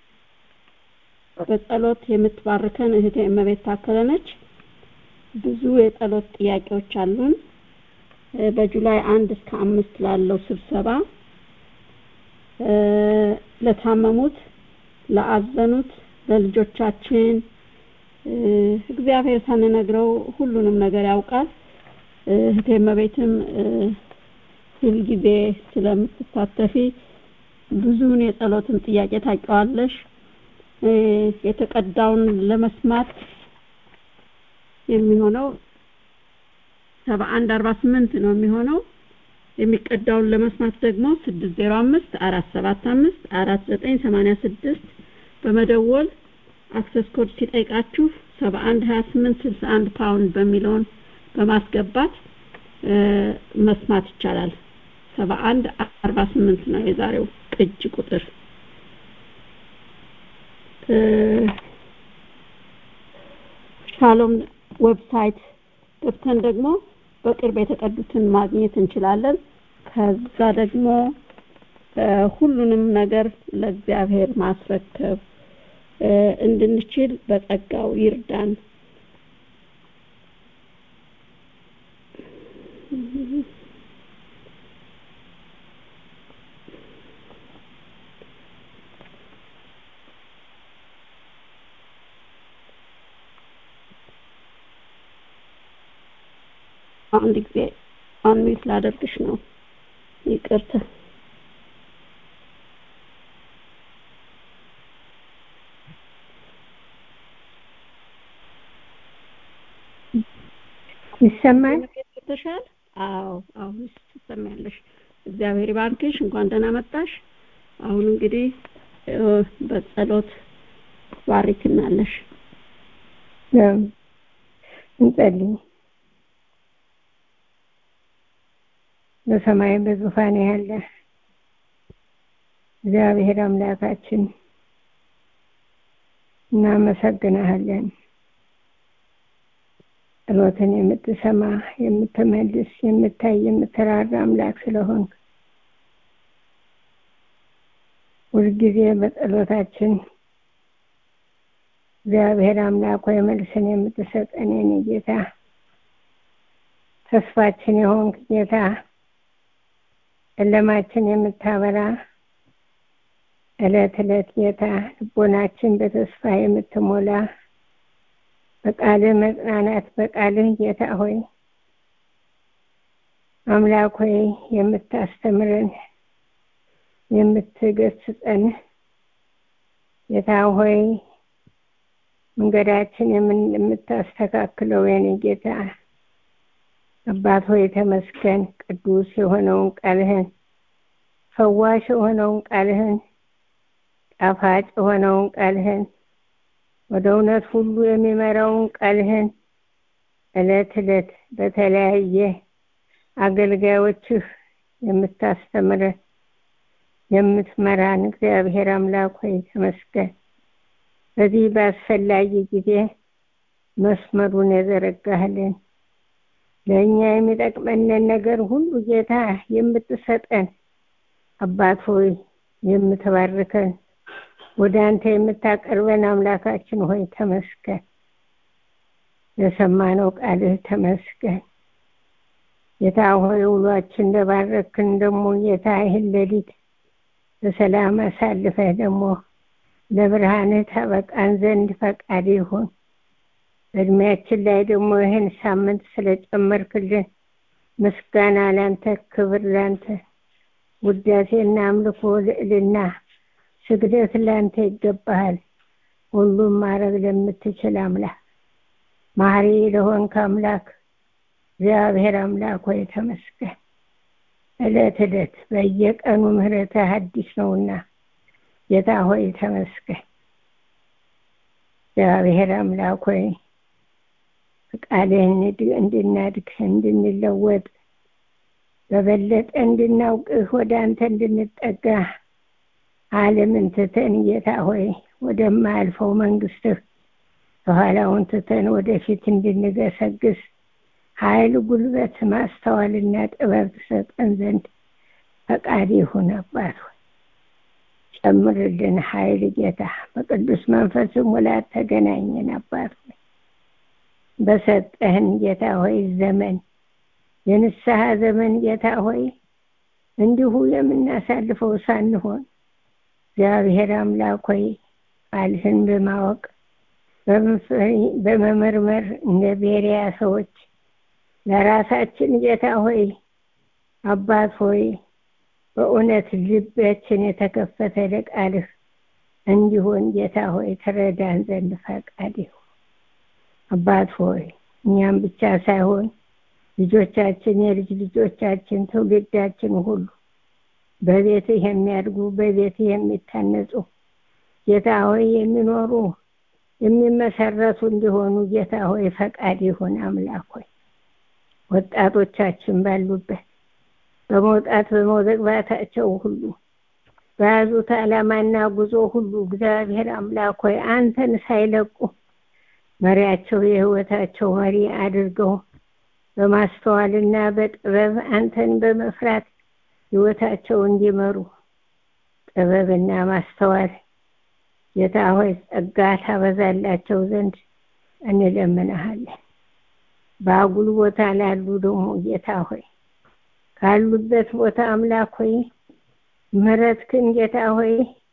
በጸሎት የምትባርከን እህቴ እመቤት ታከለ ነች። ብዙ የጸሎት ጥያቄዎች አሉን። እ፣ በጁላይ አንድ እስከ አምስት ላለው ስብሰባ እ፣ ለታመሙት፣ ለአዘኑት፣ ለልጆቻችን እ፣ እግዚአብሔር ሳንነግረው ሁሉንም ነገር ያውቃል። እ፣ እህቴ እመቤትም እ፣ ሁልጊዜ ስለምትሳተፊ ብዙውን የጸሎትን ጥያቄ ታውቂዋለሽ። እ፣ የተቀዳውን ለመስማት የሚሆነው ሰባ አንድ አርባ ስምንት ነው የሚሆነው የሚቀዳውን ለመስማት ደግሞ ስድስት ዜሮ አምስት አራት ሰባት አምስት አራት ዘጠኝ ሰማንያ ስድስት በመደወል አክሰስ ኮድ ሲጠይቃችሁ ሰባ አንድ ሀያ ስምንት ስልሳ አንድ ፓውንድ በሚለውን በማስገባት እ፣ መስማት ይቻላል ሰባ አንድ አርባ ስምንት ነው የዛሬው ቅጅ ቁጥር እ፣ ሻሎም ዌብሳይት ገብተን ደግሞ በቅርብ የተቀዱትን ማግኘት እንችላለን ከዛ ደግሞ እ፣ ሁሉንም ነገር ለእግዚአብሔር ማስረከብ እ፣ እንድንችል በጸጋው ይርዳን አንድ ጊዜ አንሚት ላደርግሽ ነው ይቅርታ
ይሰማል
ተሻል አዎ አሁን ትሰሚያለሽ እግዚአብሔር ይባርክሽ እንኳን ደህና መጣሽ አሁን እንግዲህ እ፣ በጸሎት ባሪክናለሽ
ያው እንጸልይ በሰማይ በዙፋን ያለ እግዚአብሔር አምላካችን እናመሰግናሃለን ጸሎትን የምትሰማ የምትመልስ የምታይ የምትራራ አምላክ ስለሆንክ ሁልጊዜ በጸሎታችን እግዚአብሔር አምላክ ሆይ መልስን የምትሰጠን የኔ ጌታ ተስፋችን የሆንክ ጌታ ጨለማችን የምታበራ እለት እለት ጌታ ልቦናችን በተስፋ የምትሞላ በቃልህ መጽናናት በቃልህ ጌታ ሆይ አምላክ ሆይ የምታስተምረን የምትገስጸን ጌታ ሆይ መንገዳችን የምን- የምታስተካክለው የኔ ጌታ አባት ሆይ ተመስገን ቅዱስ የሆነውን ቃልህን ፈዋሽ የሆነውን ቃልህን ጣፋጭ የሆነውን ቃልህን ወደ እውነት ሁሉ የሚመራውን ቃልህን እለት እለት በተለያየ አገልጋዮችህ የምታስተምረን የምትመራን እግዚአብሔር አምላክ ሆይ ተመስገን በዚህ በአስፈላጊ ጊዜ መስመሩን የዘረጋህልን ለእኛ የሚጠቅመንን ነገር ሁሉ ጌታ የምትሰጠን አባት ሆይ የምትባርከን ወደ አንተ የምታቀርበን አምላካችን ሆይ ተመስገን ለሰማነው ቃልህ ተመስገን ጌታ ሆይ ውሏችን እንደባረክን ደግሞ ጌታ ይህን ሌሊት በሰላም አሳልፈህ ደግሞ ለብርሃንህ ታበቃን ዘንድ ፈቃድ ይሁን በእድሜያችን ላይ ደግሞ ይህን ሳምንት ስለጨመርክልን ምስጋና ላንተ ክብር ላንተ ውዳሴና አምልኮ ልዕልና ስግደት ላንተ ይገባሃል ሁሉም ማድረግ ለምትችል አምላክ ማሪ ለሆንክ አምላክ እግዚአብሔር አምላክ ሆይ ተመስገን እለት እለት በየቀኑ ምህረትህ አዲስ ነውና ጌታ ሆይ ተመስገን እግዚአብሔር አምላክ ሆይ ፈቃድህን እንድናድግ እንድንለወጥ በበለጠ እንድናውቅህ ወደ አንተ እንድንጠጋ ዓለምን ትተን ጌታ ሆይ ወደማያልፈው መንግስትህ ከኋላውን ትተን ወደፊት እንድንገሰግስ ኃይል ጉልበት ማስተዋልና ጥበብ ትሰጠን ዘንድ ፈቃድ ይሁን አባት ሆይ ጨምርልን ኃይል ጌታ በቅዱስ መንፈስ ሙላት ተገናኘን አባት ሆይ በሰጠህን ጌታ ሆይ ዘመን የንስሐ ዘመን ጌታ ሆይ እንዲሁ የምናሳልፈው ሳንሆን እግዚአብሔር አምላክ ሆይ ቃልህን በማወቅ በመመርመር እንደ ቤሪያ ሰዎች ለራሳችን ጌታ ሆይ አባት ሆይ በእውነት ልባችን የተከፈተ ለቃልህ እንዲሆን ጌታ ሆይ ትረዳን ዘንድ ፈቃድ ይሁን። አባት ሆይ እኛም ብቻ ሳይሆን ልጆቻችን፣ የልጅ ልጆቻችን፣ ትውልዳችን ሁሉ በቤትህ የሚያድጉ በቤትህ የሚታነጹ ጌታ ሆይ የሚኖሩ የሚመሰረቱ እንዲሆኑ ጌታ ሆይ ፈቃድ ይሁን። አምላክ ሆይ ወጣቶቻችን ባሉበት በመውጣት በመግባታቸው ሁሉ በያዙት ዓላማና ጉዞ ሁሉ እግዚአብሔር አምላክ ሆይ አንተን ሳይለቁ መሪያቸው የህይወታቸው መሪ አድርገው በማስተዋልና በጥበብ አንተን በመፍራት ህይወታቸው እንዲመሩ ጥበብና ማስተዋል ጌታ ሆይ ጸጋ ታበዛላቸው ዘንድ እንለምንሃለን። በአጉል ቦታ ላሉ ደግሞ ጌታ ሆይ ካሉበት ቦታ አምላክ ሆይ ምሕረትህን ጌታ ሆይ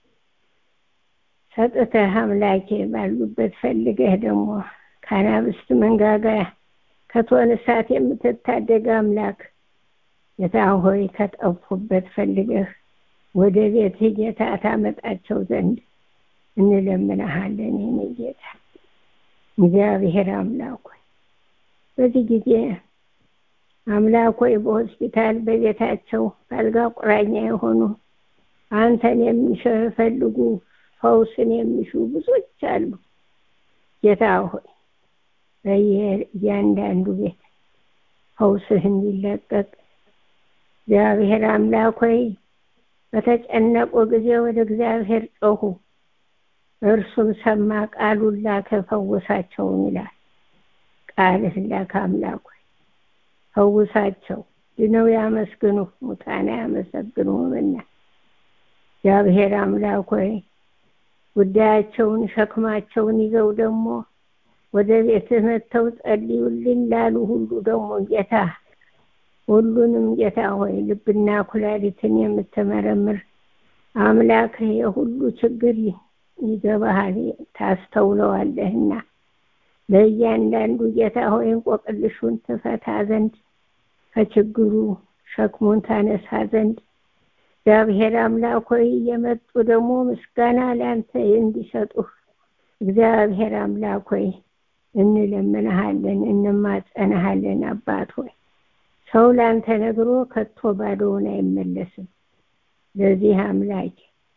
ሰጥተህ አምላኬ ባሉበት ፈልገህ ደግሞ ከአናብስት መንጋጋ ከእቶነ እሳት የምትታደግ አምላክ ጌታ ሆይ ከጠፉበት ፈልገህ ወደ ቤትህ ጌታ ታመጣቸው ዘንድ እንለምንሃለን። የኔ ጌታ እግዚአብሔር አምላክ ሆይ በዚህ ጊዜ አምላክ ሆይ በሆስፒታል በቤታቸው በአልጋ ቁራኛ የሆኑ አንተን የሚፈልጉ ፈውስን የሚሹ ብዙዎች አሉ። ጌታ ሆይ በየእያንዳንዱ ቤት ፈውስህ እንዲለቀቅ እግዚአብሔር አምላክ ሆይ በተጨነቁ ጊዜ ወደ እግዚአብሔር ጮሁ፣ እርሱም ሰማ፣ ቃሉን ላከ፣ ፈወሳቸውን ይላል። ቃልህን ላከ አምላክ ሆይ ፈውሳቸው፣ ድነው ያመስግኑ፣ ሙታን ያመሰግኑምና እግዚአብሔር አምላክ ሆይ ጉዳያቸውን ሸክማቸውን ይዘው ደግሞ ወደ ቤትህ መጥተው ጸልዩልን ላሉ ሁሉ ደግሞ ጌታ ሁሉንም ጌታ ሆይ ልብና ኩላሊትን የምትመረምር አምላክ የሁሉ ችግር ይገባሃል፣ ታስተውለዋለህና ለእያንዳንዱ ጌታ ሆይ እንቆቅልሹን ትፈታ ዘንድ ከችግሩ ሸክሙን ታነሳ ዘንድ እግዚአብሔር አምላክ ሆይ የመጡ ደግሞ ምስጋና ለአንተ እንዲሰጡህ እግዚአብሔር አምላክ ሆይ እንለምንሃለን፣ እንማጸንሃለን። አባት ሆይ ሰው ለአንተ ነግሮ ከቶ ባዶውን አይመለስም። ለዚህ አምላክ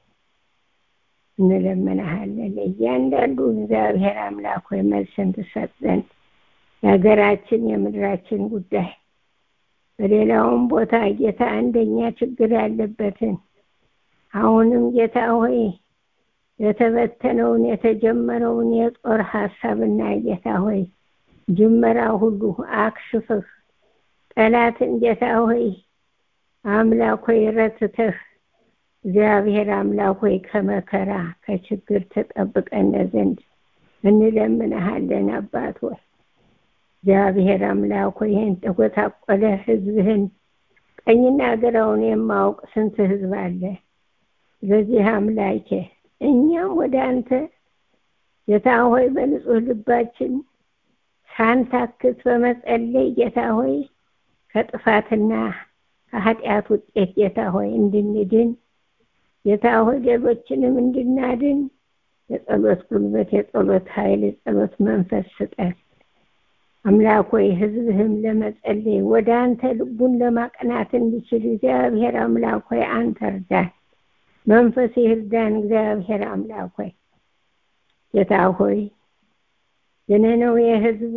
እንለምንሃለን። እያንዳንዱ እግዚአብሔር አምላክ ሆይ መልስን ትሰጥ ዘንድ የሀገራችን የምድራችን ጉዳይ በሌላውም ቦታ ጌታ አንደኛ ችግር ያለበትን አሁንም ጌታ ሆይ የተበተነውን የተጀመረውን የጦር ሀሳብና ጌታ ሆይ ጅመራ ሁሉ አክሽፍህ ጠላትን ጌታ ሆይ አምላክ ሆይ ረትተህ እግዚአብሔር አምላክ ሆይ ከመከራ ከችግር ተጠብቀን ዘንድ እንለምንሃለን። አባት ሆይ እግዚአብሔር አምላክ ሆይ ይህን ተጎታቆለ ህዝብህን ቀኝና ግራውን የማውቅ ስንት ህዝብ አለ። ስለዚህ አምላኬ እኛም ወደ አንተ ጌታ ሆይ በንጹህ ልባችን ሳንታክት በመጸለይ ጌታ ሆይ ከጥፋትና ከኃጢአት ውጤት ጌታ ሆይ እንድንድን ጌታ ሆይ ሌሎችንም እንድናድን የጸሎት ጉልበት፣ የጸሎት ኃይል፣ የጸሎት መንፈስ ስጠን። አምላክ ሆይ ህዝብህም ለመጸለይ ወደ አንተ ልቡን ለማቅናት እንዲችል እግዚአብሔር አምላክ ሆይ አንተ እርዳን። መንፈስ ይርዳን። እግዚአብሔር አምላክ ሆይ ጌታ ሆይ የነነዌ ህዝብ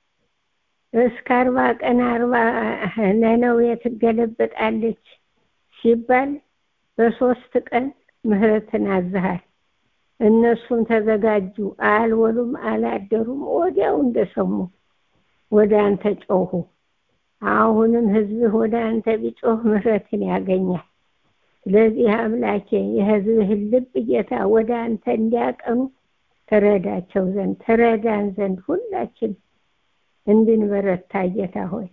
እስከ አርባ ቀን አርባ ነነዌ ትገለበጣለች ሲባል በሶስት ቀን ምህረትን አዝሃል። እነሱም ተዘጋጁ፣ አልወሉም፣ አላደሩም። ወዲያው እንደሰሙ ወደ አንተ ጮሁ። አሁንም ህዝብህ ወደ አንተ ቢጮህ ምህረትን ያገኛል። ስለዚህ አምላኬ የህዝብህን ልብ ጌታ ወደ አንተ እንዲያቀኑ ተረዳቸው ዘንድ ተረዳን ዘንድ ሁላችን እንድንበረታ ጌታ ሆይ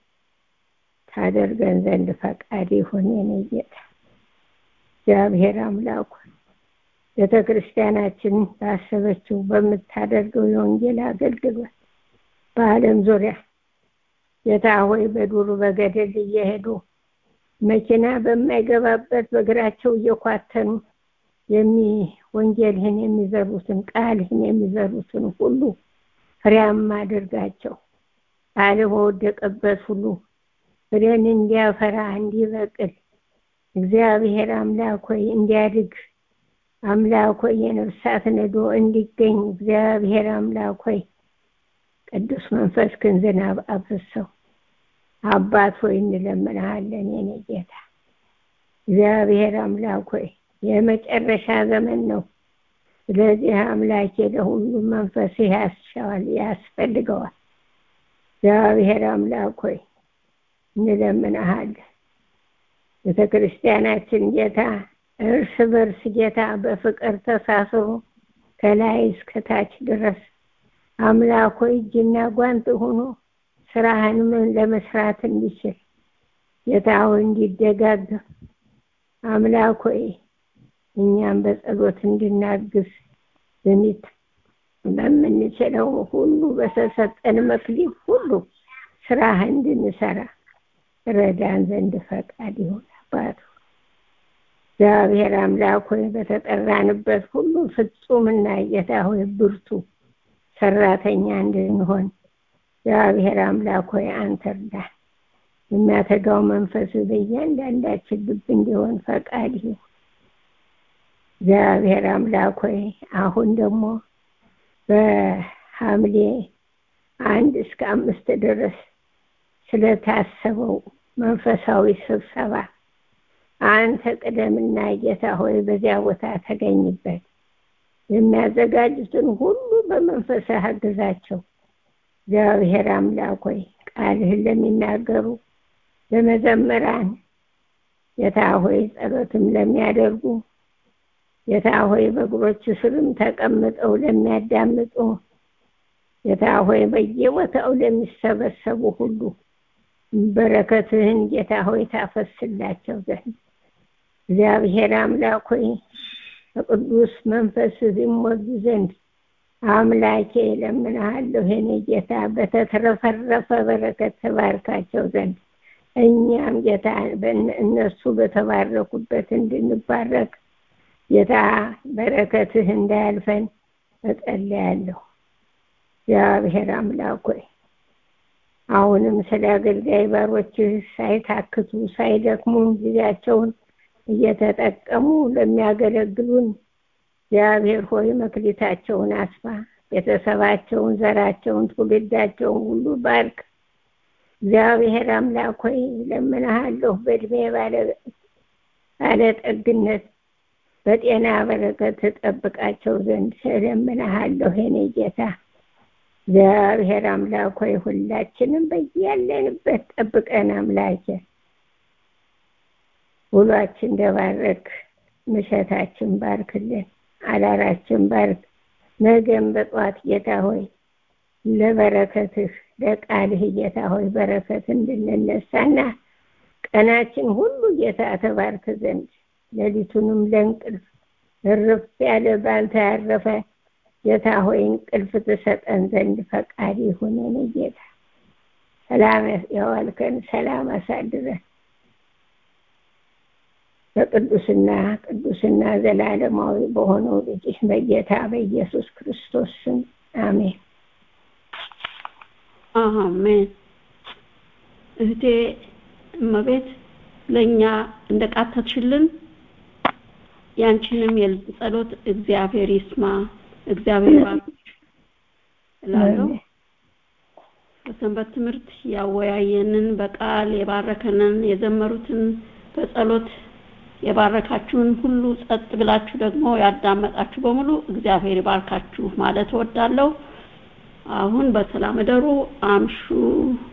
ታደርገን ዘንድ ፈቃድ ይሁን። የኔ ጌታ እግዚአብሔር አምላኩ ቤተ ክርስቲያናችን ባሰበችው በምታደርገው የወንጌል አገልግሎት በዓለም ዙሪያ ጌታ ሆይ በዱር በገደል እየሄዱ መኪና በማይገባበት በእግራቸው እየኳተኑ የሚ ወንጌልህን የሚዘሩትን ቃልህን የሚዘሩትን ሁሉ ፍሬያማ አድርጋቸው። ቃል በወደቀበት ሁሉ ፍሬን እንዲያፈራ እንዲበቅል እግዚአብሔር አምላክ ሆይ እንዲያድግ አምላክ ሆይ የነፍሳት ነዶ እንዲገኝ እግዚአብሔር አምላክ ሆይ ቅዱስ መንፈስ ክን ዝናብ አፍሰው አባት ሆይ እንለምንሃለን የኔ ጌታ እግዚአብሔር አምላክ ሆይ የመጨረሻ ዘመን ነው። ስለዚህ አምላኬ ለሁሉም መንፈስ ያስሻዋል ያስፈልገዋል። እግዚአብሔር አምላክ ሆይ እንለምንሃለን። ቤተ ክርስቲያናችን ጌታ እርስ በርስ ጌታ በፍቅር ተሳስሮ ከላይ እስከታች ድረስ አምላክ ሆይ እጅና ጓንት ሆኖ ስራህን ምን ለመስራት እንዲችል ጌታ ሆይ እንዲደጋገፍ አምላክ ሆይ እኛም በጸሎት እንድናግዝ በሚት በምንችለው ሁሉ በተሰጠን መክሊት ሁሉ ስራህ እንድንሰራ ረዳን ዘንድ ፈቃድ ይሁን አባቱ። እግዚአብሔር አምላክ ሆይ በተጠራንበት ሁሉ ፍጹምና ጌታ ሆይ ብርቱ ሰራተኛ እንድንሆን እግዚአብሔር አምላክ ሆይ አንተ እርዳን። የሚያተጋው መንፈስ በእያንዳንዳችን ልብ እንዲሆን ፈቃድ ይሁን። እግዚአብሔር አምላክ ሆይ አሁን ደግሞ በሐምሌ አንድ እስከ አምስት ድረስ ስለታሰበው መንፈሳዊ ስብሰባ አንተ ቅደምና ጌታ ሆይ በዚያ ቦታ ተገኝበት። የሚያዘጋጁትን ሁሉ በመንፈስህ አግዛቸው። እግዚአብሔር አምላክ ሆይ ቃልህን ለሚናገሩ ለመዘምራን ጌታ ሆይ ጸሎትም ለሚያደርጉ ጌታ ሆይ በእግሮች ስርም ተቀምጠው ለሚያዳምጡ ጌታ ሆይ በየቦታው ለሚሰበሰቡ ሁሉ በረከትህን ጌታ ሆይ ታፈስላቸው ዘንድ እግዚአብሔር አምላክ ሆይ በቅዱስ መንፈስ ይሞሉ ዘንድ አምላኬ ለምንሃለሁ የኔ ጌታ በተትረፈረፈ በረከት ተባርካቸው ዘንድ እኛም ጌታ እነሱ በተባረኩበት እንድንባረክ ጌታ በረከትህ እንዳያልፈን እጸልያለሁ። እግዚአብሔር አምላክ ሆይ አሁንም ስለ አገልጋይ ባሮችህ ሳይታክቱ ሳይደክሙ ጊዜያቸውን እየተጠቀሙ ለሚያገለግሉን እግዚአብሔር ሆይ መክሊታቸውን አስፋ፣ ቤተሰባቸውን፣ ዘራቸውን፣ ትውልዳቸውን ሁሉ ባርክ። እግዚአብሔር አምላክ ሆይ ለምንሃለሁ በእድሜ ባለጠግነት በጤና በረከት ትጠብቃቸው ዘንድ እለምንሃለሁ የኔ ጌታ። እግዚአብሔር አምላክ ሆይ ሁላችንም በያለንበት ጠብቀን አምላኬ ውሏችን እንደባረክ ምሸታችን ባርክልን፣ አዳራችን ባርክ። ነገም በጠዋት ጌታ ሆይ ለበረከትህ ለቃልህ ጌታ ሆይ በረከት እንድንነሳና ቀናችን ሁሉ ጌታ ተባርክ ዘንድ ሌሊቱንም ለእንቅልፍ እርፍ ያለ ባንተ ያረፈ ጌታ ሆይ እንቅልፍ ትሰጠን ዘንድ ፈቃድ ይሁን የኔ ጌታ። ሰላም ያዋልከን፣ ሰላም አሳድረን በቅዱስና ቅዱስና ዘላለማዊ በሆነው ልጅህ በጌታ በኢየሱስ ክርስቶስ ስም አሜን።
አሜን። እህቴ እመቤት ለእኛ እንደ ቃተትሽልን ያንቺንም የልብ ጸሎት እግዚአብሔር ይስማ፣ እግዚአብሔር ይባርክሽ እላለሁ። በሰንበት ትምህርት ያወያየንን በቃል የባረከንን የዘመሩትን በጸሎት የባረካችሁን ሁሉ ጸጥ ብላችሁ ደግሞ ያዳመጣችሁ በሙሉ እግዚአብሔር ይባርካችሁ ማለት እወዳለሁ። አሁን በሰላም እደሩ፣ አምሹ።